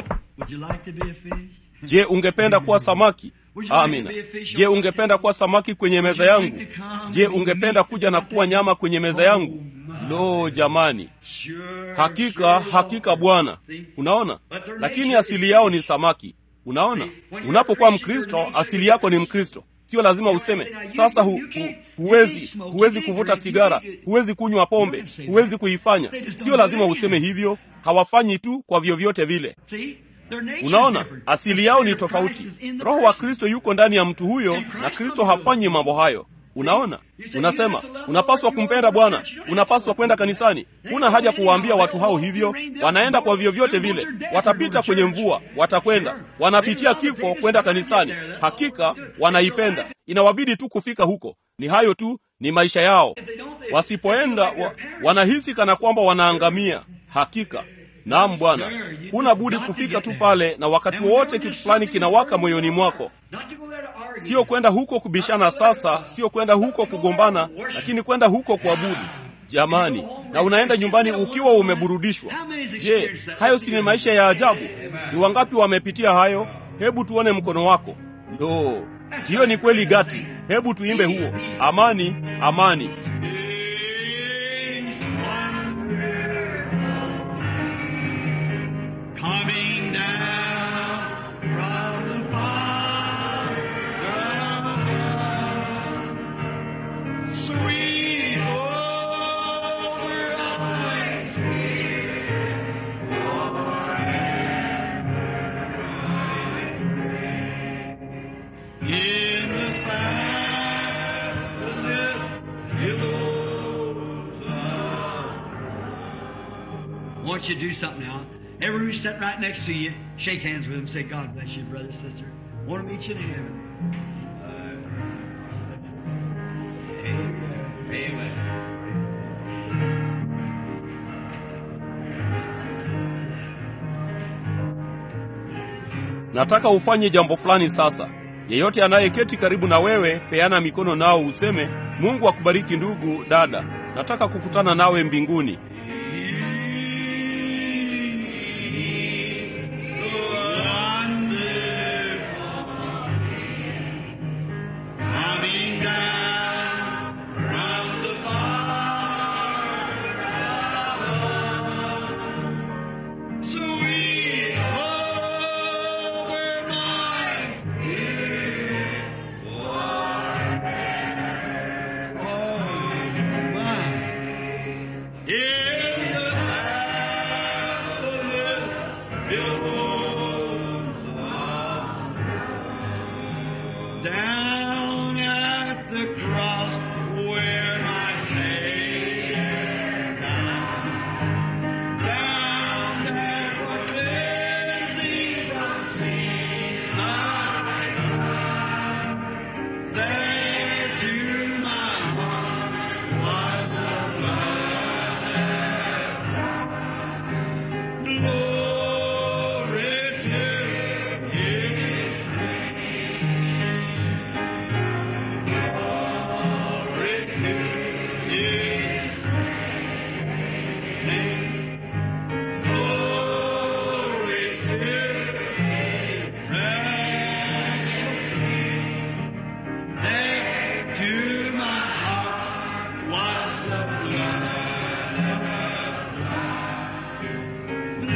je ungependa kuwa samaki amina je ungependa kuwa samaki kwenye meza yangu je ungependa kuja na kuwa nyama kwenye meza yangu lo jamani hakika hakika bwana unaona lakini asili yao ni samaki unaona unapokuwa mkristo asili yako ni mkristo sio lazima useme sasa hu, hu, huwezi huwezi kuvuta sigara huwezi kunywa pombe huwezi kuifanya sio lazima useme hivyo hawafanyi tu kwa vyovyote vile unaona asili yao ni tofauti roho wa kristo yuko ndani ya mtu huyo na kristo hafanyi mambo hayo unaona unasema unapaswa kumpenda bwana unapaswa kwenda kanisani huna haja kuwaambia watu hao hivyo wanaenda kwa vyovyote vile watapita kwenye mvua watakwenda wanapitia kifo kwenda kanisani hakika wanaipenda inawabidi tu kufika huko ni hayo tu ni maisha yao wasipoenda wa, wanahisi kana kwamba wanaangamia hakika naam bwana huna budi kufika tu pale na wakati wowote kitu fulani kinawaka moyoni mwako sio kwenda huko kubishana sasa sio kwenda huko kugombana lakini kwenda huko kuabudu jamani na unaenda nyumbani ukiwa umeburudishwa je hayo si ni maisha ya ajabu ni wangapi wamepitia hayo hebu tuone mkono wako ndo hiyo ni kweli gati hebu tuimbe huo amani amani coming down from the Father. Sweet over eyes, in the fabulous billows of I want you to do something now. Everyone who's sitting right next to you, shake hands with them. Say, God bless you, brother, sister. Want to meet you in heaven. Amen. Amen. nataka ufanye jambo fulani sasa yeyote anayeketi karibu na wewe peana mikono nao useme Mungu akubariki ndugu dada, nataka kukutana nawe mbinguni. Coming down from the far Sweet home where my spirit was. Oh, my. In the boundless billows of down at the cross where my Savior died. Down there for cleansing from sin I died. There to my heart was the blood. Glory to His Glory to His name. Glory to His precious name. There to my heart was the blood.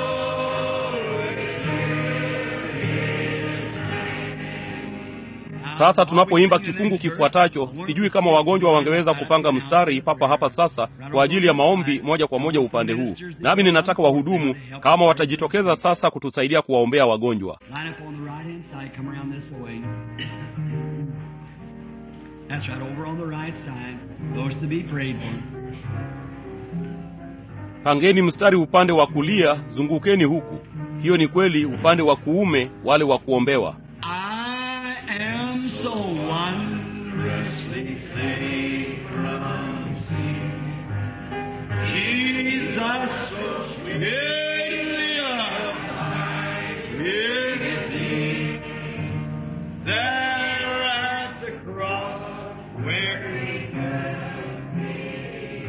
Sasa tunapoimba kifungu kifuatacho, sijui kama wagonjwa wangeweza kupanga mstari papa hapa sasa kwa ajili ya maombi moja kwa moja upande huu, nami ninataka wahudumu kama watajitokeza sasa kutusaidia kuwaombea wagonjwa. Line up on the right hand side, come around this way. That's right, over on the right side. Those to be prayed for. Pangeni mstari upande wa kulia, zungukeni huku. Hiyo ni kweli, upande wa kuume wale wa kuombewa. I am so wondrously saved from sin. Jesus, so sweetly alive with thee. There at the cross where he met me.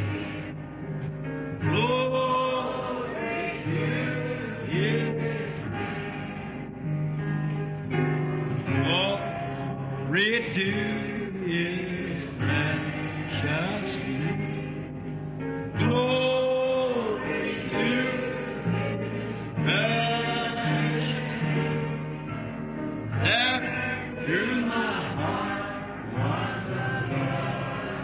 Glory to his Glory to His precious name. Glory to His precious name. There through my heart was a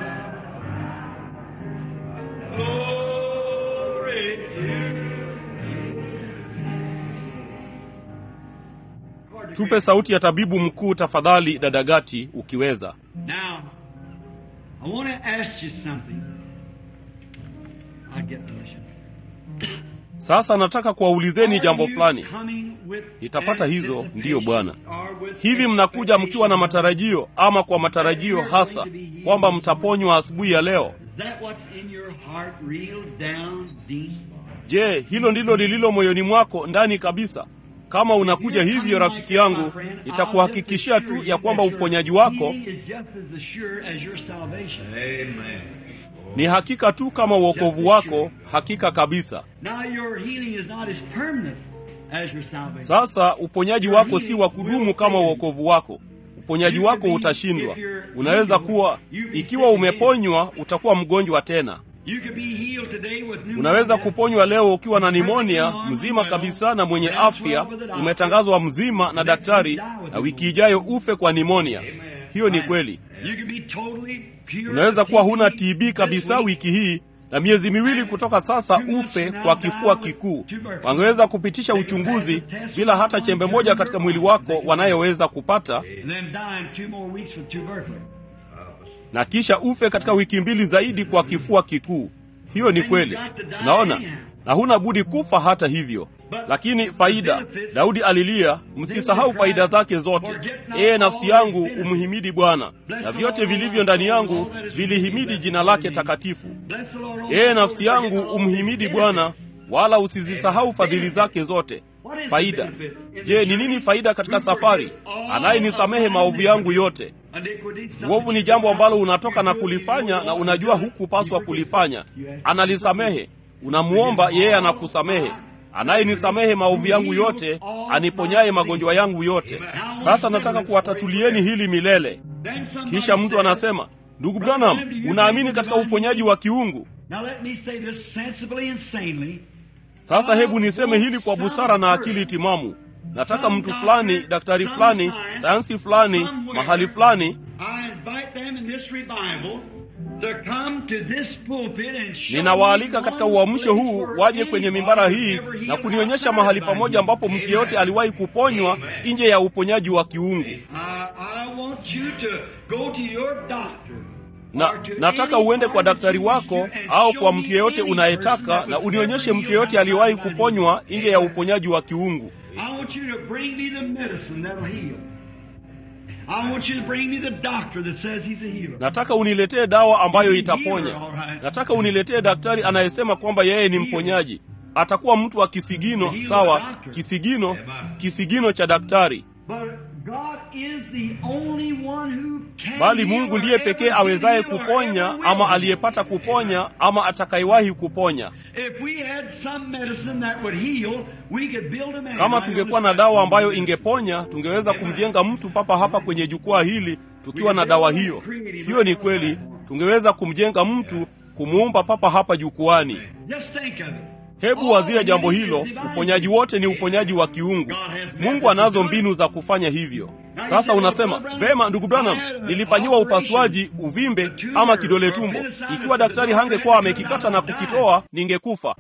love. Glory to Tupe sauti ya tabibu mkuu tafadhali, dada Gati, ukiweza. Now, I want to ask you something. I'll get permission. Sasa nataka kuwaulizeni jambo Are you fulani. coming with Nitapata hizo, ndiyo Bwana. or with Hivi mnakuja mkiwa na matarajio ama kwa matarajio hasa kwamba mtaponywa asubuhi ya leo? Is that what's in your heart real down deep? Je, hilo ndilo lililo moyoni mwako ndani kabisa? Kama unakuja hivyo, rafiki yangu, nitakuhakikishia tu ya kwamba uponyaji wako Amen. ni hakika tu kama uokovu wako, hakika kabisa. Now your healing is not as permanent as your salvation. Sasa uponyaji wako si wa kudumu kama uokovu wako. Uponyaji wako utashindwa. Unaweza kuwa, ikiwa umeponywa, utakuwa mgonjwa tena. You could be healed today with pneumonia. Unaweza kuponywa leo ukiwa na nimonia, mzima kabisa na mwenye afya, umetangazwa mzima na daktari, na wiki ijayo ufe kwa nimonia. Hiyo ni kweli. You could be totally pure Unaweza kuwa huna TB TB kabisa this week. wiki hii na miezi miwili kutoka sasa ufe kwa kifua kikuu. Wangeweza kupitisha uchunguzi bila hata chembe moja katika mwili wako wanayoweza kupata, And then die in two more weeks with tuberculosis. na kisha ufe katika wiki mbili zaidi kwa kifua kikuu. Hiyo ni kweli, naona, na huna budi kufa hata hivyo. Lakini faida, Daudi alilia, msisahau faida zake zote. Ee nafsi yangu, umhimidi Bwana, na vyote vilivyo ndani yangu vilihimidi jina lake takatifu. Bless the Lord, O Ee my nafsi soul, yangu, forget not all umhimidi his Bwana, wala usizisahau fadhili zake zote. faida. Je, ni nini faida katika safari? Anayenisamehe maovu yangu yote. Uovu ni jambo ambalo unatoka na kulifanya na unajua hukupaswa kulifanya. Analisamehe, unamuomba yeye, anakusamehe. Anayenisamehe maovu yangu yote, aniponyaye magonjwa yangu yote. Sasa nataka kuwatatulieni hili milele. Kisha mtu anasema, ndugu Branham, unaamini katika uponyaji wa kiungu? Sasa hebu niseme hili kwa busara na akili timamu. Nataka mtu fulani, daktari fulani, sayansi fulani, mahali fulani ninawaalika katika uamsho huu waje kwenye mimbara hii na kunionyesha mahali pamoja ambapo mtu yeyote aliwahi kuponywa nje ya uponyaji wa kiungu. Na nataka uende kwa daktari wako au kwa mtu yeyote unayetaka na unionyeshe mtu yeyote aliyewahi kuponywa nje ya uponyaji wa kiungu. Nataka uniletee dawa ambayo itaponya. Nataka uniletee daktari anayesema kwamba yeye ni mponyaji. Atakuwa mtu wa kisigino, sawa? Kisigino, kisigino cha daktari. Bali Mungu ndiye pekee awezaye kuponya ama aliyepata kuponya ama atakayewahi kuponya. Kama tungekuwa na dawa ambayo ingeponya, tungeweza kumjenga mtu papa hapa kwenye jukwaa hili tukiwa na dawa hiyo. Hiyo ni kweli, tungeweza kumjenga mtu, kumuumba papa hapa jukwani. Hebu wazia jambo hilo. Uponyaji wote ni uponyaji wa kiungu. Mungu anazo mbinu za kufanya hivyo. Sasa unasema vema, ndugu Branham, nilifanyiwa upasuaji uvimbe ama kidole tumbo. Ikiwa daktari hangekuwa amekikata na kukitoa, ningekufa.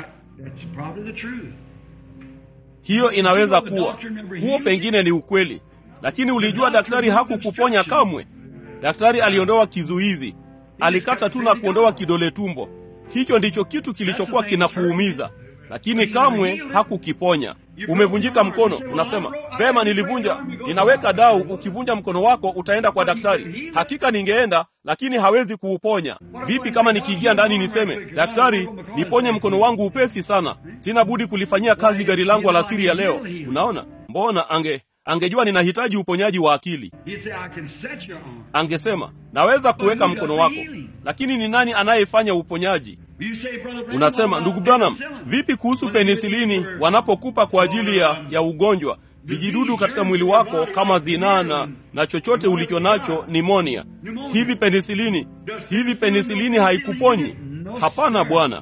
Hiyo inaweza kuwa, huo pengine ni ukweli, lakini ulijua daktari hakukuponya kamwe. Daktari aliondoa kizuizi, alikata tu na kuondoa kidole tumbo. Hicho ndicho kitu kilichokuwa kinakuumiza, lakini kamwe hakukiponya. Umevunjika mkono, unasema vema, nilivunja, ninaweka dau. Ukivunja mkono wako utaenda kwa daktari. Hakika ningeenda, lakini hawezi kuuponya. Vipi kama nikiingia ndani niseme, daktari, niponye mkono wangu upesi sana, sina budi kulifanyia kazi gari langu alasiri ya leo? Unaona, mbona ange angejua ninahitaji uponyaji wa akili, angesema naweza kuweka mkono wako, lakini ni nani anayefanya uponyaji? Unasema, ndugu Branham, vipi kuhusu penisilini wanapokupa kwa ajili ya, ya ugonjwa vijidudu katika mwili wako kama zinaa na, na chochote ulicho nacho nimonia? Hivi penisilini hivi penisilini haikuponyi? Hapana bwana.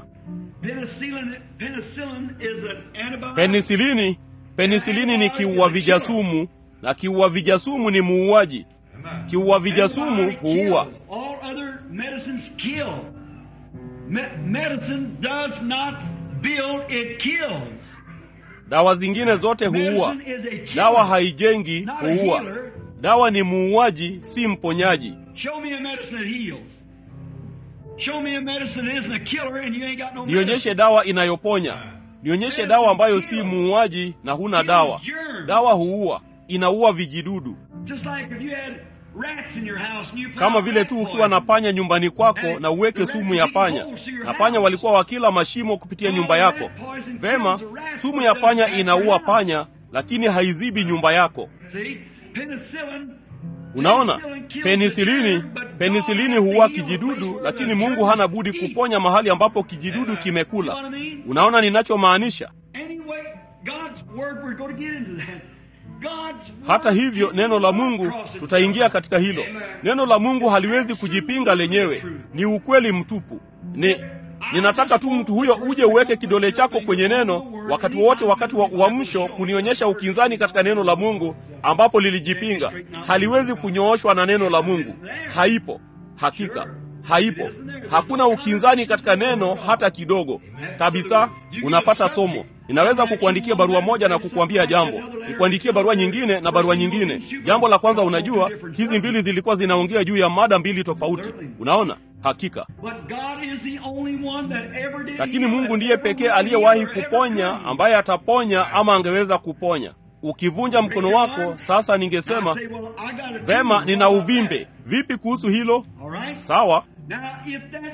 Penisilini Penisilini ni kiua vijasumu na kiua vijasumu ni muuaji. Kiua vijasumu huua. Dawa zingine zote huua. Dawa haijengi, huua. Dawa ni muuaji, si mponyaji. Nionyeshe dawa inayoponya. Nionyeshe dawa ambayo si muuaji na huna dawa. Dawa huua, inaua vijidudu. Kama vile tu ukiwa na panya nyumbani kwako na uweke sumu ya panya, na panya walikuwa wakila mashimo kupitia nyumba yako. Vema, sumu ya panya inaua panya, lakini haizibi nyumba yako. Unaona, penisilini penisilini huua kijidudu, lakini Mungu hana budi kuponya mahali ambapo kijidudu kimekula. Unaona ninachomaanisha? Hata hivyo, neno la Mungu, tutaingia katika hilo. Neno la Mungu haliwezi kujipinga lenyewe, ni ukweli mtupu. Ni ninataka tu mtu huyo uje uweke kidole chako kwenye neno wakati wowote, wakati wa uamsho, kunionyesha ukinzani katika neno la Mungu ambapo lilijipinga. Haliwezi kunyooshwa na neno la Mungu, haipo. Hakika haipo. Hakuna ukinzani katika neno hata kidogo kabisa. Unapata somo. Ninaweza kukuandikia barua moja na kukuambia jambo, nikuandikie barua nyingine na barua nyingine. Jambo la kwanza, unajua hizi mbili zilikuwa zinaongea juu ya mada mbili tofauti. Unaona, hakika. Lakini Mungu ndiye pekee aliyewahi kuponya, ambaye ataponya ama angeweza kuponya. Ukivunja mkono wako sasa, ningesema vema, nina uvimbe. Vipi kuhusu hilo? Sawa.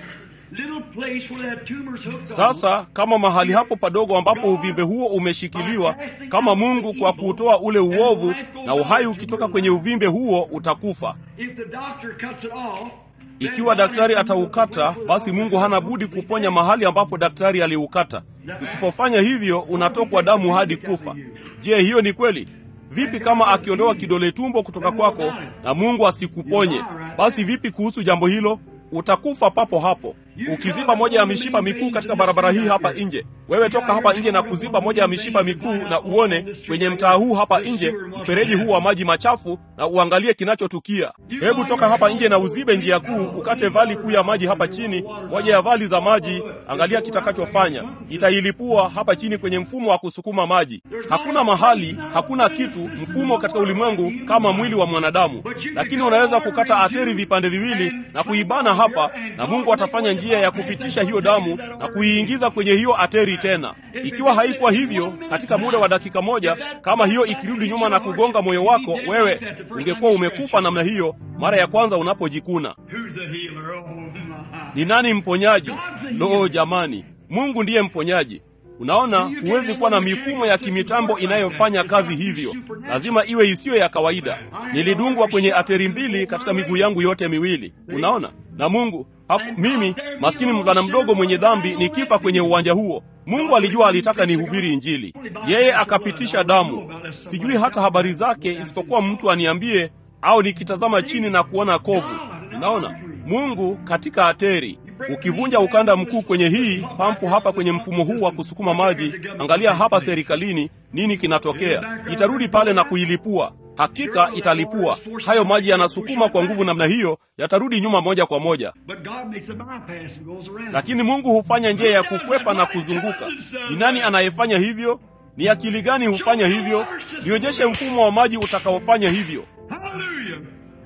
little place where that tumor's hooked on. Sasa kama mahali hapo padogo ambapo uvimbe huo umeshikiliwa, kama Mungu kwa kuutoa ule uovu na uhai ukitoka kwenye uvimbe huo utakufa. If the doctor cuts it off, Ikiwa daktari ataukata, basi Mungu hana budi kuponya mahali ambapo daktari aliukata. Usipofanya hivyo, unatokwa damu hadi kufa. Je, hiyo ni kweli? Vipi kama akiondoa kidole tumbo kutoka kwako na Mungu asikuponye? Basi vipi kuhusu jambo hilo? Utakufa papo hapo. Ukiziba moja ya mishipa mikuu katika barabara hii hapa nje, wewe toka hapa nje na kuziba moja ya mishipa mikuu na uone kwenye mtaa huu hapa nje mfereji huu wa maji machafu na uangalie kinachotukia. Hebu toka hapa nje na uzibe njia kuu, ukate vali kuu ya maji hapa chini, moja ya vali za maji. Angalia kitakachofanya, itailipua hapa chini kwenye mfumo wa kusukuma maji. Hakuna mahali, hakuna kitu, mfumo katika ulimwengu kama mwili wa mwanadamu, lakini unaweza kukata ateri vipande viwili na kuibana hapa, na Mungu atafanya njia ya kupitisha hiyo damu na kuiingiza kwenye hiyo ateri tena. Ikiwa haikuwa hivyo, katika muda wa dakika moja, kama hiyo ikirudi nyuma na kugonga moyo wako, wewe ungekuwa umekufa namna hiyo mara ya kwanza unapojikuna. who's the healer? Oh, my. Ni nani mponyaji? Loo jamani, Mungu ndiye mponyaji. Unaona, huwezi kuwa na mifumo ya kimitambo inayofanya kazi hivyo, lazima iwe isiyo ya kawaida. Nilidungwa kwenye ateri mbili katika miguu yangu yote miwili, unaona. Na Mungu haku, mimi maskini mvulana mdogo mwenye dhambi nikifa kwenye uwanja huo, Mungu alijua alitaka nihubiri Injili, yeye akapitisha damu. Sijui hata habari zake, isipokuwa mtu aniambie, au nikitazama chini na kuona kovu. Unaona, Mungu katika ateri Ukivunja ukanda mkuu kwenye hii pampu hapa kwenye mfumo huu wa kusukuma maji, angalia hapa serikalini, nini kinatokea? Itarudi pale na kuilipua. Hakika italipua. Hayo maji yanasukuma kwa nguvu namna hiyo, yatarudi nyuma moja kwa moja. But God makes a bypass and goes around. Lakini Mungu hufanya njia ya kukwepa na kuzunguka. Ni nani anayefanya hivyo? Ni akili gani hufanya hivyo? Nionyeshe mfumo wa maji utakaofanya hivyo. Hallelujah.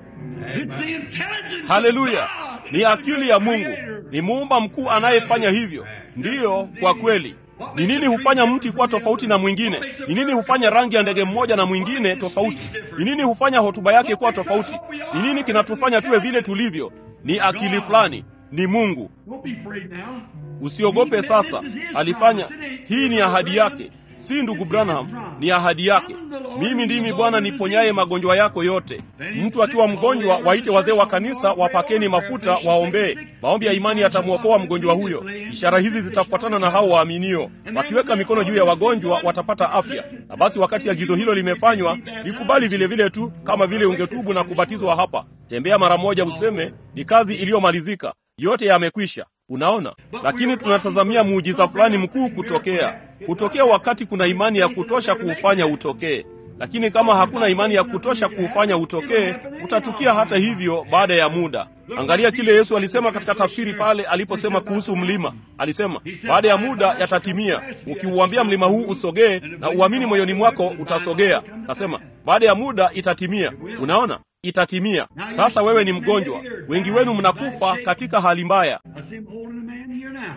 It's the intelligence Haleluya! of God. Ni akili ya Mungu, ni muumba mkuu anayefanya hivyo. Ndiyo, kwa kweli. Ni nini hufanya mti kuwa tofauti na mwingine? Ni nini hufanya rangi ya ndege mmoja na mwingine tofauti? Ni nini hufanya hotuba yake kuwa tofauti? Ni nini kinatufanya tuwe vile tulivyo? Ni akili fulani, ni Mungu. Don't be afraid now. Usiogope sasa, alifanya hii. Ni ahadi yake, si ndugu Branham, ni ahadi yake. Mimi ndimi Bwana niponyaye magonjwa yako yote. Mtu akiwa mgonjwa, waite wazee wa kanisa, wapakeni mafuta, waombee. Maombi ya imani yatamwokoa mgonjwa huyo. Ishara hizi zitafuatana na hao waaminio, wakiweka mikono juu ya wagonjwa watapata afya. Na basi wakati agizo hilo limefanywa, likubali vile vile tu kama vile ungetubu na kubatizwa hapa. Tembea mara moja, useme ni kazi iliyomalizika, yote yamekwisha. Unaona, lakini tunatazamia muujiza fulani mkuu kutokea. Kutokea wakati kuna imani ya kutosha kuufanya utokee. Lakini kama hakuna imani ya kutosha kuufanya utokee, utatukia hata hivyo baada ya muda. Angalia kile Yesu alisema katika tafsiri pale aliposema kuhusu mlima. Alisema baada ya muda yatatimia. Ukiuambia mlima huu usogee na uamini moyoni mwako, utasogea. Nasema baada ya muda itatimia. Unaona, itatimia. Sasa wewe ni mgonjwa, wengi wenu mnakufa katika hali mbaya. I see him holding a man here now.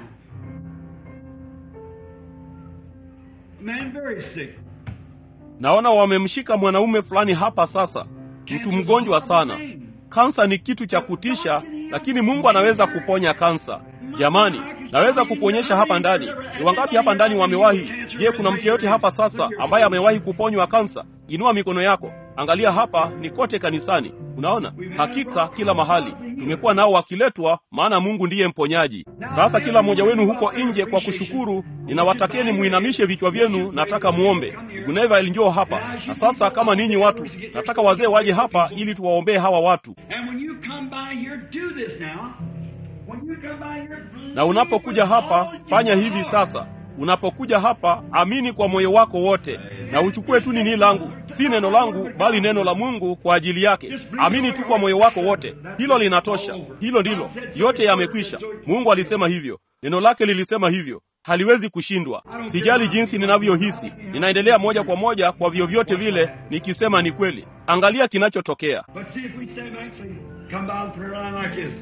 A man very sick. Naona wamemshika mwanaume fulani hapa sasa, mtu mgonjwa sana. Kansa ni kitu cha kutisha, lakini Mungu anaweza kuponya kansa. Jamani, naweza kukuonyesha hapa ndani. Ni wangapi hapa ndani wamewahi? Je, kuna mtu yeyote hapa sasa ambaye amewahi kuponywa kansa? Inua mikono yako. Angalia hapa, ni kote kanisani. Unaona, hakika kila mahali tumekuwa nao wakiletwa, maana Mungu ndiye mponyaji. Sasa kila mmoja wenu huko nje, kwa kushukuru, ninawatakeni muinamishe vichwa vyenu. Nataka muombe. Guneva njoo hapa. Na sasa kama ninyi watu, nataka wazee waje hapa ili tuwaombee hawa watu. And when you come by here, do this now. When you come by here, Na unapokuja hapa, fanya hivi sasa. Unapokuja hapa, amini kwa moyo wako wote, na uchukue tu nini langu, si neno langu, bali neno la Mungu kwa ajili yake. Amini tu kwa moyo wako wote, hilo linatosha. Hilo ndilo, yote yamekwisha. Mungu alisema hivyo, neno lake lilisema hivyo, haliwezi kushindwa. Sijali jinsi ninavyohisi, ninaendelea moja kwa moja kwa vyovyote vile, nikisema ni kweli. Angalia kinachotokea. But see if we stand back and say, come by the prayer line like this.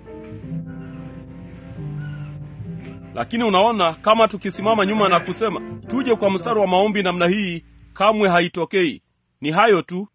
Lakini unaona, kama tukisimama nyuma na kusema tuje kwa mstari wa maombi namna hii, kamwe haitokei. Ni hayo tu.